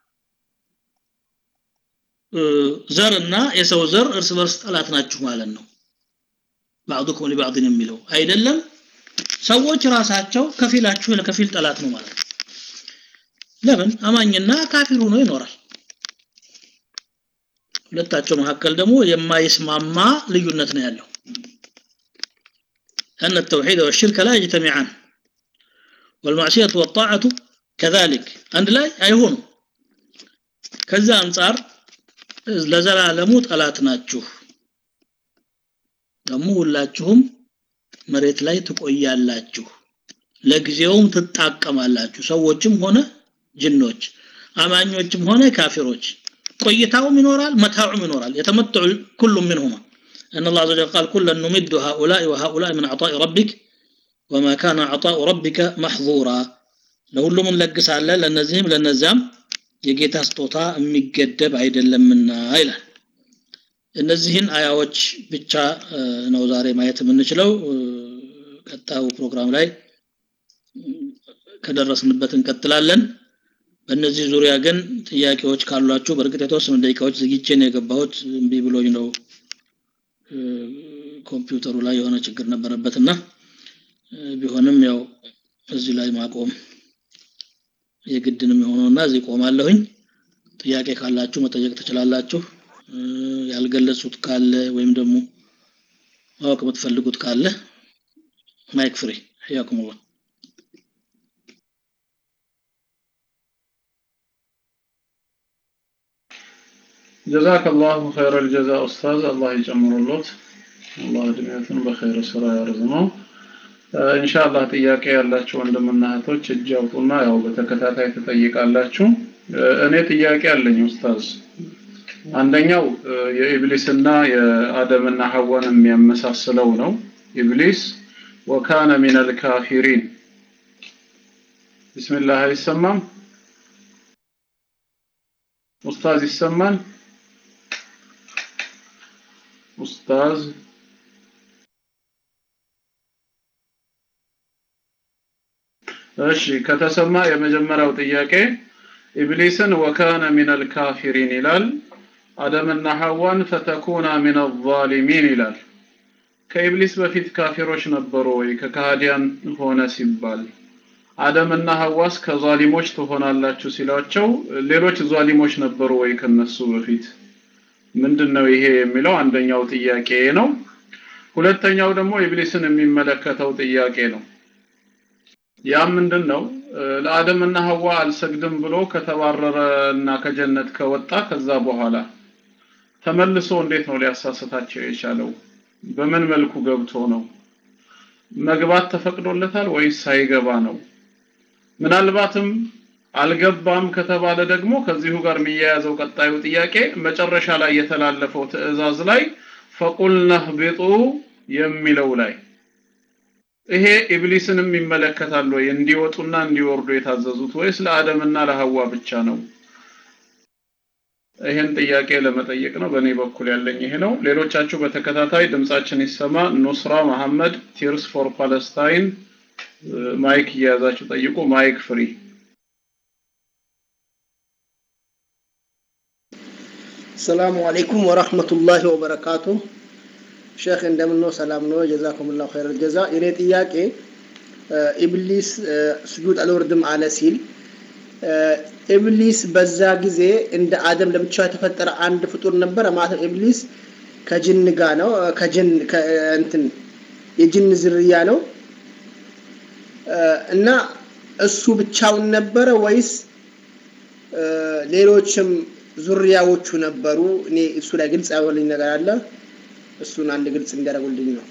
ዘርና የሰው ዘር እርስ በርስ ጠላት ናችሁ ማለት ነው بعضكم لبعض የሚለው አይደለም ሰዎች ራሳቸው ከፊላችሁ ለከፊል ጠላት ነው ማለት ነው ለምን አማኝና ካፊር ሆኖ ይኖራል ሁለታቸው መካከል ደግሞ የማይስማማ ልዩነት ነው ያለው أن التوحيد والشرك لا يجتمعان والمعصية والطاعة كذلك عند لا أيهون كذا أنصار ለዘላለሙ ጠላት ናችሁ ደግሞ ሁላችሁም መሬት ላይ ትቆያላችሁ ለጊዜውም ትጣቀማላችሁ ሰዎችም ሆነ ጅኖች አማኞችም ሆነ ካፊሮች ቆይታውም ይኖራል መታዑም ይኖራል የተመትዑ ኩሉ منهما ان الله عز وجل قال كلا نمد هؤلاء وهؤلاء من عطاء ربك وما كان عطاء ربك محظورا ለሁሉም እንለግሳለን ለነዚህም ለነዛም የጌታ ስጦታ የሚገደብ አይደለምና ይላል እነዚህን አያዎች ብቻ ነው ዛሬ ማየት የምንችለው ቀጣዩ ፕሮግራም ላይ ከደረስንበት እንቀጥላለን በእነዚህ ዙሪያ ግን ጥያቄዎች ካሏችሁ በእርግጥ የተወሰኑ ደቂቃዎች ዝግቼ ነው የገባሁት እምቢ ብሎኝ ነው ኮምፒውተሩ ላይ የሆነ ችግር ነበረበትና ቢሆንም ያው እዚህ ላይ ማቆም የግድንም የሆነውና እዚህ ቆማለሁኝ ጥያቄ ካላችሁ መጠየቅ ትችላላችሁ ያልገለጹት ካለ ወይም ደግሞ ማወቅ የምትፈልጉት ካለ ማይክ ፍሪ ያኩሙላህ جزاك الله خير الجزاء أستاذ الله يجمر اللوت الله እድሜያትን በኸይር ስራ ያርዝመው ኢንሻአላህ ጥያቄ ያላችሁ ወንድምና እህቶች እጅ አውጡና ያው በተከታታይ ትጠይቃላችሁ እኔ ጥያቄ አለኝ ኡስታዝ አንደኛው የኢብሊስና የአደምና ሐዋን የሚያመሳስለው ነው ኢብሊስ ወካነ ሚነል ካፊሪን ቢስሚላህ አይሰማም ኡስታዝ ይሰማል ኡስታዝ እሺ ከተሰማ የመጀመሪያው ጥያቄ ኢብሊስን ወካነ ሚነል ካፊሪን ይላል አደምና ሐዋን ፈተኩና ሚነ ዛሊሚን ይላል ከኢብሊስ በፊት ካፊሮች ነበሩ ወይ ከካህዲያን ሆነ ሲባል አደምና ሐዋስ ከዛሊሞች ትሆናላችሁ ሲሏቸው ሌሎች ዛሊሞች ነበሩ ወይ ከነሱ በፊት ምንድነው ይሄ የሚለው አንደኛው ጥያቄ ነው ሁለተኛው ደግሞ ኢብሊስን የሚመለከተው ጥያቄ ነው ያ ምንድነው ለአደምና ሐዋ አልሰግድም ብሎ ከተባረረ እና ከጀነት ከወጣ ከዛ በኋላ ተመልሶ እንዴት ነው ሊያሳስታቸው የቻለው በምን መልኩ ገብቶ ነው መግባት ተፈቅዶለታል ወይስ ሳይገባ ነው ምናልባትም አልገባም ከተባለ ደግሞ ከዚሁ ጋር የሚያያዘው ቀጣዩ ጥያቄ መጨረሻ ላይ የተላለፈው ትዕዛዝ ላይ ፈቁልነህ ቢጡ የሚለው ላይ ይሄ ኢብሊስንም ይመለከታል ወይ እንዲወጡና እንዲወርዱ የታዘዙት ወይስ ለአደምና ለሐዋ ብቻ ነው ይሄን ጥያቄ ለመጠየቅ ነው በእኔ በኩል ያለኝ ይሄ ነው ሌሎቻችሁ በተከታታይ ድምጻችን ይሰማ ኑስራ መሐመድ ቲርስ ፎር ፓለስታይን ማይክ እየያዛችሁ ጠይቁ ማይክ ፍሪ السلام عليكم ورحمة الله وبركاته ሼክ እንደምነው ሰላም ነው ጀዛኩምላሁ ኸይር ጀዛ የኔ ጥያቄ ኢብሊስ ስጁድ አልወርድም አለ ሲል ኢብሊስ በዛ ጊዜ እንደ አደም ለብቻ የተፈጠረ አንድ ፍጡር ነበረ ማለት ነው ኢብሊስ ከጅን ጋር ነው ከጅን እንትን የጅን ዝርያ ነው እና እሱ ብቻውን ነበረ ወይስ ሌሎችም ዙሪያዎቹ ነበሩ እኔ እሱ ላይ ግልጽ ያወልኝ ነገር አለ እሱን አንድ ግልጽ እንዲያደርጉልኝ ነው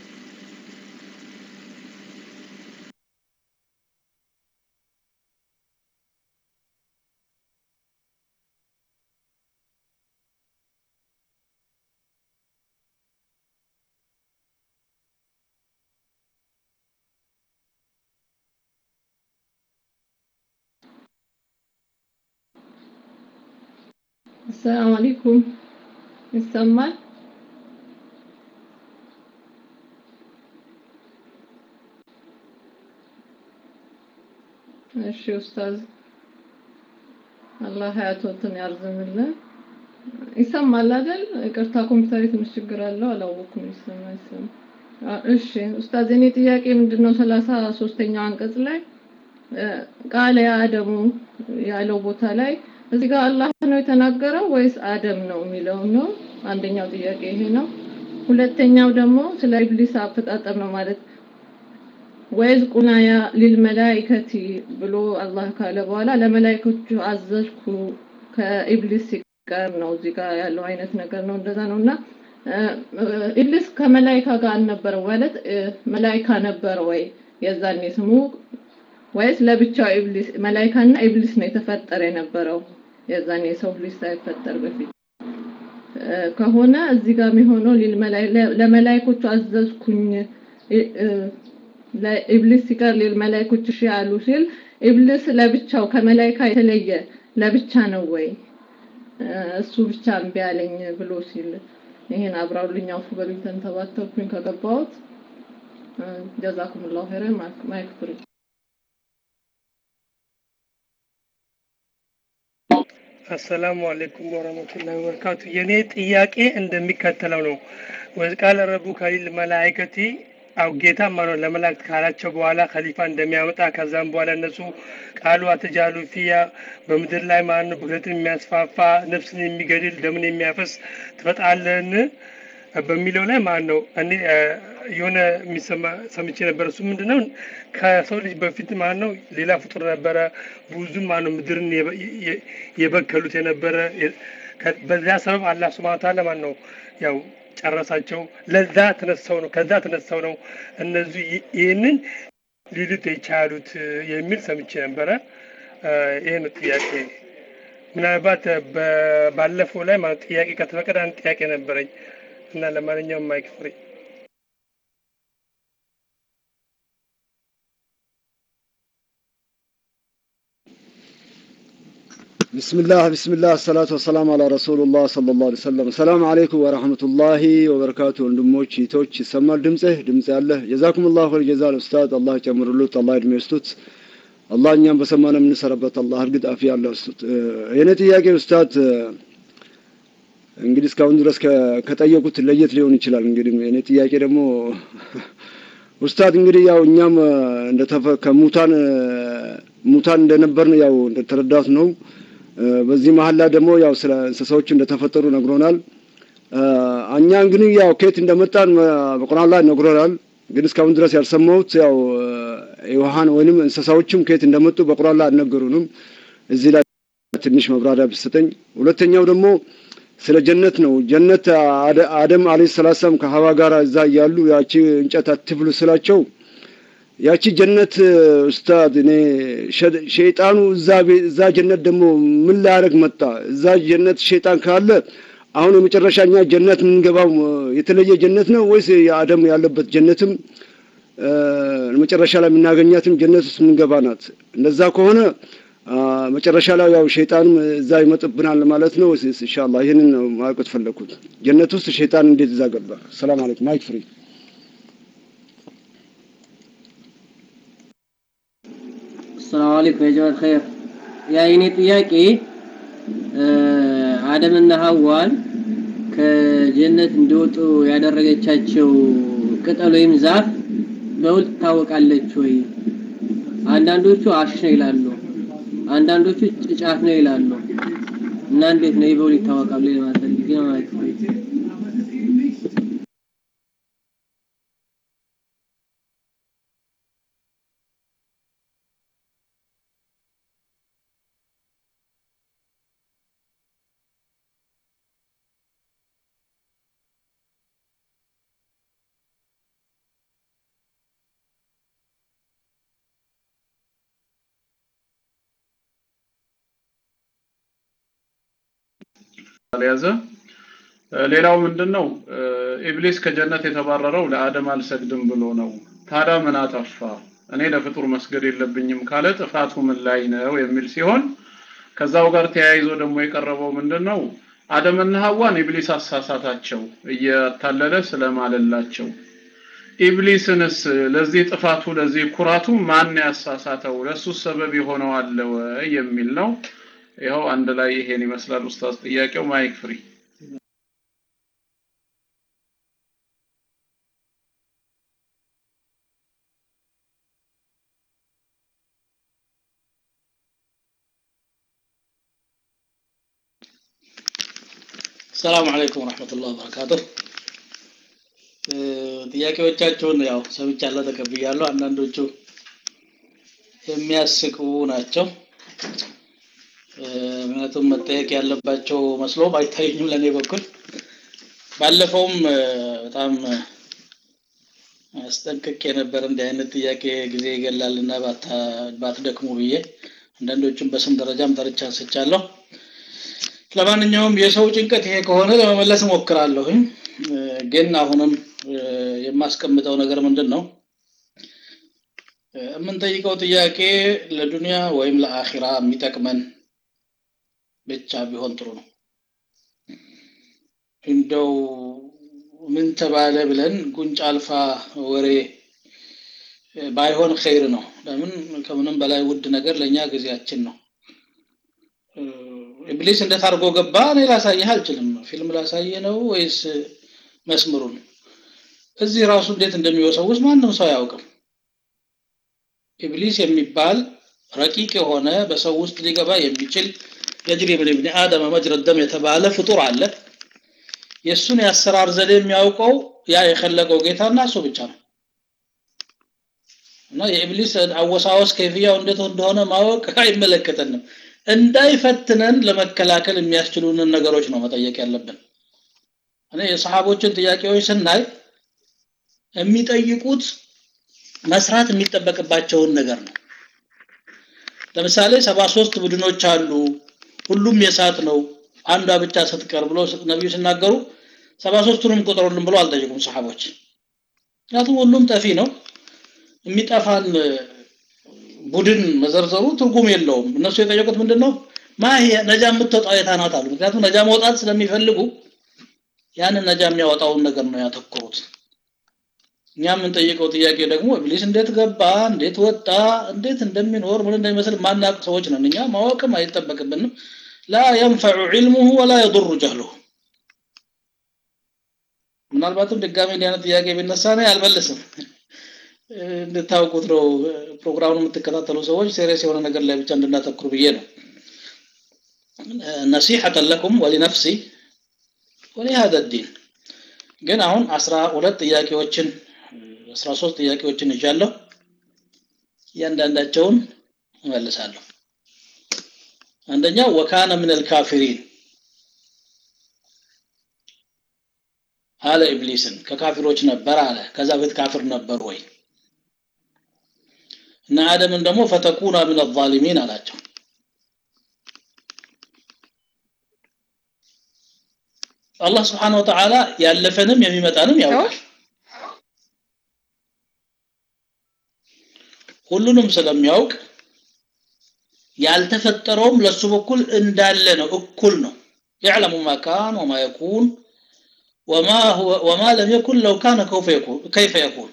السلام عليكم ይሰማል እሺ ኡስታዝ አላህ ሀያቶትን ያርዝምልን ይሰማል አይደል ይቅርታ ኮምፒውተር ትንሽ ችግር አለው አላወኩም ይሰማ ይሰማ እሺ ኡስታዝ የኔ ጥያቄ ምንድነው ሰላሳ ሶስተኛው አንቀጽ ላይ ቃለ አደሙ ያለው ቦታ ላይ እዚህ ጋር አላህ ነው የተናገረው ወይስ አደም ነው የሚለው ነው አንደኛው ጥያቄ ይሄ ነው ሁለተኛው ደግሞ ስለ ኢብሊስ አፈጣጠር ነው ማለት ወይዝ ቁናያ ሊልመላይከቲ ብሎ አላህ ካለ በኋላ ለመላይኮቹ አዘዝኩ ከኢብሊስ ጋር ነው እዚህ ጋር ያለው አይነት ነገር ነው እንደዛ ነው እና ኢብሊስ ከመላይካ ጋር አልነበረ ማለት መላይካ ነበረ ወይ የዛኔ ስሙ ወይስ ለብቻው ኢብሊስ መላይካና ኢብሊስ ነው የተፈጠረ የነበረው የዛኔ የሰው ልጅ ሳይፈጠር በፊት ከሆነ እዚህ ጋር የሚሆነው ለመላይኮቹ አዘዝኩኝ ለኢብሊስ ሲቀር ሌል መላይኮች እሺ ያሉ ሲል ኢብሊስ ለብቻው ከመላይካ የተለየ ለብቻ ነው ወይ እሱ ብቻ እምቢ አለኝ ብሎ ሲል ይሄን አብራውልኝ አውፉ በሉኝ ተንተባተብኩኝ ከገባሁት ጀዛኩምላሁ ኸይረን ማይክ ፍሪ አሰላሙ አለይኩም ወረህመቱላሂ ወበረካቱ። የኔ ጥያቄ እንደሚከተለው ነው። ወቃለ ረቡከ ሊል መላኢከቲ አው ጌታ ማነው ለመላእክት ካላቸው በኋላ ከሊፋ እንደሚያመጣ ከዛም በኋላ እነሱ ቃሉ አተጃሉ ፊያ በምድር ላይ ማን ነው ብክለትን የሚያስፋፋ ነፍስን የሚገድል ደምን የሚያፈስ ትፈጣለን በሚለው ላይ ማን ነው እኔ የሆነ የሚሰማ ሰምቼ ነበር። እሱ ምንድን ነው ከሰው ልጅ በፊት ማን ነው ሌላ ፍጡር ነበረ። ብዙ ማን ነው ምድርን የበከሉት የነበረ በዚያ ሰበብ አላህ ሱብሃነሁ ወተዓላ ማን ነው ያው ጨረሳቸው። ለዛ ተነሳው ነው ከዛ ተነሳው ነው እነዚህ ይህንን ሊሉት የቻሉት የሚል ሰምቼ ነበረ። ይህ ነው ጥያቄ። ምናልባት ባለፈው ላይ ማለት ጥያቄ ከተፈቀደ አንድ ጥያቄ ነበረኝ እና ለማንኛውም ማይክ ፍሪ بسم الله بسم الله الصلاة والسلام على رسول الله صلى الله عليه وسلم السلام عليكم ورحمة الله وبركاته ወንድሞች ይቶች ይሰማል ድምጽህ ድምጽ ያለ ጀዛኩም الله خير جزاء ኡስታዝ አላህ ጨምሩሉት አላህ እድሜ ይስጡት አላህ እኛም በሰማነው የምንሰራበት አላህ እርግጥ አፊያ አላህ ይስጡት የኔ ጥያቄ ኡስታዝ እንግዲህ እስካሁን ድረስ ከጠየቁት ለየት ሊሆን ይችላል እንግዲህ የኔ ጥያቄ ደግሞ ኡስታዝ እንግዲህ ያው እኛም እንደተፈ ከሙታን ሙታን እንደነበርን ያው እንደተረዳት ነው በዚህ መሀል ላይ ደግሞ ያው ስለ እንስሳዎች እንደተፈጠሩ ነግሮናል። እኛ እንግዲህ ያው ከየት እንደመጣን በቁርአን ላይ ነግሮናል። ግን እስካሁን ድረስ ያልሰማሁት ያው የውሃን ወይንም እንስሳዎችም ከየት እንደመጡ በቁርአን ላይ አልነገሩንም። እዚህ ላይ ትንሽ መብራሪያ ብትሰጠኝ። ሁለተኛው ደግሞ ስለ ጀነት ነው። ጀነት አደም አለይሂ ሰላም ከሀዋ ጋር እዛ እያሉ ያቺ እንጨት አትብሉ ስላቸው ያቺ ጀነት ኡስታድ እኔ ሸይጣኑ እዛ እዛ ጀነት ደግሞ ምን ላያደርግ መጣ? እዛ ጀነት ሸይጣን ካለ አሁን የመጨረሻ እኛ ጀነት የምንገባው የተለየ ጀነት ነው ወይስ የአደም ያለበት ጀነትም መጨረሻ ላይ የምናገኛትም ጀነት ውስጥ የምንገባ ናት? እንደዛ ከሆነ መጨረሻ ላይ ያው ሸይጣንም እዛ ይመጥብናል ማለት ነው። ኢንሻአላህ ይህንን ነው ማወቅ ፈለኩት። ጀነት ውስጥ ሸይጣን እንዴት እዛ ገባ? ሰላም አለይኩም ማይክ ፍሪ ሰላም አለይኩም የጀማል ኸይር። ያ የኔ ጥያቄ አደምና ሐዋን ከጀነት እንዲወጡ ያደረገቻቸው ቅጠል ወይም ዛፍ በውል ትታወቃለች ወይ? አንዳንዶቹ አሽ ነው ይላሉ፣ አንዳንዶቹ ጫፍ ነው ይላሉ። እና እንዴት ነው በውል ይታወቃሉ ለማለት ፈልጌ ነው ማለት ነው። ያዘ ሌላው ምንድን ነው ኢብሊስ ከጀነት የተባረረው ለአደም አልሰግድም ብሎ ነው ታዲያ ምን አጠፋ እኔ ለፍጡር መስገድ የለብኝም ካለ ጥፋቱ ምን ላይ ነው የሚል ሲሆን ከዛው ጋር ተያይዞ ደግሞ የቀረበው ምንድን ነው አደምና ሐዋን ኢብሊስ አሳሳታቸው እያታለለ ስለማለላቸው ኢብሊስንስ ለዚህ ጥፋቱ ለዚህ ኩራቱ ማን ያሳሳተው ለሱ ሰበብ የሆነው አለ ወይ የሚል ነው ይኸው አንድ ላይ ይሄን ይመስላል ኡስታዝ ጥያቄው ማይክ ፍሪ ሰላም አለይኩም ወራህመቱላሂ ወበረካቱህ ጥያቄዎቻቸውን ያው ሰምቻለሁ ተቀብያለሁ አንዳንዶቹ የሚያስቁ ናቸው ምክንያቱም መጠየቅ ያለባቸው መስሎም አይታዩኝም ለእኔ በኩል ባለፈውም በጣም አስጠንቅቄ ነበር እንዲህ አይነት ጥያቄ ጊዜ ይገላልና ባትደክሙ ብዬ አንዳንዶቹም በስም ደረጃም ጠርቻ አንስቻለሁ ለማንኛውም የሰው ጭንቀት ይሄ ከሆነ ለመመለስ እሞክራለሁኝ ግን አሁንም የማስቀምጠው ነገር ምንድን ነው የምንጠይቀው ጥያቄ ለዱንያ ወይም ለአኺራ የሚጠቅመን ብቻ ቢሆን ጥሩ ነው እንደው ምን ተባለ ብለን ጉንጭ አልፋ ወሬ ባይሆን ኸይር ነው ለምን ከምንም በላይ ውድ ነገር ለእኛ ጊዜያችን ነው ኢብሊስ እንዴት አድርጎ ገባ እኔ ላሳይህ አልችልም ፊልም ላሳየ ነው ወይስ መስምሩን እዚህ ራሱ እንዴት እንደሚወሰውስ ማንም ሰው አያውቅም ኢብሊስ የሚባል ረቂቅ የሆነ በሰው ውስጥ ሊገባ የሚችል የጅሪ ብን ብን አደም መጅረ ደም የተባለ ፍጡር አለ የእሱን የአሰራር ዘዴ የሚያውቀው ያ የፈለገው ጌታና እሱ ብቻ ነው እና የኢብሊስ አወሳወስ ከይፍያው እንዴት እንደሆነ ማወቅ አይመለከተንም እንዳይፈትነን ለመከላከል የሚያስችሉንን ነገሮች ነው መጠየቅ ያለብን እኔ የሰሃቦችን ጥያቄዎች ስናይ የሚጠይቁት መስራት የሚጠበቅባቸውን ነገር ነው ለምሳሌ ሰባ ሶስት ቡድኖች አሉ ሁሉም የሳት ነው አንዷ ብቻ ስትቀር ብሎ ነቢዩ ሲናገሩ ሰባ ሶስቱንም ቁጥሩልን ብሎ አልጠየቁም ሰሓቦች ምክንያቱም ሁሉም ጠፊ ነው የሚጠፋን ቡድን መዘርዘሩ ትርጉም የለውም እነሱ የጠየቁት ምንድን ነው ማ ነጃ የምትወጣው የታናት አሉ ምክንያቱም ነጃ መውጣት ስለሚፈልጉ ያንን ነጃ የሚያወጣውን ነገር ነው ያተኮሩት እኛ የምንጠይቀው ጥያቄ ደግሞ ኢብሊስ እንዴት ገባ እንዴት ወጣ እንዴት እንደሚኖር ምን እንደሚመስል ማናቅ ሰዎች ነን እኛ ማወቅም አይጠበቅብንም ላ የንፈዑ ዒልሙሁ ወላ የضሩ ጀህሉሁ ምናልባትም ድጋሚ እንዲህ አይነት ጥያቄ ቢነሳ እኔ አልመልስም እንድታውቁት ነው ፕሮግራሙን የምትከታተሉ ሰዎች ሴሪየስ የሆነ ነገር ላይ ብቻ እንድናተኩር ብዬ ነው ነሲሐተን ለኩም ወሊነፍሲ ወሊሃذا الدين ግን አሁን አስራ ሁለት ጥያቄዎችን አስራ ሶስት ጥያቄዎችን ይዣለሁ እያንዳንዳቸውን እመልሳለሁ አንደኛው ወካነ ምን አልካፊሪን አለ ኢብሊስን ከካፊሮች ነበር አለ ከዛ በፊት ካፍር ነበር ወይ እና አደምን ደግሞ ፈተኩና ምን አዛሊሚን አላቸው አላህ ስብሓን ወተዓላ ያለፈንም የሚመጣንም ያውቃል ሁሉንም ስለሚያውቅ ያልተፈጠረውም ለሱ በኩል እንዳለ ነው እኩል ነው يعلم ما كان وما يكون وما هو وما لم يكن لو كان كيف يكون كيف يكون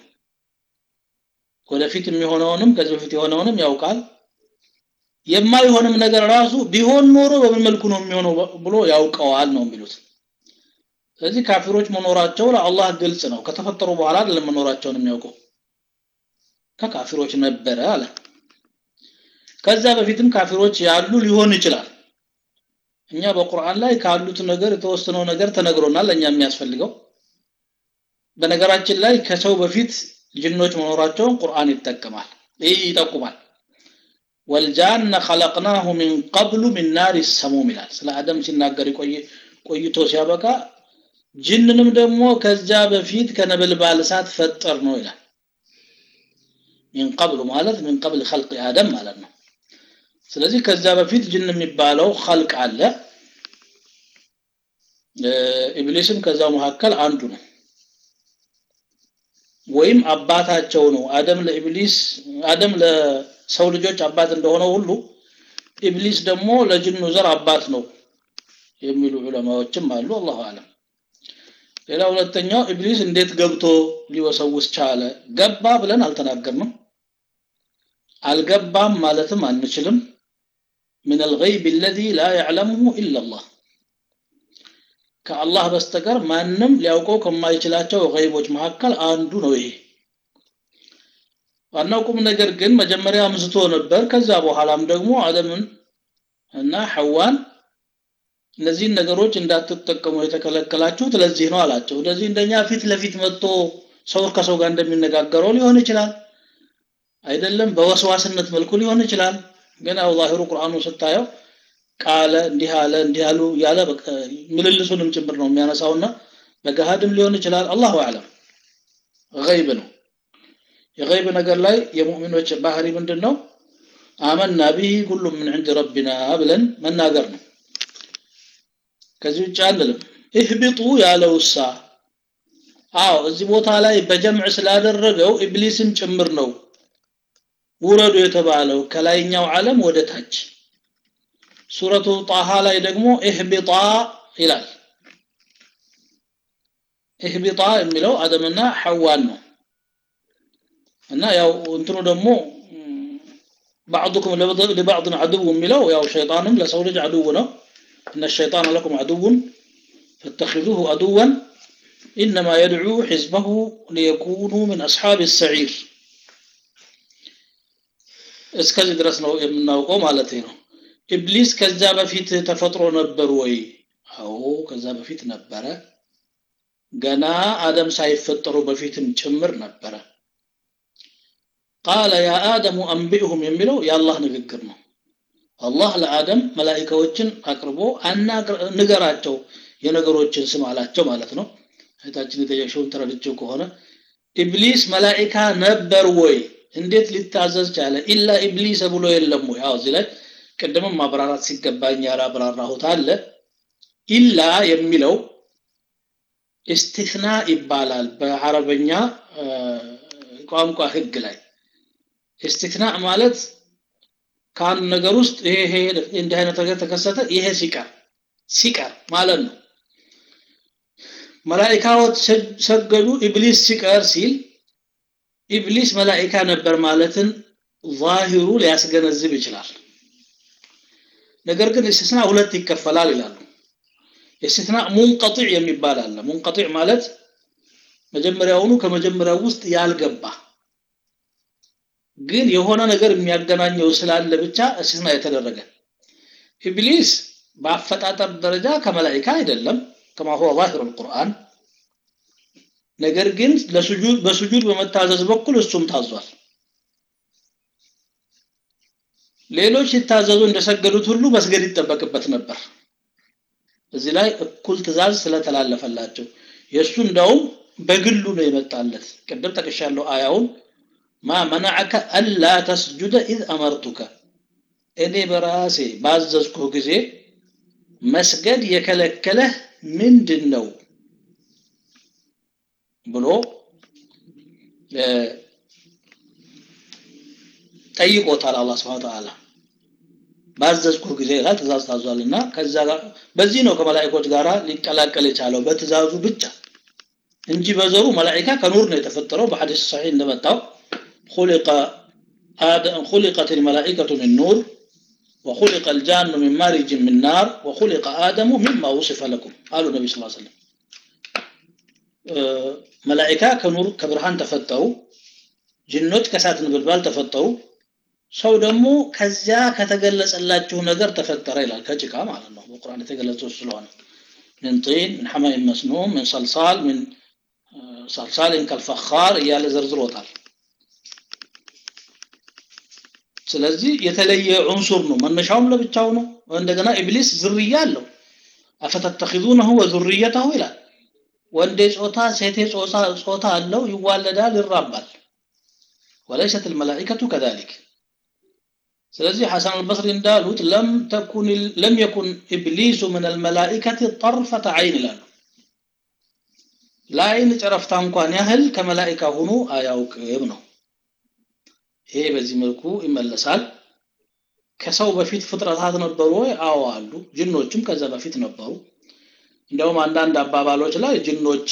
ወደፊት የሚሆነውንም ከዚህ በፊት የሆነውንም ያውቃል የማይሆንም ነገር ራሱ ቢሆን ኖሮ በምን መልኩ ነው የሚሆነው ብሎ ያውቀዋል ነው የሚሉት ስለዚህ ካፊሮች መኖራቸው ለአላህ ግልጽ ነው ከተፈጠሩ በኋላ አይደለም መኖራቸውን የሚያውቀው ከካፊሮች ነበረ አለ ከዛ በፊትም ካፊሮች ያሉ ሊሆን ይችላል እኛ በቁርአን ላይ ካሉት ነገር የተወሰነው ነገር ተነግሮናል ለእኛ የሚያስፈልገው በነገራችን ላይ ከሰው በፊት ጅኖች መኖራቸውን ቁርአን ይጠቀማል ይህ ይጠቁማል ወልጃነ ኸለቅናሁ ሚን ቀብሉ ሚን ናሪ ሰሙም ይላል ስለ አደም ሲናገር ቆይቶ ሲያበቃ ጅንንም ደግሞ ከዚያ በፊት ከነበልባል እሳት ፈጠር ነው ይላል ሚን ቀብሉ ማለት ሚን ቀብል ኸልቅ አደም ማለት ነው ስለዚህ ከዚያ በፊት ጅን የሚባለው ኸልቅ አለ ኢብሊስም ከዛው መካከል አንዱ ነው ወይም አባታቸው ነው አደም ለኢብሊስ አደም ለሰው ልጆች አባት እንደሆነ ሁሉ ኢብሊስ ደግሞ ለጅኑ ዘር አባት ነው የሚሉ ዑለማዎችም አሉ አላሁ አለም ሌላ ሁለተኛው ኢብሊስ እንዴት ገብቶ ሊወሰውስ ቻለ ገባ ብለን አልተናገርንም አልገባም ማለትም አንችልም من الغيب الذي لا يعلمه إلا الله ከአላህ በስተቀር ማንም ሊያውቀው ከማይችላቸው ገይቦች መካከል አንዱ ነው ይሄ ዋናው ቁም ነገር ግን መጀመሪያ አምስቶ ነበር ከዛ በኋላም ደግሞ አደምን እና ሐዋን እነዚህን ነገሮች እንዳትጠቀሙ የተከለከላችሁት ለዚህ ነው አላቸው እንደዚህ እንደኛ ፊት ለፊት መጥቶ ሰው ከሰው ጋር እንደሚነጋገረው ሊሆን ይችላል አይደለም በወስዋስነት መልኩ ሊሆን ይችላል ግን ያው ዛሂሩ ቁርአኑ ስታየው ቃለ እንዲህ አለ እንዲህ አሉ ያለ ምልልሱንም ጭምር ነው የሚያነሳውና በገሃድም ሊሆን ይችላል አላሁ አለም ገይብ ነው የገይብ ነገር ላይ የሙእሚኖች ባህሪ ምንድን ነው አመና ቢህ ሁሉም ምን ዕንድ ረቢና ብለን መናገር ነው ከዚህ ውጭ አንልም እህቢጡ ያለውሳ አዎ እዚህ ቦታ ላይ በጀምዕ ስላደረገው ኢብሊስን ጭምር ነው ውረዱ የተባለው ከላይኛው ዓለም ወደ ታች ሱረቱ ጣሃ ላይ ደግሞ ኢህቢጣ ይላል ኢህቢጣ የሚለው አደምና ሐዋን ነው እና ያው እንትኑ ደግሞ بعضكم لبعض عدو የሚለው ያው ሸይጣንም ለሰው ልጅ አድው ነው ان الشيطان لكم عدو فاتخذوه عدوا انما يدعو حزبه ليكونوا من اصحاب السعير እስከዚህ ድረስ ነው የምናውቀው ማለት ነው ኢብሊስ ከዛ በፊት ተፈጥሮ ነበር ወይ አዎ ከዛ በፊት ነበረ ገና አደም ሳይፈጠሩ በፊትም ጭምር ነበረ ቃለ ያ አደሙ አንቢእሁም የሚለው የአላህ ንግግር ነው አላህ ለአደም መላኢካዎችን አቅርቦ ንገራቸው የነገሮችን ስም አላቸው ማለት ነው እህታችን የጠየቅሽውን ተረድቼው ከሆነ ኢብሊስ መላኢካ ነበር ወይ እንዴት ሊታዘዝ ቻለ ኢላ ኢብሊስ ብሎ የለም ወይ አዎ እዚህ ላይ ቅድምም ማብራራት ሲገባኝ ያላብራራሁት አለ ኢላ የሚለው ኢስቲስና ይባላል በአረበኛ ቋንቋ ህግ ላይ ኢስቲስና ማለት ከአንድ ነገር ውስጥ ይሄ ይሄ እንዲህ አይነት ነገር ተከሰተ ይሄ ሲቀር ሲቀር ማለት ነው መላኢካዎች ሰገዱ ኢብሊስ ሲቀር ሲል ኢብሊስ መላኢካ ነበር ማለትን ዛሂሩ ሊያስገነዝብ ይችላል ነገር ግን እስtisና ሁለት ይከፈላል ይላሉ እስtisና ሙንቀጢዕ የሚባል አለ ሙንቀጢዕ ማለት መጀመሪያውኑ ከመጀመሪያው ውስጥ ያልገባ ግን የሆነ ነገር የሚያገናኘው ስላለ ብቻ እስtisና የተደረገ ኢብሊስ በአፈጣጠር ደረጃ ከመላኢካ አይደለም ከማ ሁወ ዛሂሩ القرآن ነገር ግን ለሱጁድ በሱጁድ በመታዘዝ በኩል እሱም ታዟል ሌሎች ሲታዘዙ እንደሰገዱት ሁሉ መስገድ ይጠበቅበት ነበር እዚህ ላይ እኩል ትእዛዝ ስለተላለፈላቸው የእሱ እንዳውም በግሉ ነው የመጣለት ቅድም ጠቅሻለሁ አያውን ማ መናዐከ አላ ተስጁደ ኢዝ አመርቱከ እኔ በራሴ ባዘዝኩህ ጊዜ መስገድ የከለከለህ ምንድን ነው ብሎ ጠይቆታል አላህ Subhanahu Ta'ala ባዘዝኩ ጊዜ ይላል ትእዛዝ ታዟልና ከዛ ጋር በዚህ ነው ከመላእክቶች ጋራ ሊቀላቀል የቻለው በትእዛዙ ብቻ እንጂ በዘሩ መላእክታ ከኑር ነው የተፈጠረው በሐዲስ ሰሒህ እንደመጣው خلق آدم خلقت الملائكة من نور وخلق الجان من مارج من نار وخلق آدم مما وصف لكم قالوا النبي صلى الله عليه وسلم መላኢካ ከኑር ከብርሃን ተፈጠሩ ጅኖች ከእሳት ነበልባል ተፈጠሩ ሰው ደግሞ ከዚያ ከተገለጸላችሁ ነገር ተፈጠረ ይላል ከጭቃ ማለት ነው በቁርአን የተገለጸው ስለሆነ من طين من حمأ مسنون من صلصال من صلصال كالفخار እያለ ዘርዝሮታል ስለዚህ የተለየ ዑንሱር ነው መነሻውም ለብቻው ነው እንደገና ኢብሊስ ዝርያ አለው አፈተተኺዙነሁ ወዙርየተሁ ይላል ወንዴ ጾታ ሴቴ ጾታ ጾታ አለው ይዋለዳል ይራባል وليست الملائكة كذلك ስለዚህ ሐሰን አልበስሪ እንዳሉት ለም ተኩን ለም የኩን ኢብሊሱ ምን አልመላኢከት ጠርፈተ አይን ይላሉ ለአይን ጨረፍታ እንኳን ያህል ከመላኢካ ሆኖ አያውቅም ነው ይሄ በዚህ መልኩ ይመለሳል ከሰው በፊት ፍጥረታት ነበሩ ወይ አዎ አሉ ጅኖችም ከዛ በፊት ነበሩ እንደውም አንዳንድ አባባሎች ላይ ጅኖች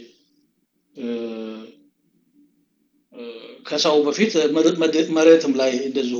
ከሰው በፊት መሬትም ላይ እንደዚሁ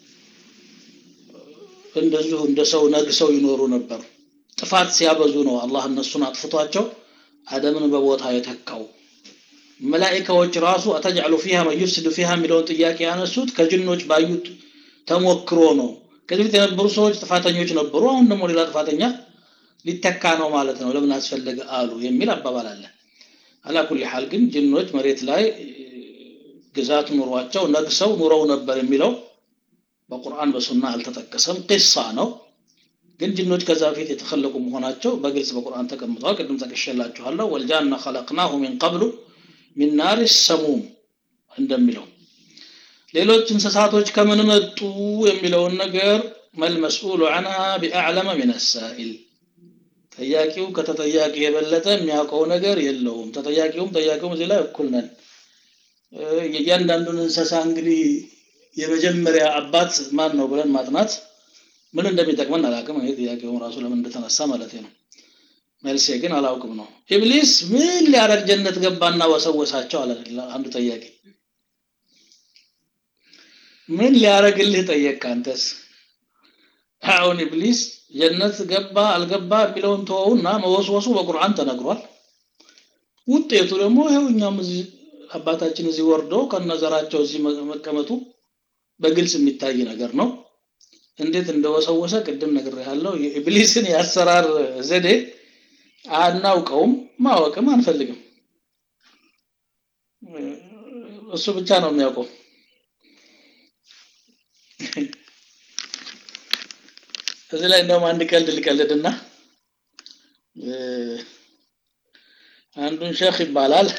እንደዚሁ እንደ ሰው ነግሰው ይኖሩ ነበር ጥፋት ሲያበዙ ነው አላህ እነሱን አጥፍቷቸው አደምን በቦታ የተካው መላኢካዎች ራሱ አተጅዐሉ ፊሃ መን ዩፍሲዱ ፊሃ የሚለውን ጥያቄ ያነሱት ከጅኖች ባዩት ተሞክሮ ነው ከዚህ በፊት የነበሩ ሰዎች ጥፋተኞች ነበሩ አሁን ደግሞ ሌላ ጥፋተኛ ሊተካ ነው ማለት ነው ለምን አስፈለገ አሉ የሚል አባባል አለ አላኩል ሐል ግን ጅኖች መሬት ላይ ግዛት ኑሯቸው ነግሰው ኑረው ነበር የሚለው በቁርአን በሱና አልተጠቀሰም ቂሳ ነው ግን ጅኖች ከዛ በፊት የተኸለቁ መሆናቸው በግልጽ በቁርአን ተቀምጠዋል። ቅድም ጠቅሼላችኋለሁ። ወልጃነ ኸለቅናሁ ሚን ቀብሉ ሚን ናሪ ሰሙም እንደሚለው ሌሎች እንስሳቶች ከምን መጡ የሚለውን ነገር መልመስኡሉ ዐንሃ ቢአዕለመ ሚን ሳኢል ጠያቂው ከተጠያቂ የበለጠ የሚያውቀው ነገር የለውም። ተጠያቂውም ጠያቂውም እዚህ ላይ እኩል ነን። የእያንዳንዱን እንስሳ እንግዲህ የመጀመሪያ አባት ማን ነው ብለን ማጥናት ምን እንደሚጠቅመን አላውቅም። እኔ ጥያቄውም ራሱ ለምን እንደተነሳ ማለት ነው። መልሴ ግን አላውቅም ነው። ኢብሊስ ምን ሊያደርግ ጀነት ገባና ወሰወሳቸው አለ አንዱ ጠያቂ። ምን ሊያደርግልህ ጠየቅ አንተስ? አሁን ኢብሊስ ጀነት ገባ አልገባ የሚለውን ተወውና መወስወሱ በቁርአን ተነግሯል። ውጤቱ ደግሞ ይኸው እኛም እዚህ አባታችን እዚህ ወርዶ ከነዘራቸው እዚህ መቀመጡ በግልጽ የሚታይ ነገር ነው። እንዴት እንደወሰወሰ ቅድም ነግሬሃለሁ። የኢብሊስን የአሰራር ዘዴ አናውቀውም፣ ማወቅም አንፈልግም። እሱ ብቻ ነው የሚያውቀው። እዚህ ላይ እንደውም አንድ ቀልድ ልቀልድና አንዱን ሼክ ይባላል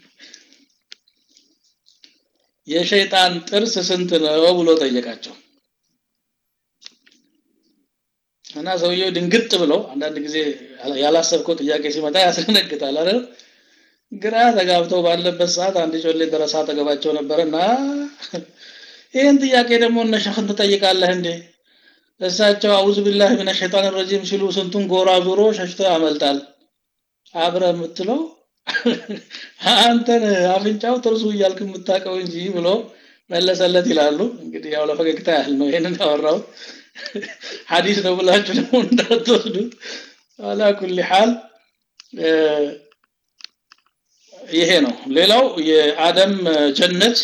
የሸይጣን ጥርስ ስንት ነው ብሎ ጠየቃቸው እና ሰውየው ድንግጥ ብለው አንዳንድ ጊዜ ያላሰብከው ጥያቄ ሲመጣ ያስደነግጣል አይደል ግራ ተጋብተው ባለበት ሰዓት አንድ ጮሌ ደረሳ አጠገባቸው ነበረና ይህን ጥያቄ ደግሞ እነ ሸኽን ትጠይቃለህ እንዴ እሳቸው አውዝ ቢላህ ሚነ ሸይጣን ረጂም ሲሉ ስንቱን ጎራ ዞሮ ሸሽቶ ያመልጣል አብረ የምትለው አንተን አፍንጫው ጥርሱ እያልክ የምታውቀው እንጂ ብሎ መለሰለት ይላሉ። እንግዲህ ያው ለፈገግታ ያህል ነው ይሄንን ያወራው። ሐዲስ ነው ብላችሁ ደግሞ እንዳትወስዱት። አላ ኩሊ ሐል ይሄ ነው። ሌላው የአደም ጀነት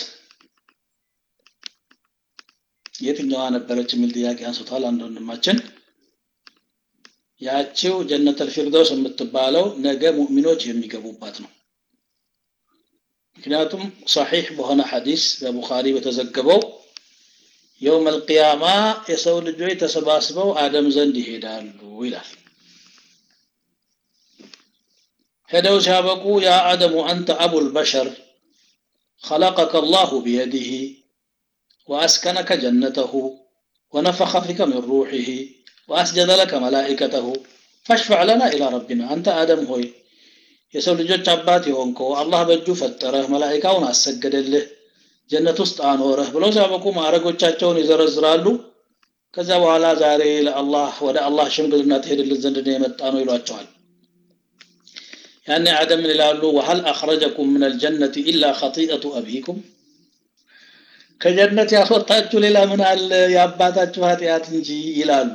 የትኛዋ ነበረች የሚል ጥያቄ አንስቷል አንድ ወንድማችን። ያቺው ጀነተል ፊርደውስ የምትባለው ነገ ሙእሚኖች የሚገቡባት ነው። ምክንያቱም ሰሒሕ በሆነ ሐዲስ በቡኻሪ በተዘገበው የውም አልቅያማ የሰው ልጆች ተሰባስበው አደም ዘንድ ይሄዳሉ ይላል። ሄደው ሲያበቁ ያ አደሙ አንተ አቡል በሸር خلقك الله بيده وأسكنك جنته ونفخ فيك من روحه وأسجد لك ملائكته فاشفع لنا إلى ربنا أنت آدم هوي የሰው ልጆች አባት የሆንከው አላህ በእጁ ፈጠረህ መላኢካውን አሰገደልህ ጀነት ውስጥ አኖረህ ብለው ሲያበቁ ማዕረጎቻቸውን ይዘረዝራሉ ከዚያ በኋላ ዛሬ ለአላህ ወደ አላህ ሽምግልና ትሄድልን ዘንድ ነው የመጣ ነው ይሏቸዋል ያኔ አደም ምን ይላሉ ወሀል አኽረጀኩም ምን አልጀነት ኢላ ኸጢአቱ አቢኩም ከጀነት ያስወጣችሁ ሌላ ምን አለ የአባታችሁ ኃጢአት እንጂ ይላሉ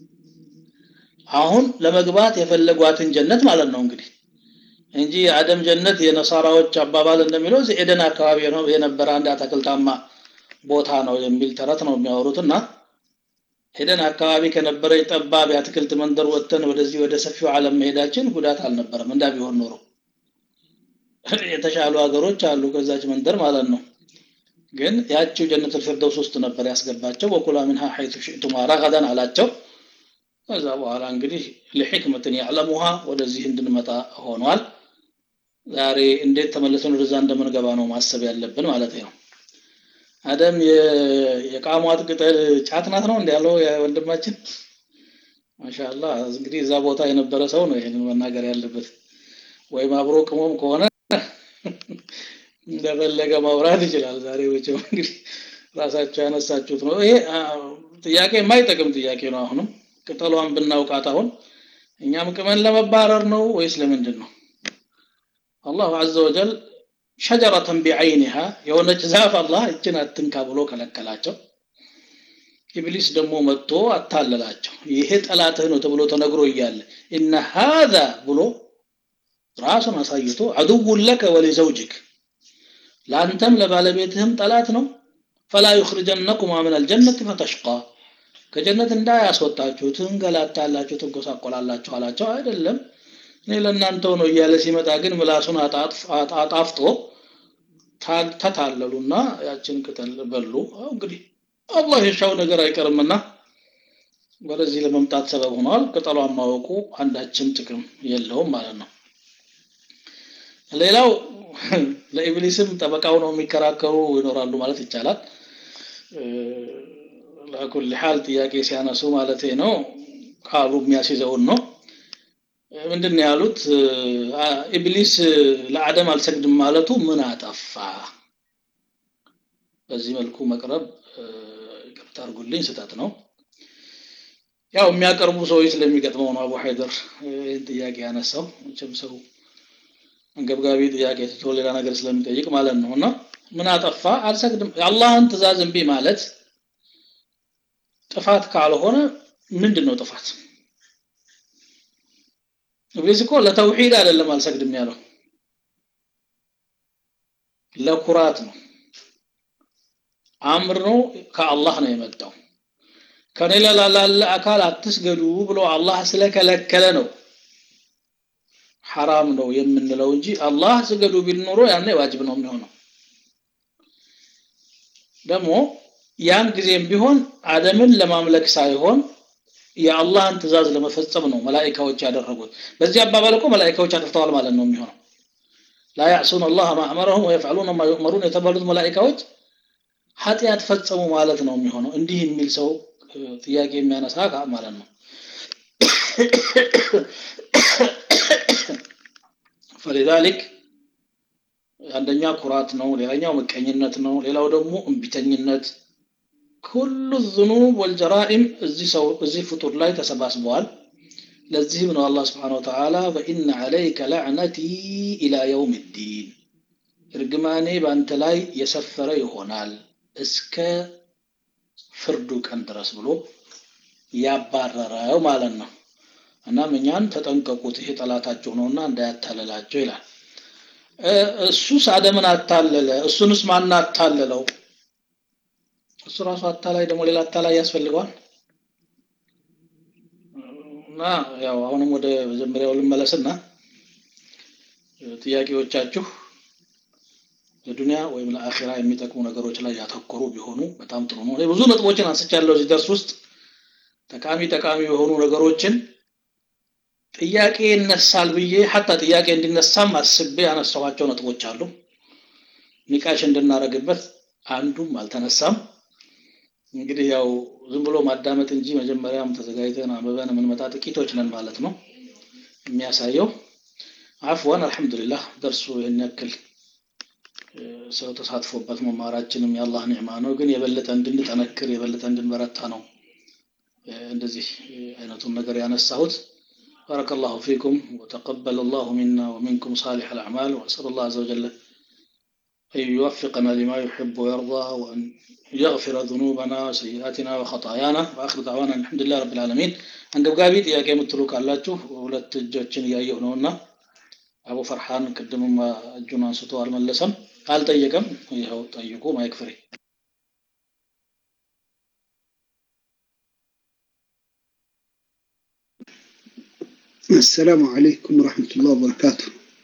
አሁን ለመግባት የፈለጓትን ጀነት ማለት ነው እንግዲህ እንጂ የአደም ጀነት የነሳራዎች አባባል እንደሚለው እዚህ ኤደን አካባቢ ነው የነበረ አንድ አትክልታማ ቦታ ነው የሚል ተረት ነው የሚያወሩትና ኤደን አካባቢ ከነበረች ጠባብ የአትክልት መንደር ወጥተን ወደዚህ ወደ ሰፊው ዓለም መሄዳችን ጉዳት አልነበረም እንዳ ቢሆን ኖሮ የተሻሉ ሀገሮች አሉ ከዛች መንደር ማለት ነው ግን ያቺው ጀነት الفردوس ውስጥ ነበር ያስገባቸው ወኩላ منها حيث شئتما رغدا አላቸው ከዛ በኋላ እንግዲህ ለሕክመትን ያዕለሙሃ ወደዚህ እንድንመጣ ሆኗል ዛሬ እንዴት ተመልሰን ወደዛ እንደምንገባ ነው ማሰብ ያለብን ማለት ነው አደም የቃሟት ቅጠል ጫት ናት ነው እንዲያለው ወንድማችን ማሻአላ እንግዲህ እዛ ቦታ የነበረ ሰው ነው ይሄንን መናገር ያለበት ወይም አብሮ ቅሞም ከሆነ እንደፈለገ ማውራት ይችላል ዛሬ ወጭው እንግዲህ ራሳቸው ያነሳችሁት ነው ይሄ ጥያቄ የማይጠቅም ጥያቄ ነው አሁንም ቅጠሏን ብናውቃት አሁን እኛም ቅመን ለመባረር ነው ወይስ ለምንድን ነው አላሁ አዘ ወጀል ሸጀረተን ቢዐይኒሃ የሆነች ዛፍ አላህ እችን አትንካ ብሎ ከለከላቸው ኢብሊስ ደግሞ መጥቶ አታለላቸው ይሄ ጠላትህ ነው ተብሎ ተነግሮ እያለ እነ ሃذا ብሎ ራሱን አሳይቶ አድውን ለከ ወሊዘውጅክ ለአንተም ለባለቤትህም ጠላት ነው ፈላ ዩኽርጀነኩማ ምን አልጀነት ፈተሽቃ ከጀነት እንዳያስወጣችሁ ትንገላታላችሁ ትጎሳቆላላችሁ አላቸው አይደለም እኔ ለእናንተው ነው እያለ ሲመጣ ግን ምላሱን አጣፍጦ ተታለሉና ያችን ቅጠል በሉ እንግዲህ አላህ የሻው ነገር አይቀርምና ወደዚህ ለመምጣት ሰበብ ሆኗል። ቅጠሏን ማወቁ አንዳችም ጥቅም የለውም ማለት ነው። ሌላው ለኢብሊስም ጠበቃው ነው የሚከራከሩ ይኖራሉ ማለት ይቻላል። ለኩል ሐል ጥያቄ ሲያነሱ ማለት ነው ቃሉ የሚያስይዘውን ነው። ምንድን ነው ያሉት? ኢብሊስ ለአደም አልሰግድም ማለቱ ምን አጠፋ? በዚህ መልኩ መቅረብ ይቅርታ አድርጉልኝ፣ ስህተት ነው። ያው የሚያቀርቡ ሰዎች ስለሚገጥመው ነው አቡ ሀይደር ይህን ጥያቄ ያነሳው። መቼም ሰው አንገብጋቢ ጥያቄ ትቶ ሌላ ነገር ስለሚጠይቅ ማለት ነው። እና ምን አጠፋ? አልሰግድም። የአላህን ትእዛዝ እምቢ ማለት ጥፋት ካልሆነ ምንድን ነው ጥፋት? ኢብሊስ እኮ ለተውሂድ አይደለም አልሰግድም ያለው ለኩራት ነው። አምር ነው ከአላህ ነው የመጣው። ከኔ ላለ አካል አትስገዱ ብሎ አላህ ስለከለከለ ነው ሐራም ነው የምንለው እንጂ አላህ ስገዱ ቢል ኖሮ ያኔ ዋጅብ ነው የሚሆነው። ደግሞ ያን ጊዜም ቢሆን አደምን ለማምለክ ሳይሆን የአላህን ትእዛዝ ለመፈጸም ነው መላኢካዎች ያደረጉት። በዚህ አባባል እኮ መላኢካዎች አጥፍተዋል ማለት ነው የሚሆነው። ላ ያዕሱን አላህ ማ አመረሁም ወየፍዐሉነ ማ ዩእመሩን የተባሉት መላኢካዎች ኃጢአት ፈጸሙ ማለት ነው የሚሆነው። እንዲህ የሚል ሰው ጥያቄ የሚያነሳ ማለት ነው። ፈሊዛሊክ አንደኛ ኩራት ነው፣ ሌላኛው ምቀኝነት ነው፣ ሌላው ደግሞ እምቢተኝነት ኩሉ ዝኑብ ወልጀራኢም እዚህ ሰው እዚህ ፍጡር ላይ ተሰባስበዋል። ለዚህም ነው አላህ ስብሓነሁ ወተዓላ ፈኢነ ዐለይከ ለዕነቲ ኢላ የውም ዲን እርግማኔ በአንተ ላይ የሰፈረ ይሆናል እስከ ፍርዱ ቀን ድረስ ብሎ ያባረረው ማለት ነው። እናም እኛን ተጠንቀቁት፣ ይሄ ጠላታቸው ነውና እንዳያታለላቸው ይላል። እሱስ አደምን አታለለ። እሱንስ ማን አታለለው? እሱ ራሱ አታላይ ደግሞ ሌላ አታላይ ያስፈልገዋል። እና ያው አሁንም ወደ መጀመሪያው ልመለስና ጥያቄዎቻችሁ ለዱንያ ወይም ለአኺራ የሚጠቅሙ ነገሮች ላይ ያተኮሩ ቢሆኑ በጣም ጥሩ ነው። ብዙ ነጥቦችን አንስቻለሁ እዚህ ደርስ ውስጥ ጠቃሚ ጠቃሚ የሆኑ ነገሮችን ጥያቄ ይነሳል ብዬ ሀታ ጥያቄ እንዲነሳም አስቤ ያነሳኋቸው ነጥቦች አሉ። ኒቃሽ እንድናደርግበት አንዱም አልተነሳም። እንግዲህ ያው ዝም ብሎ ማዳመጥ እንጂ መጀመሪያም ተዘጋጅተን አንብበን የምንመጣ ጥቂቶች ነን ማለት ነው የሚያሳየው። አፍዋን አልሐምዱሊላህ ደርሱ ይህን ያክል ሰው ተሳትፎበት መማራችንም የአላህ ኒዕማ ነው። ግን የበለጠ እንድንጠነክር የበለጠ እንድንበረታ ነው እንደዚህ አይነቱን ነገር ያነሳሁት። بارك الله فيكم وتقبل الله منا ومنكم صالح الأعمال وأسأل الله عز وجل أن يوفقنا لما يحب ويرضى وأن يغفر ذنوبنا وسيئاتنا وخطايانا وآخر دعوانا الحمد لله رب العالمين አንገብጋቢ ጥያቄ የምትሉ ካላችሁ ሁለት እጆችን እያየሁ ነውና አቡ ፈርሃን ቅድምም እጁን አንስቶ አልመለሰም አልጠየቀም። ይኸው ጠይቁ። ማይክ ፍሬ አሰላሙ አለይኩም ወረሕመቱላህ ወበረካቱ።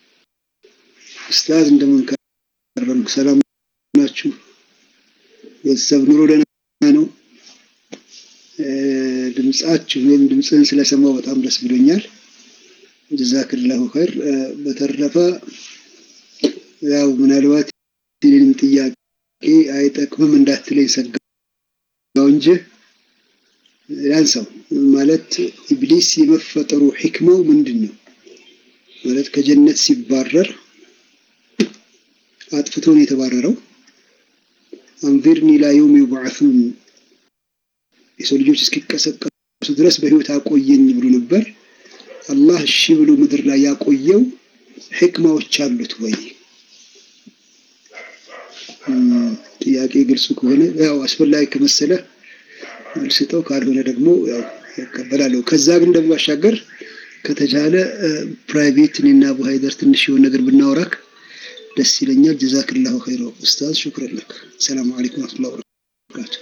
ኡስታዝ እንደምን ከረምክ? ሰላም ናችሁ? ቤተሰብ ኑሮ ደህና ነው? ድምጻችሁ ወይም ድምፅህን ስለሰማው በጣም ደስ ብሎኛል። ጀዛክላሁ ኸይር። በተረፈ ያው ምናልባት የኔንም ጥያቄ አይጠቅምም እንዳትለኝ ሰጋው እንጂ ያንሳው ማለት ኢብሊስ የመፈጠሩ ሕክማው ምንድን ነው? ማለት ከጀነት ሲባረር አጥፍቶ ነው የተባረረው። አንዚርኒ ላ የውም ዩብዓሱን የሰው ልጆች እስኪቀሰቀሱ ድረስ በህይወት አቆየኝ ብሎ ነበር። አላህ እሺ ብሎ ምድር ላይ ያቆየው ሕክማዎች አሉት ወይ? ጥያቄ ግልጽ ከሆነ ያው አስፈላጊ ከመሰለ መልስጠው፣ ካልሆነ ደግሞ ያው እቀበላለሁ። ከዛ ግን ደግሞ ባሻገር ከተቻለ ፕራይቬት እኔና አቡ ሀይደር ትንሽ የሆነ ነገር ብናወራክ ደስ ይለኛል። ጀዛክላሁ ኸይረ ኡስታዝ፣ ሹክረን ለክ። ሰላም አለይኩም ወረሕመቱላሂ ወበረካቱ።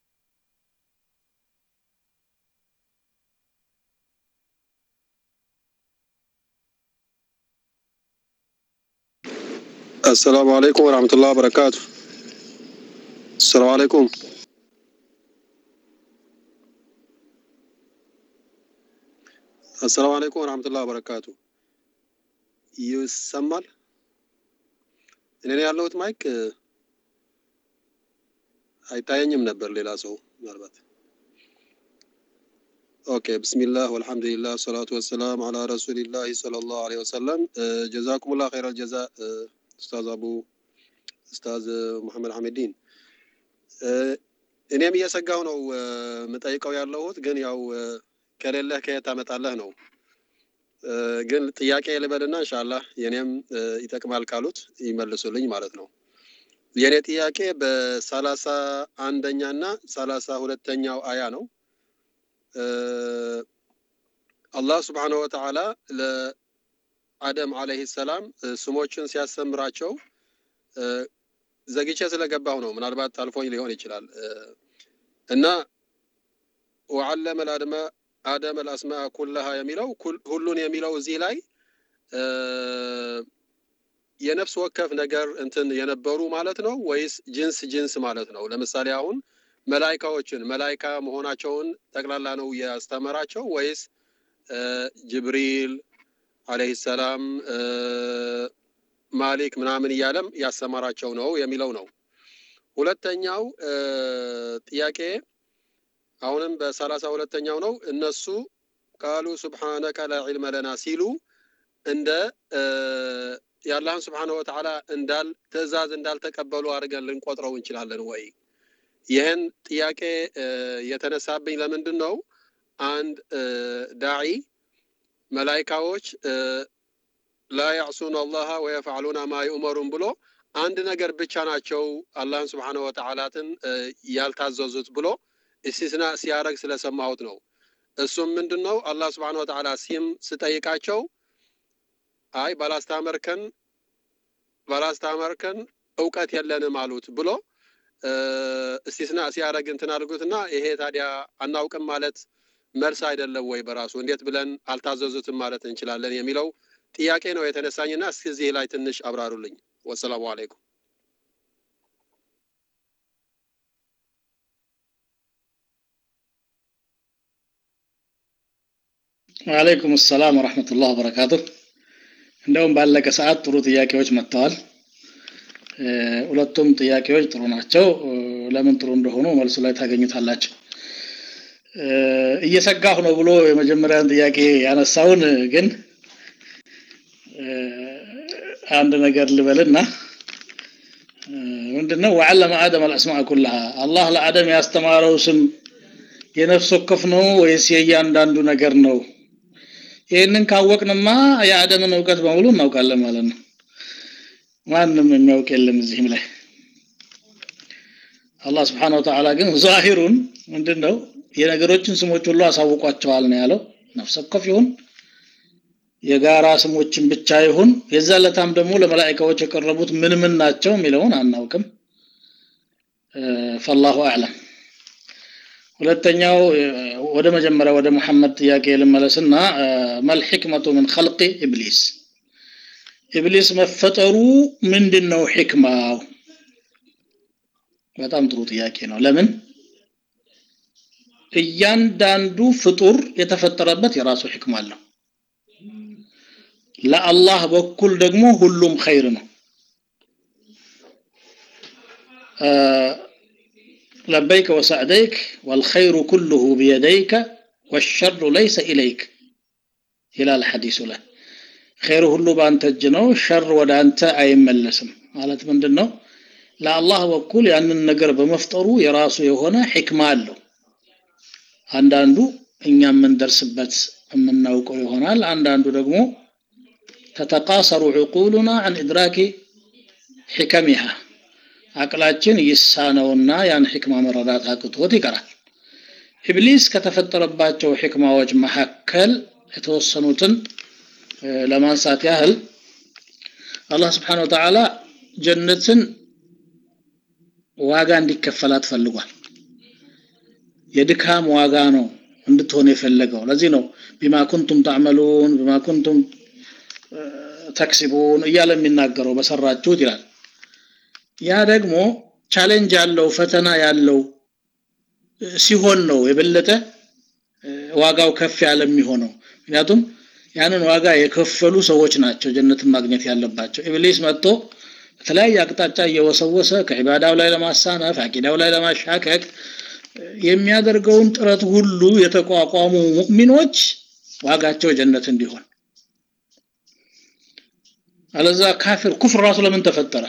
السلام عليكم ورحمة الله وبركاته السلام عليكم አሰላሙ አለይኩም ወራህመቱላሂ ወበረካቱ። ይሰማል? እኔ ነኝ ያለሁት ማይክ አይታየኝም ነበር ሌላ ሰው ምናልባት። ኦኬ ብስሚላህ ወልሐምዱሊላህ ሰላቱ ወሰላም አላ ረሱሊላህ ሰለላሁ ዐለይሂ ወሰለም። ጀዛኩሙላህ ኸይረል ጀዛ ኡስታዝ አቡ ኡስታዝ ሙሐመድ ሐሚዲን። እኔም እየሰጋሁ ነው የምጠይቀው ያለሁት ግን ያው ከሌለህ ከየት ታመጣለህ ነው። ግን ጥያቄ ልበልና ኢንሻአላህ የኔም ይጠቅማል ካሉት ይመልሱልኝ ማለት ነው። የኔ ጥያቄ በሰላሳ አንደኛ እና ሰላሳ ሁለተኛው አያ ነው። አላህ ስብሓነሁ ወተዓላ ለአደም አለይሂ ሰላም ስሞችን ሲያስተምራቸው ዘግቼ ስለገባሁ ነው። ምናልባት አልፎኝ ሊሆን ይችላል እና ወዓለመ ለአድመ አደም አልአስማ ኩለሃ የሚለው ሁሉን የሚለው እዚህ ላይ የነፍስ ወከፍ ነገር እንትን የነበሩ ማለት ነው ወይስ ጅንስ ጅንስ ማለት ነው? ለምሳሌ አሁን መላይካዎችን መላይካ መሆናቸውን ጠቅላላ ነው ያስተምራቸው ወይስ ጅብሪል አለይሂ ሰላም ማሊክ ምናምን እያለም ያስተማራቸው ነው የሚለው ነው። ሁለተኛው ጥያቄ አሁንም በሰላሳ ሁለተኛው ነው እነሱ ቃሉ ሱብሓነከ ላ ዒልመ ለና ሲሉ እንደ የአላህን ስብሓነ ወተዓላ እንዳል ትእዛዝ እንዳልተቀበሉ አድርገን ልንቆጥረው እንችላለን ወይ? ይህን ጥያቄ የተነሳብኝ ለምንድን ነው? አንድ ዳዒ መላይካዎች ላ ያዕሱን አላህ ወየፍዓሉና ማ ዩእመሩን ብሎ አንድ ነገር ብቻ ናቸው አላህን ስብሓነ ወተዓላትን ያልታዘዙት ብሎ እስቲስና ሲያደርግ ስለሰማሁት ነው። እሱም ምንድን ነው? አላህ ስብሓነ ወተዓላ ሲም ስጠይቃቸው አይ ባላስታመርከን ባላስታመርከን እውቀት የለንም አሉት ብሎ እስቲስና ሲያደርግ እንትን አድርጉትና ይሄ ታዲያ አናውቅም ማለት መልስ አይደለም ወይ? በራሱ እንዴት ብለን አልታዘዙትም ማለት እንችላለን የሚለው ጥያቄ ነው የተነሳኝና እስኪ እዚህ ላይ ትንሽ አብራሩልኝ። ወሰላሙ አለይኩም። ወአለይኩም ሰላም ወረሕመቱላህ ወበረካቱ። እንደውም ባለቀ ሰዓት ጥሩ ጥያቄዎች መጥተዋል። ሁለቱም ጥያቄዎች ጥሩ ናቸው። ለምን ጥሩ እንደሆኑ መልሱ ላይ ታገኙታላችሁ። እየሰጋሁ ነው ብሎ የመጀመሪያን ጥያቄ ያነሳውን ግን አንድ ነገር ልበልና ምንድነው ወዓለመ አደም አልአስማዕ ኩላሃ አላህ ለአደም ያስተማረው ስም የነፍስ ወከፍ ነው ወይስ የእያንዳንዱ ነገር ነው? ይህንን ካወቅንማ የአደምን እውቀት በሙሉ እናውቃለን ማለት ነው። ማንም የሚያውቅ የለም እዚህም ላይ አላህ ስብሓነሁ ወተዓላ ግን ዛሂሩን ምንድን ነው የነገሮችን ስሞች ሁሉ አሳውቋቸዋል ነው ያለው። ነፍስ ወከፍ ይሁን የጋራ ስሞችን ብቻ ይሁን የዛ ለታም ደግሞ ለመላእክቶች የቀረቡት ምን ምን ናቸው የሚለውን አናውቅም። ፈላሁ አዕለም። ሁለተኛው ወደ መጀመሪያ ወደ መሐመድ ጥያቄ ልመለስና መል ሕክመቱ ምን ኸልቂ ኢብሊስ ኢብሊስ መፈጠሩ ምንድን ነው ሕክማው? በጣም ጥሩ ጥያቄ ነው። ለምን እያንዳንዱ ፍጡር የተፈጠረበት የራሱ ሕክማ አለው። ለአላህ በኩል ደግሞ ሁሉም ኸይር ነው። ለበይከ ወሰዕደይክ ወልኸይሩ ኩሉሁ ቢየደይከ ወሸሩ ለይሰ ኢለይክ ይላል ሐዲሱ ላይ። ኸይር ሁሉ በአንተ እጅ ነው፣ ሸር ወደ አንተ አይመለስም ማለት ምንድን ነው? ለአላህ በኩል ያንን ነገር በመፍጠሩ የራሱ የሆነ ሕክማ አለው። አንዳንዱ እኛ የምንደርስበት የምናውቀው ይሆናል። አንዳንዱ ደግሞ ተተቃሰሩ ዕቁሉና አን ኢድራኪ ሕከሚሃ አቅላችን ይሳነውና ያን ሕክማ መረዳት አቅቶት ይቀራል። ኢብሊስ ከተፈጠረባቸው ሕክማዎች መካከል የተወሰኑትን ለማንሳት ያህል አላህ ስብሓነ ወተዓላ ጀነትን ዋጋ እንዲከፈላት ፈልጓል። የድካም ዋጋ ነው እንድትሆን የፈለገው። ለዚህ ነው ቢማ ኩንቱም ታዕመሉን ቢማ ኩንቱም ተክሲቡን እያለ የሚናገረው በሰራችሁት ይላል። ያ ደግሞ ቻሌንጅ ያለው ፈተና ያለው ሲሆን ነው የበለጠ ዋጋው ከፍ ያለ የሚሆነው። ምክንያቱም ያንን ዋጋ የከፈሉ ሰዎች ናቸው ጀነትን ማግኘት ያለባቸው ኢብሊስ መጥቶ በተለያየ አቅጣጫ እየወሰወሰ ከዒባዳው ላይ ለማሳነፍ አቂዳው ላይ ለማሻከክ የሚያደርገውን ጥረት ሁሉ የተቋቋሙ ሙእሚኖች ዋጋቸው ጀነት እንዲሆን አለዛ ካፊር ኩፍር ራሱ ለምን ተፈጠረ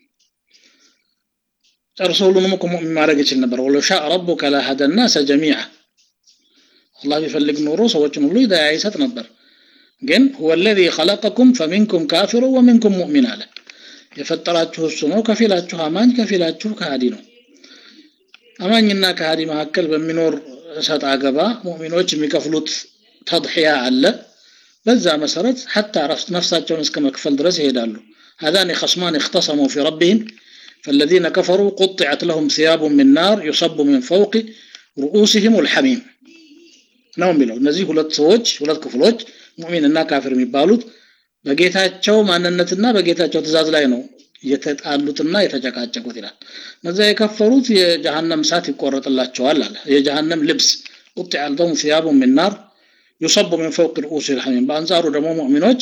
ጨርሶ ሁሉንም እኮ ሙእሚን ማድረግ ይችል ነበር ወሎ ሻ ረቡከ ለሀደ ናሰ ጀሚዓ አላህ ቢፈልግ ኖሮ ሰዎችን ሁሉ ሂዳያ ይሰጥ ነበር ግን ሁወ ለዚ ኸለቀኩም ፈሚንኩም ካፊሩ ወሚንኩም ሙእሚን አለ የፈጠራችሁ እሱ ነው ከፊላችሁ አማኝ ከፊላችሁ ከሃዲ ነው አማኝና ከሃዲ መካከል በሚኖር እሰጥ አገባ ሙእሚኖች የሚከፍሉት ተድሕያ አለ በዛ መሰረት ሐታ ነፍሳቸውን እስከ መክፈል ድረስ ይሄዳሉ هذان خصمان اختصموا في ربهم فالذين كفروا قطعت لهم ثياب من نار يصب من فوق رؤوسهم الحميم ነው የሚለው እነዚህ ሁለት ሰዎች ሁለት ክፍሎች ሙእሚንና ካፊር የሚባሉት በጌታቸው ማንነትና በጌታቸው ትእዛዝ ላይ ነው የተጣሉትና የተጨቃጨቁት ይላል እነዚያ የከፈሩት የጀሃነም እሳት ይቆረጥላቸዋል አለ የጀሃነም ልብስ ቁጥዕ ለሁም ثياب من نار يصب من فوق رؤوس الحميم በአንጻሩ ደግሞ ሙእሚኖች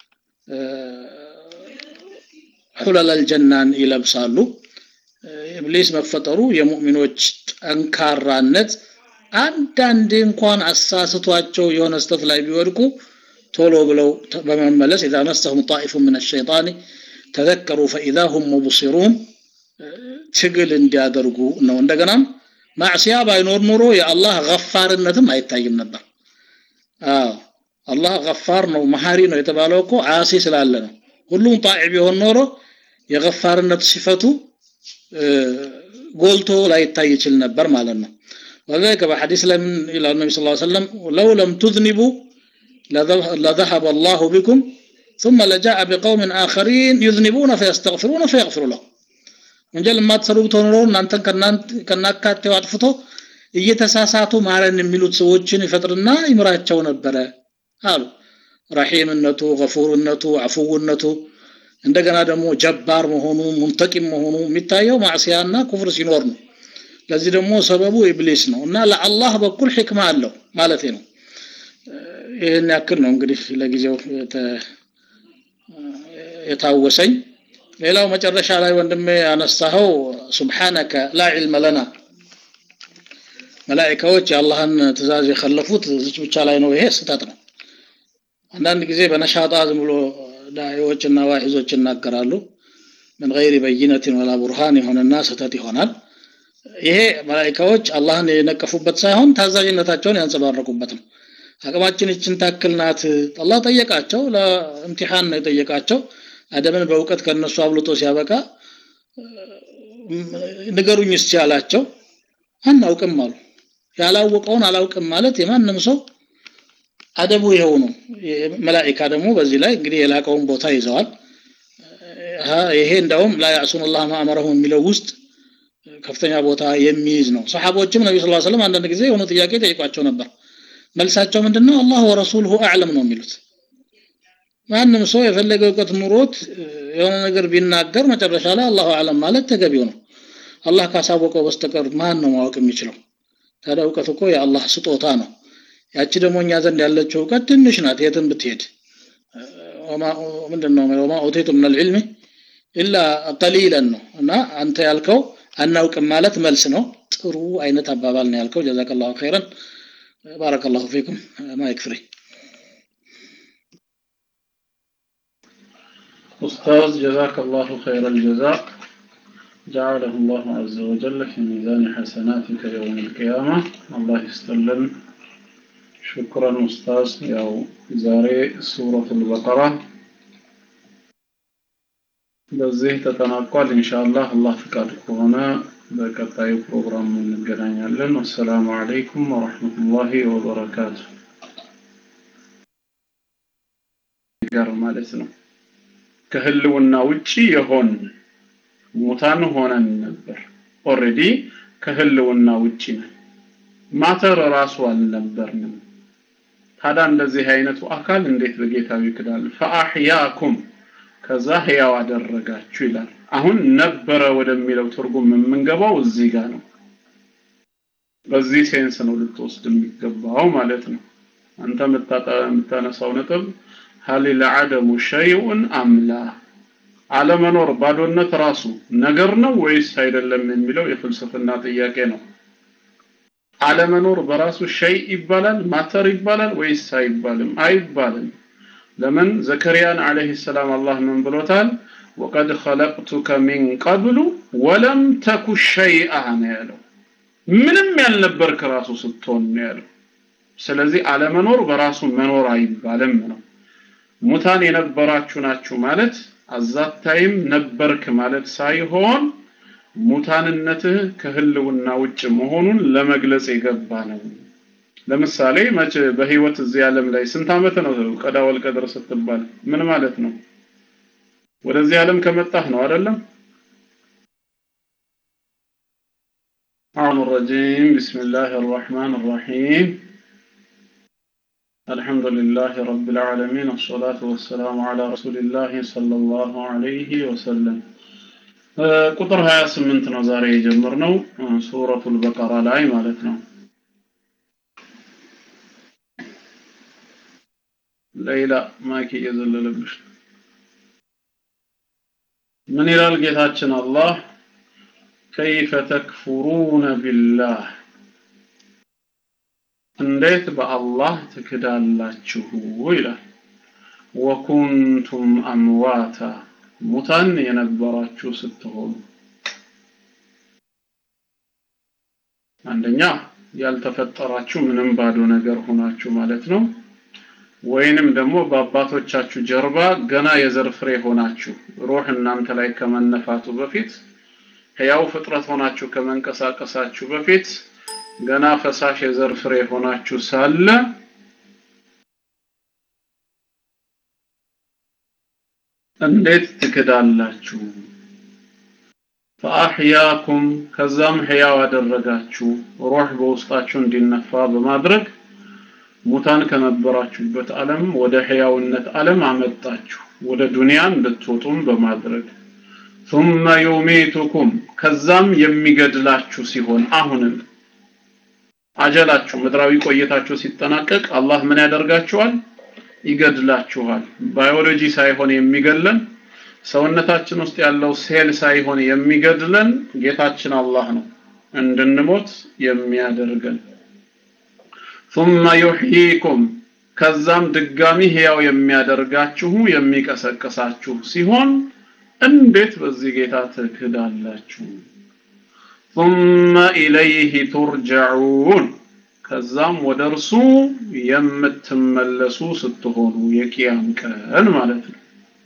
ሑለል አልጀናን ይለብሳሉ ኢብሊስ መፈጠሩ የሙእሚኖች ጠንካራነት አንዳንዴ እንኳን አሳስቷቸው የሆነ ስተት ላይ ቢወድቁ ቶሎ ብለው በመመለስ ኢዛ መሰሁም ጣኢፉ ምን አሸይጣን ተዘከሩ ፈኢዛ ሁም ሙብሲሩን ትግል እንዲያደርጉ ነው እንደገናም ማዕሲያ ባይኖር ኑሮ የአላህ ገፋርነትም አይታይም ነበር አዎ አላህ ገፋር ነው መሐሪ ነው የተባለው እኮ አሲ ስላለ ነው ሁሉም ጣዕ ቢሆን ኖሮ የገፋርነት ሲፈቱ ጎልቶ ላይታይ ይችል ነበር ማለት ነው وذلك بحديث لم إلى النبي صلى الله عليه وسلم لو لم تذنبوا لذهب الله بكم ثم لجاء بقوم آخرين يذنبون فيستغفرون فيغفر لهم ወንጀል የማትሰሩ ብትሆኑ ኖሮ እናንተን ከናካቴው አጥፍቶ እየተሳሳቱ ማረን የሚሉት ሰዎችን ይፈጥርና ይምራቸው ነበረ አሉ ረሒምነቱ ገፉርነቱ አፉውነቱ እንደገና ደግሞ ጀባር መሆኑ ሙንተቂም መሆኑ የሚታየው ማዕሲያና ኩፍር ሲኖር ነው ለዚህ ደግሞ ሰበቡ ኢብሊስ ነው እና ለአላህ በኩል ሕክማ አለው ማለት ነው ይህን ያክል ነው እንግዲህ ለጊዜው የታወሰኝ ሌላው መጨረሻ ላይ ወንድሜ ያነሳኸው ሱብሓነከ ላ ዒልመ ለና መላኢካዎች የአላህን ትእዛዝ የከለፉት እዚች ብቻ ላይ ነው ይሄ ስህተት ነው አንዳንድ ጊዜ በነሻጣ ዝም ብሎ ዳዒዎችና ዋዒዞች ይናገራሉ ምን ገይሪ በይነትን ወላ ቡርሃን የሆነና ስህተት ይሆናል ይሄ መላኢካዎች አላህን የነቀፉበት ሳይሆን ታዛዥነታቸውን ያንጸባረቁበት ነው አቅማችን ይችን ታክል ናት አላህ ጠየቃቸው ለእምቲሃን ነው የጠየቃቸው አደምን በእውቀት ከነሱ አብልጦ ሲያበቃ ንገሩኝ እስቲ አላቸው አናውቅም አሉ ያላወቀውን አላውቅም ማለት የማንም ሰው አደቡ ይኸው ነው መላኢካ ደግሞ በዚህ ላይ እንግዲህ የላቀውን ቦታ ይዘዋል ይሄ እንደውም ላ ያዕሱን ላህ ማእመረሁ የሚለው ውስጥ ከፍተኛ ቦታ የሚይዝ ነው ሰሓቦችም ነቢ ስ ሰለም አንዳንድ ጊዜ የሆነ ጥያቄ ጠይቋቸው ነበር መልሳቸው ምንድነው አላህ ወረሱልሁ አዕለም ነው የሚሉት ማንም ሰው የፈለገ እውቀት ኑሮት የሆነ ነገር ቢናገር መጨረሻ ላይ አላሁ አለም ማለት ተገቢው ነው አላህ ካሳወቀው በስተቀር ማን ነው ማወቅ የሚችለው ታዲያ እውቀት እኮ የአላህ ስጦታ ነው ያቺ ደግሞ እኛ ዘንድ ያለችው እውቀት ትንሽ ናት የትም ብትሄድ ምንድነው ወማ ኦቴቱ ምን ልዕልሚ ኢላ ቀሊለን ነው እና አንተ ያልከው አናውቅም ማለት መልስ ነው ጥሩ አይነት አባባል ነው ያልከው ጀዛከላሁ ኸይረን ባረከላሁ ፊኩም ማይክ ፍሪ أستاذ جزاك الله خير الجزاء جعله الله عز وجل في ميزان حسناتك يوم القيامة الله يستلم شكرا أستاذ يا زاري سورة البقرة በዚህ ተጠናቋል ኢንሻአላህ አላህ ፍቃድ ከሆነ በቀጣዩ ፕሮግራም እንገናኛለን ወሰላሙ አለይኩም ወራህመቱላሂ ወበረካቱ ጋር ማለት ነው ከህልውና ውጪ የሆን ሙታን ሆነን ነበር ኦሬዲ ከህልውና ውጪ ነን ማተር ራሱ አልነበርንም ታዲያ እንደዚህ አይነቱ አካል እንዴት በጌታው ይክዳል ፈአህያኩም ከዛ ህያው አደረጋችሁ ይላል አሁን ነበረ ወደሚለው ትርጉም የምንገባው እዚህ ጋር ነው በዚህ ሴንስ ነው ልትወስድ የሚገባው ማለት ነው አንተ የምታነሳው ነጥብ ሀል ለዓደሙ ሸይኡን አምላ አለመኖር ባዶነት ራሱ ነገር ነው ወይስ አይደለም የሚለው የፍልስፍና ጥያቄ ነው። አለመኖር በራሱ ሸይ ይባላል ማተር ይባላል ወይስ አይባልም? አይባልም። ለምን ዘከሪያን አለይሂ ሰላም አላህ ምን ብሎታል? ወቀድ ኸለቅቱከ ሚን ቀብሉ ወለም ተኩ ሸይአ ነው ያለው። ምንም ያልነበርክ ራሱ ስትሆን ነው ያለው። ስለዚህ አለመኖር በራሱ መኖር አይባልም ነው። ሙታን የነበራችሁ ናችሁ ማለት አዛታይም ነበርክ ማለት ሳይሆን ሙታንነትህ ከህልውና ውጭ መሆኑን ለመግለጽ የገባ ነው። ለምሳሌ መቼ በህይወት እዚህ ዓለም ላይ ስንት ዓመት ነው ቀዳ ወልቀድር ስትባል ምን ማለት ነው? ወደዚህ ዓለም ከመጣህ ነው አይደለም? አሁን الرجيم بسم الله الرحمن الرحيم الحمد لله رب العالمين الصلاة والسلام على رسول الله صلى الله عليه وسلم ቁጥር 28 ነው ዛሬ የጀመርነው ሱረቱል በቀራ ላይ ማለት ነው። ሌላ ማይክ እየዘለለብሽ ምን ይላል ጌታችን አላህ ከይፈ ተክፉሩነ ቢላህ እንዴት በአላህ ትክዳላችሁ ይላል ወኩንቱም አምዋታ ሙታን የነበራችሁ ስትሆኑ አንደኛ ያልተፈጠራችሁ ምንም ባዶ ነገር ሆናችሁ ማለት ነው። ወይንም ደግሞ በአባቶቻችሁ ጀርባ ገና የዘር ፍሬ ሆናችሁ ሩህ እናንተ ላይ ከመነፋቱ በፊት ሕያው ፍጥረት ሆናችሁ ከመንቀሳቀሳችሁ በፊት ገና ፈሳሽ የዘር ፍሬ ሆናችሁ ሳለ እንዴት ትክዳላችሁ? ፈአሕያኩም ከዛም ሕያው አደረጋችሁ ሩህ በውስጣችሁ እንዲነፋ በማድረግ ሙታን ከነበራችሁበት ዓለም ወደ ሕያውነት ዓለም አመጣችሁ ወደ ዱንያ እንድትወጡም በማድረግ ثم يميتكم ከዛም የሚገድላችሁ ሲሆን አሁንም አጀላችሁ ምድራዊ ቆይታችሁ ሲጠናቀቅ አላህ ምን ያደርጋችኋል? ይገድላችኋል። ባዮሎጂ ሳይሆን የሚገድለን ሰውነታችን ውስጥ ያለው ሴል ሳይሆን የሚገድለን ጌታችን አላህ ነው እንድንሞት የሚያደርገን። ثم يحييكم ከዛም ድጋሚ ሕያው የሚያደርጋችሁ የሚቀሰቅሳችሁ ሲሆን እንዴት በዚህ ጌታ ትክዳላችሁ? ثم إليه ترجعون ከዛም ወደ እርሱ የምትመለሱ ስትሆኑ የቂያም ቀን ማለት ነው።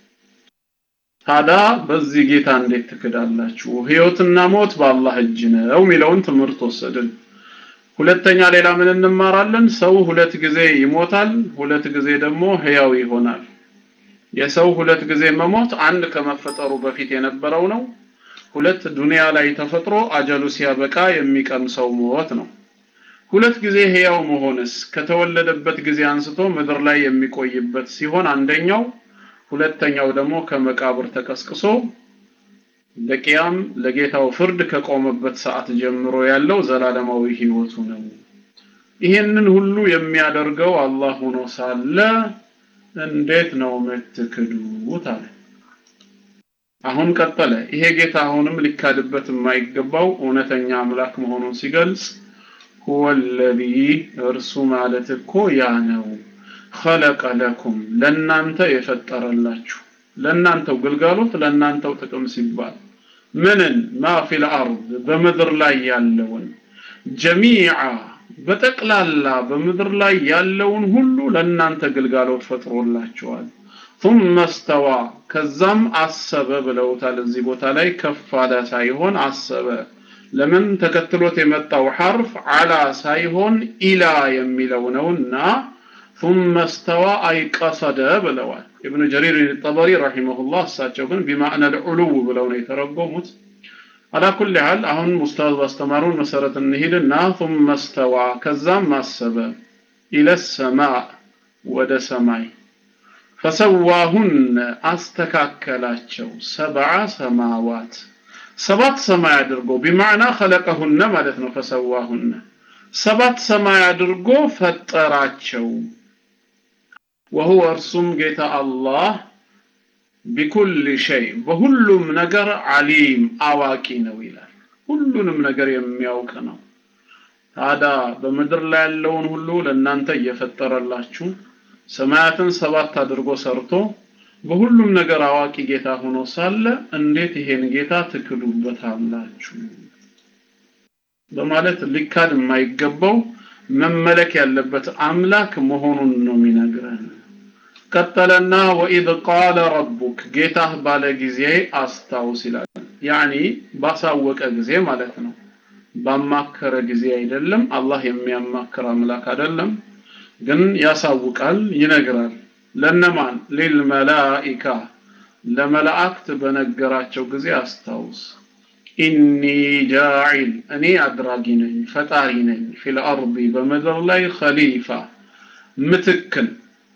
ታዲያ በዚህ ጌታ እንዴት ትክዳላችሁ? ህይወትና ሞት በአላህ እጅ ነው የሚለውን ትምህርት ወሰድን። ሁለተኛ ሌላ ምን እንማራለን? ሰው ሁለት ጊዜ ይሞታል፣ ሁለት ጊዜ ደግሞ ህያው ይሆናል። የሰው ሁለት ጊዜ መሞት አንድ ከመፈጠሩ በፊት የነበረው ነው። ሁለት ዱንያ ላይ ተፈጥሮ አጀሉ ሲያበቃ የሚቀምሰው ሞት ነው። ሁለት ጊዜ ህያው መሆንስ ከተወለደበት ጊዜ አንስቶ ምድር ላይ የሚቆይበት ሲሆን አንደኛው፣ ሁለተኛው ደግሞ ከመቃብር ተቀስቅሶ ለቂያም ለጌታው ፍርድ ከቆመበት ሰዓት ጀምሮ ያለው ዘላለማዊ ህይወቱ ነው። ይህንን ሁሉ የሚያደርገው አላህ ሆኖ ሳለ እንዴት ነው የምትክዱት አለ። አሁን ቀጠለ። ይሄ ጌታ አሁንም ሊካድበት የማይገባው እውነተኛ አምላክ መሆኑን ሲገልጽ ሁወ ለዚ እርሱ ማለት እኮ ያ ነው ኸለቀ ለኩም ለእናንተ የፈጠረላችሁ ለእናንተው ግልጋሎት ለእናንተው ጥቅም ሲባል ምንን ማ ፊል አርድ በምድር ላይ ያለውን ጀሚዓ በጠቅላላ በምድር ላይ ያለውን ሁሉ ለእናንተ ግልጋሎት ፈጥሮላችኋል። ثم استوى ከዛም አሰበ ብለውታል። እዚህ ቦታ ላይ ከፍ አለ ሳይሆን አሰበ። ለምን ተከትሎት የመጣው ሐርፍ አላ ሳይሆን ኢላ የሚለው ነውና ثم استوى أي قصد ብለዋል። ኢብኑ ጀሪር ጠበሪ ረሂመሁላህ እሳቸው ግን ቢማዕነ ልዑሉው ብለው ነው የተረጎሙት። አላ ኩል ሐል አሁን ኡስታዝ ባስተማሩን መሰረት እንሂድና ثم استوى ከዛም አሰበ ኢለ ሰማዕ ወደ ሰማይ ፈሰዋሁን አስተካከላቸው ሰብዓ ሰማዋት ሰባት ሰማይ አድርጎ ቢማዕና ኸለቀሁነ ማለት ነው። ፈሰዋሁነ ሰባት ሰማይ አድርጎ ፈጠራቸው። ወሁወ እርሱም ጌታ አላህ ቢኩል ሸይ በሁሉም ነገር አሊም አዋቂ ነው ይላል። ሁሉንም ነገር የሚያውቅ ነው። ታዲያ በምድር ላይ ያለውን ሁሉ ለእናንተ እየፈጠረላችሁ ሰማያትን ሰባት አድርጎ ሰርቶ በሁሉም ነገር አዋቂ ጌታ ሆኖ ሳለ እንዴት ይሄን ጌታ ትክዱበታላችሁ? በማለት ሊካድ የማይገባው መመለክ ያለበት አምላክ መሆኑን ነው የሚነግረን። ቀጠለና ወኢዝ ቃለ ረቡክ ጌታህ ባለ ጊዜ አስታውስ ይላል። ያኒ ባሳወቀ ጊዜ ማለት ነው። ባማከረ ጊዜ አይደለም። አላህ የሚያማክር አምላክ አይደለም፣ ግን ያሳውቃል፣ ይነግራል። ለነማን? ሊልመላኢካ ለመላእክት በነገራቸው ጊዜ አስታውስ። ኢኒ ጃዒል እኔ አድራጊ ነኝ፣ ፈጣሪ ነኝ፣ ፊል አርዲ በምድር ላይ ኸሊፋ ምትክን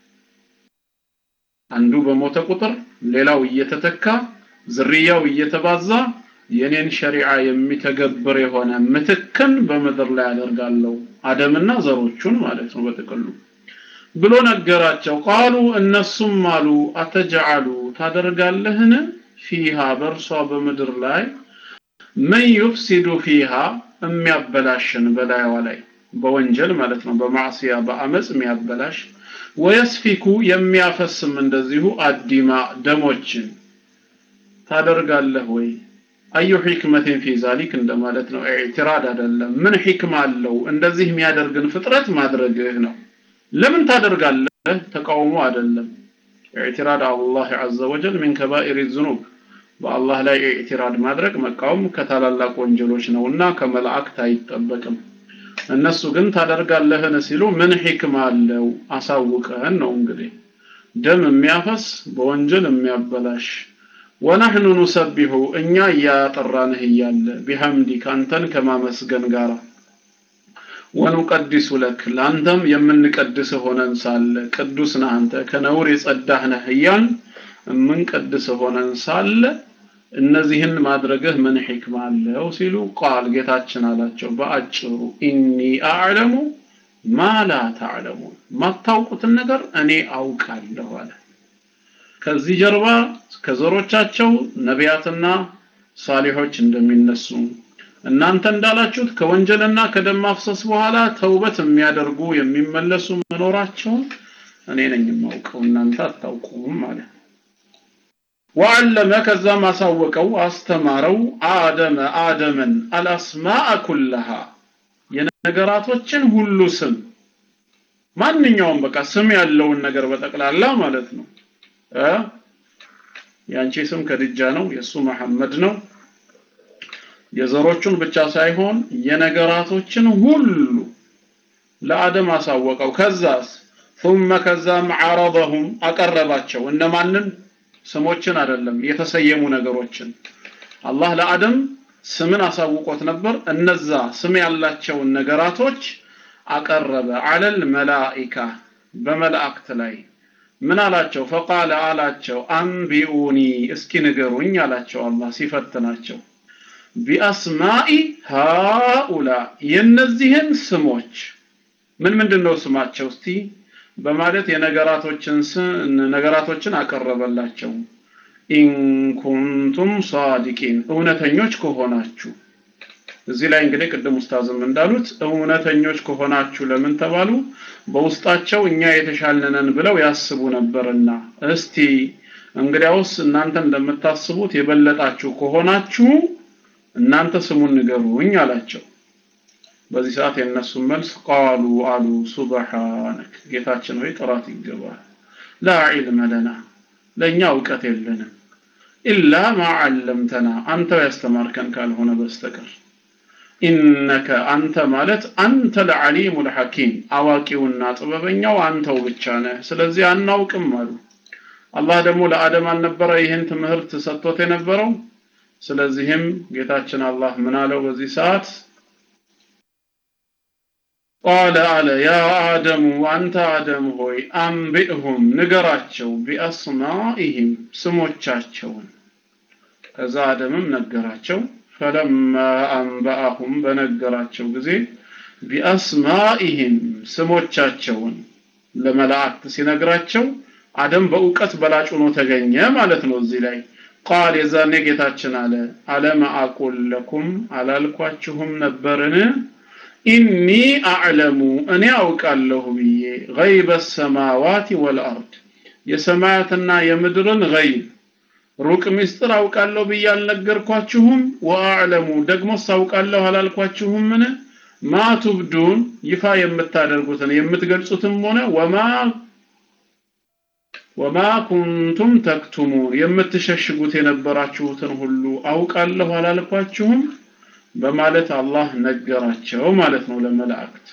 አንዱ በሞተ ቁጥር ሌላው እየተተካ ዝርያው እየተባዛ የኔን ሸሪዓ የሚተገብር የሆነ ምትክን በምድር ላይ አደርጋለሁ አደምና ዘሮቹን ማለት ነው በጥቅሉ ብሎ ነገራቸው ቃሉ እነሱም አሉ አተጀዓሉ ታደርጋለህን ፊሃ በእርሷ በምድር ላይ ምን ዩፍሲዱ ፊሃ የሚያበላሽን በላይዋ ላይ በወንጀል ማለት ነው በማዕሲያ በአመፅ የሚያበላሽ ወየስፊኩ የሚያፈስም እንደዚሁ አዲማ ደሞችን ታደርጋለህ ወይ አዩ ሒክመትን ፊ ዛሊክ እንደማለት ነው ኢዕትራድ አይደለም ምን ሒክማ አለው እንደዚህ የሚያደርግን ፍጥረት ማድረግህ ነው ለምን ታደርጋለህ ተቃውሞ አይደለም ኢዕትራድ አላህ ዐዘ ወጀል ሚን ከባኢር ዝኑብ በአላህ ላይ ኢዕትራድ ማድረግ መቃወም ከታላላቅ ወንጀሎች ነውና ከመላእክት አይጠበቅም እነሱ ግን ታደርጋለህን ሲሉ ምን ሒክማ አለው አሳውቀህን ነው እንግዲህ ደም የሚያፈስ በወንጀል የሚያበላሽ ወነህኑ ኑሰቢሁ እኛ እያጠራንህ እያለ ቢሐምዲክ አንተን ከማመስገን ጋር ወኑቀዲሱ ለክ ለአንተም የምንቀድስ ሆነን ሳለ ቅዱስ ነህ አንተ ከነውር የጸዳህ ነህ እያል የምንቀድስ ሆነን ሳለ እነዚህን ማድረግህ ምን ሒክማ አለው ሲሉ ቃል ጌታችን አላቸው በአጭሩ ኢኒ አዕለሙ ማ ላ ተዕለሙን ማታውቁትን ነገር እኔ አውቃለሁ አለ ከዚህ ጀርባ ከዘሮቻቸው ነቢያትና ሳሊሖች እንደሚነሱ እናንተ እንዳላችሁት ከወንጀልና ከደም ማፍሰስ በኋላ ተውበት የሚያደርጉ የሚመለሱ መኖራቸውን እኔ ነኝ የማውቀው እናንተ አታውቁም ማለት ወዓለመ ከዛም አሳወቀው አስተማረው አደመ አደምን አልአስማአ ኩለሃ የነገራቶችን ሁሉ ስም ማንኛውም በቃ ስም ያለውን ነገር በጠቅላላ ማለት ነው እ ያንቺ ስም ከድጃ ነው የሱ መሐመድ ነው የዘሮቹን ብቻ ሳይሆን የነገራቶችን ሁሉ ለአደም አሳወቀው ከዛስ ثم ከዛም عرضهم አቀረባቸው እነማንን ስሞችን አይደለም የተሰየሙ ነገሮችን አላህ ለአደም ስምን አሳውቆት ነበር እነዛ ስም ያላቸውን ነገራቶች አቀረበ አለል መላኢካ በመላእክት ላይ ምን አላቸው ፈቃለ አላቸው አንቢኡኒ እስኪ ንገሩኝ አላቸው አላህ ሲፈትናቸው ቢአስማኢ ሃኡላ የነዚህን ስሞች ምን ምንድን ነው ስማቸው እስቲ በማለት የነገራቶችን ነገራቶችን አቀረበላቸው ኢንኩንቱም ሳዲቂን እውነተኞች ከሆናችሁ እዚህ ላይ እንግዲህ ቅድም ኡስታዝም እንዳሉት እውነተኞች ከሆናችሁ ለምን ተባሉ በውስጣቸው እኛ የተሻልነን ብለው ያስቡ ነበርና እስቲ እንግዲያውስ እናንተ እንደምታስቡት የበለጣችሁ ከሆናችሁ እናንተ ስሙን ንገሩኝ አላቸው በዚህ ሰዓት የነሱ መልስ ቃሉ አሉ ሱብሃነክ ጌታችን ሆይ ጥራት ይገባል ላ ዒልመ ለና ለእኛ እውቀት የለንም ኢላ ማ ዓለምተና አንተው ያስተማርከን ካልሆነ በስተቀር ኢነከ አንተ ማለት አንተ ለዓሊሙ ልሐኪም አዋቂውና ጥበበኛው አንተው ብቻ ነህ ስለዚህ አናውቅም አሉ አላህ ደግሞ ለአደም አልነበረ ይህን ትምህርት ሰጥቶት የነበረው ስለዚህም ጌታችን አላህ ምን አለው በዚህ ሰዓት ቃለ አለ ያ አደሙ አንተ አደም ሆይ አንቢእሁም ንገራቸው ቢአስማኢህም ስሞቻቸውን ከዛ አደምም ነገራቸው ፈለማ አንበአሁም በነገራቸው ጊዜ ቢአስማኢህም ስሞቻቸውን ለመላእክት ሲነግራቸው አደም በእውቀት በላጭ ሆኖ ተገኘ ማለት ነው እዚህ ላይ ቃል የዛኔ ጌታችን አለ አለም አቁል ለኩም አላልኳችሁም ነበርን ኢኒ አዕለሙ እኔ አውቃለሁ ብዬ ገይበ ሰማዋት ወልአርድ የሰማያትና የምድርን ገይብ ሩቅ ምስጢር አውቃለሁ ብዬ አልነገርኳችሁም ወአዕለሙ ደግሞ ሳውቃለሁ አላልኳችሁምን ማ ቱብዱን ይፋ የምታደርጉትን የምትገልጹትም ሆነ ወማ ወማ ኩንቱም ተክቱሙን የምትሸሽጉት የነበራችሁትን ሁሉ አውቃለሁ አላልኳችሁም በማለት አላህ ነገራቸው ማለት ነው ለመላእክት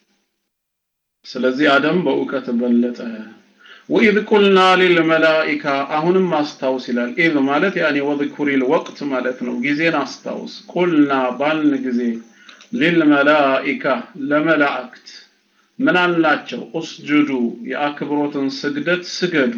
ስለዚህ አደም በእውቀት በለጠ ወኢዝ ቁልና ሊልመላኢካ አሁንም አስታውስ ይላል ኢዝ ማለት ያኔ ወذኩሪል ወቅት ማለት ነው ጊዜን አስታውስ ቁልና ባልን ጊዜ ሊልመላኢካ ለመላእክት ምን አልናቸው ኡስጁዱ የአክብሮትን ስግደት ስገዱ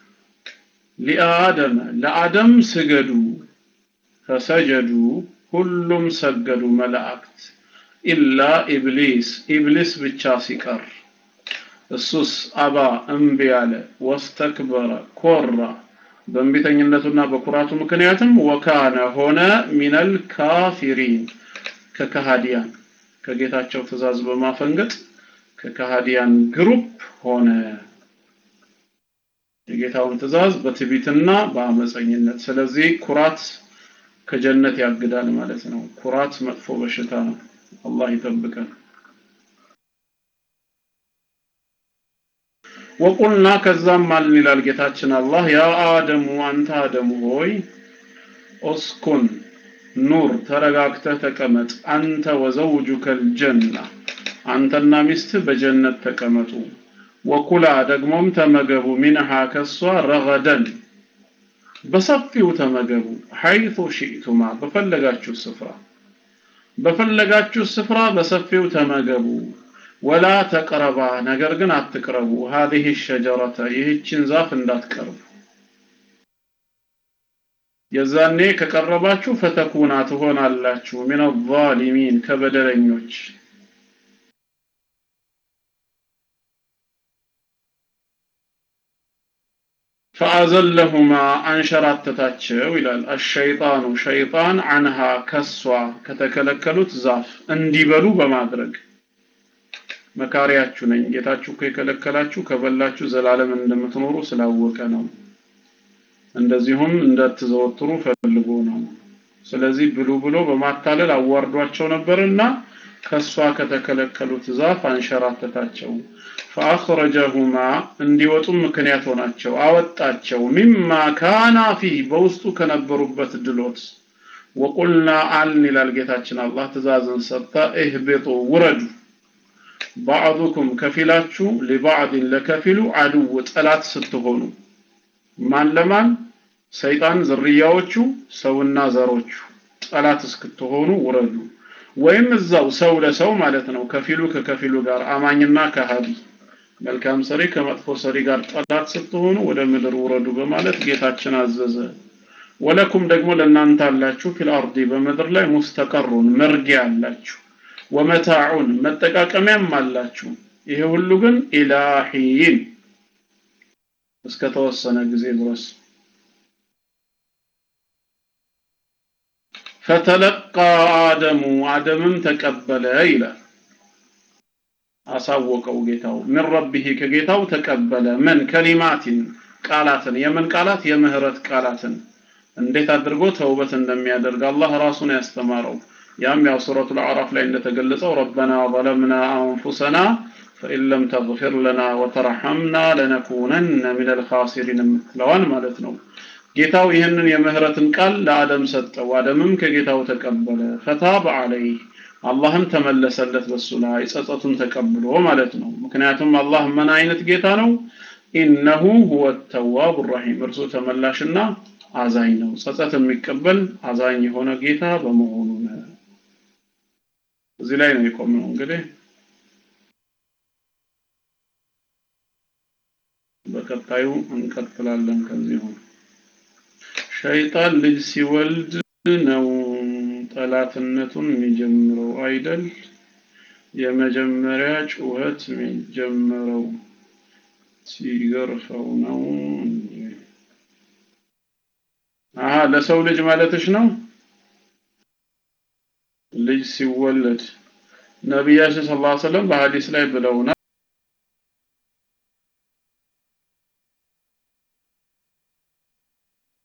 ሊአደም ለአደም ስገዱ ፈሰጀዱ ሁሉም ሰገዱ መላእክት ኢላ ኢብሊስ ኢብሊስ ብቻ ሲቀር እሱስ አባ እምቢ አለ ወስተክበረ ኮራ በእንቢተኝነቱና በኩራቱ ምክንያትም ወካነ ሆነ ሚነል ካፊሪን ከከሃዲያን ከጌታቸው ትእዛዝ በማፈንገጥ ከከሃዲያን ግሩፕ ሆነ የጌታውን ትእዛዝ በትቢትና በአመፀኝነት ስለዚህ ኩራት ከጀነት ያግዳል ማለት ነው ኩራት መጥፎ በሽታ ነው አላህ ይጠብቀን ወቁልና ከዛም ማልን ይላል ጌታችን አላህ ያ አደሙ አንተ አደሙ ሆይ ኦስኩን ኑር ተረጋግተህ ተቀመጥ አንተ ወዘውጁከ ልጀና አንተና ሚስትህ በጀነት ተቀመጡ ወኩላ ደግሞም ተመገቡ ሚንሃ ከሷ ረገደን በሰፊው ተመገቡ ሐይቱ ሺእቱማ በፈለጋችሁ ስፍራ በፈለጋችሁ ስፍራ በሰፊው ተመገቡ ወላ ተቅረባ ነገር ግን አትቅረቡ هذه الشجرة ይህችን ዛፍ እንዳትቀርቡ የዛኔ ከቀረባችሁ ፈተኩና ትሆናላችሁ من الظالمين ከበደለኞች ፈአዘለሁማ አንሸራተታቸው ይላል አሸይጣኑ ሸይጣን አንሃ ከሷ ከተከለከሉት ዛፍ እንዲበሉ በማድረግ መካሪያችሁ ነኝ ጌታችሁ እኮ የከለከላችሁ ከበላችሁ ዘላለም እንደምትኖሩ ስላወቀ ነው እንደዚሁም እንዳትዘወትሩ ፈልጎ ነው ስለዚህ ብሉ ብሎ በማታለል አዋርዷቸው ነበርና ከሷ ከተከለከሉት ዛፍ አንሸራተታቸው ፈአኽረጀሁማ እንዲወጡም ምክንያት ሆናቸው አወጣቸው ሚማ ካና ፊህ በውስጡ ከነበሩበት ድሎት ወቁልና አልን ይላል ጌታችን አላህ ትእዛዝን ሰጠ እህቤጡ ውረዱ ባዕዱኩም ከፊላችሁ ሊባዕድን ለከፊሉ አድው ጠላት ስትሆኑ ማን ለማን ሰይጣን ዝርያዎቹ ሰውና ዘሮቹ ጠላት እስክትሆኑ ውረዱ ወይም እዛው ሰው ለሰው ማለት ነው ከፊሉ ከከፊሉ ጋር አማኝና ከሃዲ መልካም ሰሪ ከመጥፎ ሰሪ ጋር ጠላት ስትሆኑ ወደ ምድር ውረዱ በማለት ጌታችን አዘዘ ወለኩም ደግሞ ለእናንተ አላችሁ ፊል አርዲ በምድር ላይ ሙስተቀሩን መርጊያ አላችሁ ወመታዑን መጠቃቀሚያም አላችሁ ይሄ ሁሉ ግን ኢላሂን እስከ ተወሰነ ጊዜ ድረስ ፈተለቃ አደሙ አደምም ተቀበለ ይላል አሳወቀው ጌታው ምን ረቢህ ከጌታው ተቀበለ ምን ከሊማቲን ቃላትን የምን ቃላት የምህረት ቃላትን እንዴት አድርጎ ተውበት እንደሚያደርግ አላህ ራሱን ያስተማረው ያም ያው ሱረቱል አዕራፍ ላይ እንደተገለጸው ረበና ظلمنا انفسنا فإن لم تغفر لنا وترحمنا لنكونن من الخاسرين የምትለዋን ማለት ነው ጌታው ይህንን የምህረትን ቃል ለአደም ሰጠው አደምም ከጌታው ተቀበለ ፈታበ አለይህ አላህም ተመለሰለት በሱ ላይ ጸጸቱን ተቀብሎ ማለት ነው ምክንያቱም አላህ ምን አይነት ጌታ ነው ኢነሁ ሁወ ተዋብ ረሂም እርሱ ተመላሽና አዛኝ ነው ጸጸት የሚቀበል አዛኝ የሆነ ጌታ በመሆኑ ነው እዚህ ላይ ነው የቆምነው እንግዲህ በቀጣዩ እንቀጥላለን ከዚሁ ሸይጣን ልጅ ሲወልድ ነው ጠላትነቱን የሚጀምረው አይደል የመጀመሪያ ጩኸት የሚጀምረው ሲገርፈው ነው እንጂ አሀ ለሰው ልጅ ማለትሽ ነው ልጅ ሲወለድ ነቢያችን ሰለላሁ ዐለይሂ ወሰለም በሐዲስ ላይ ብለውናል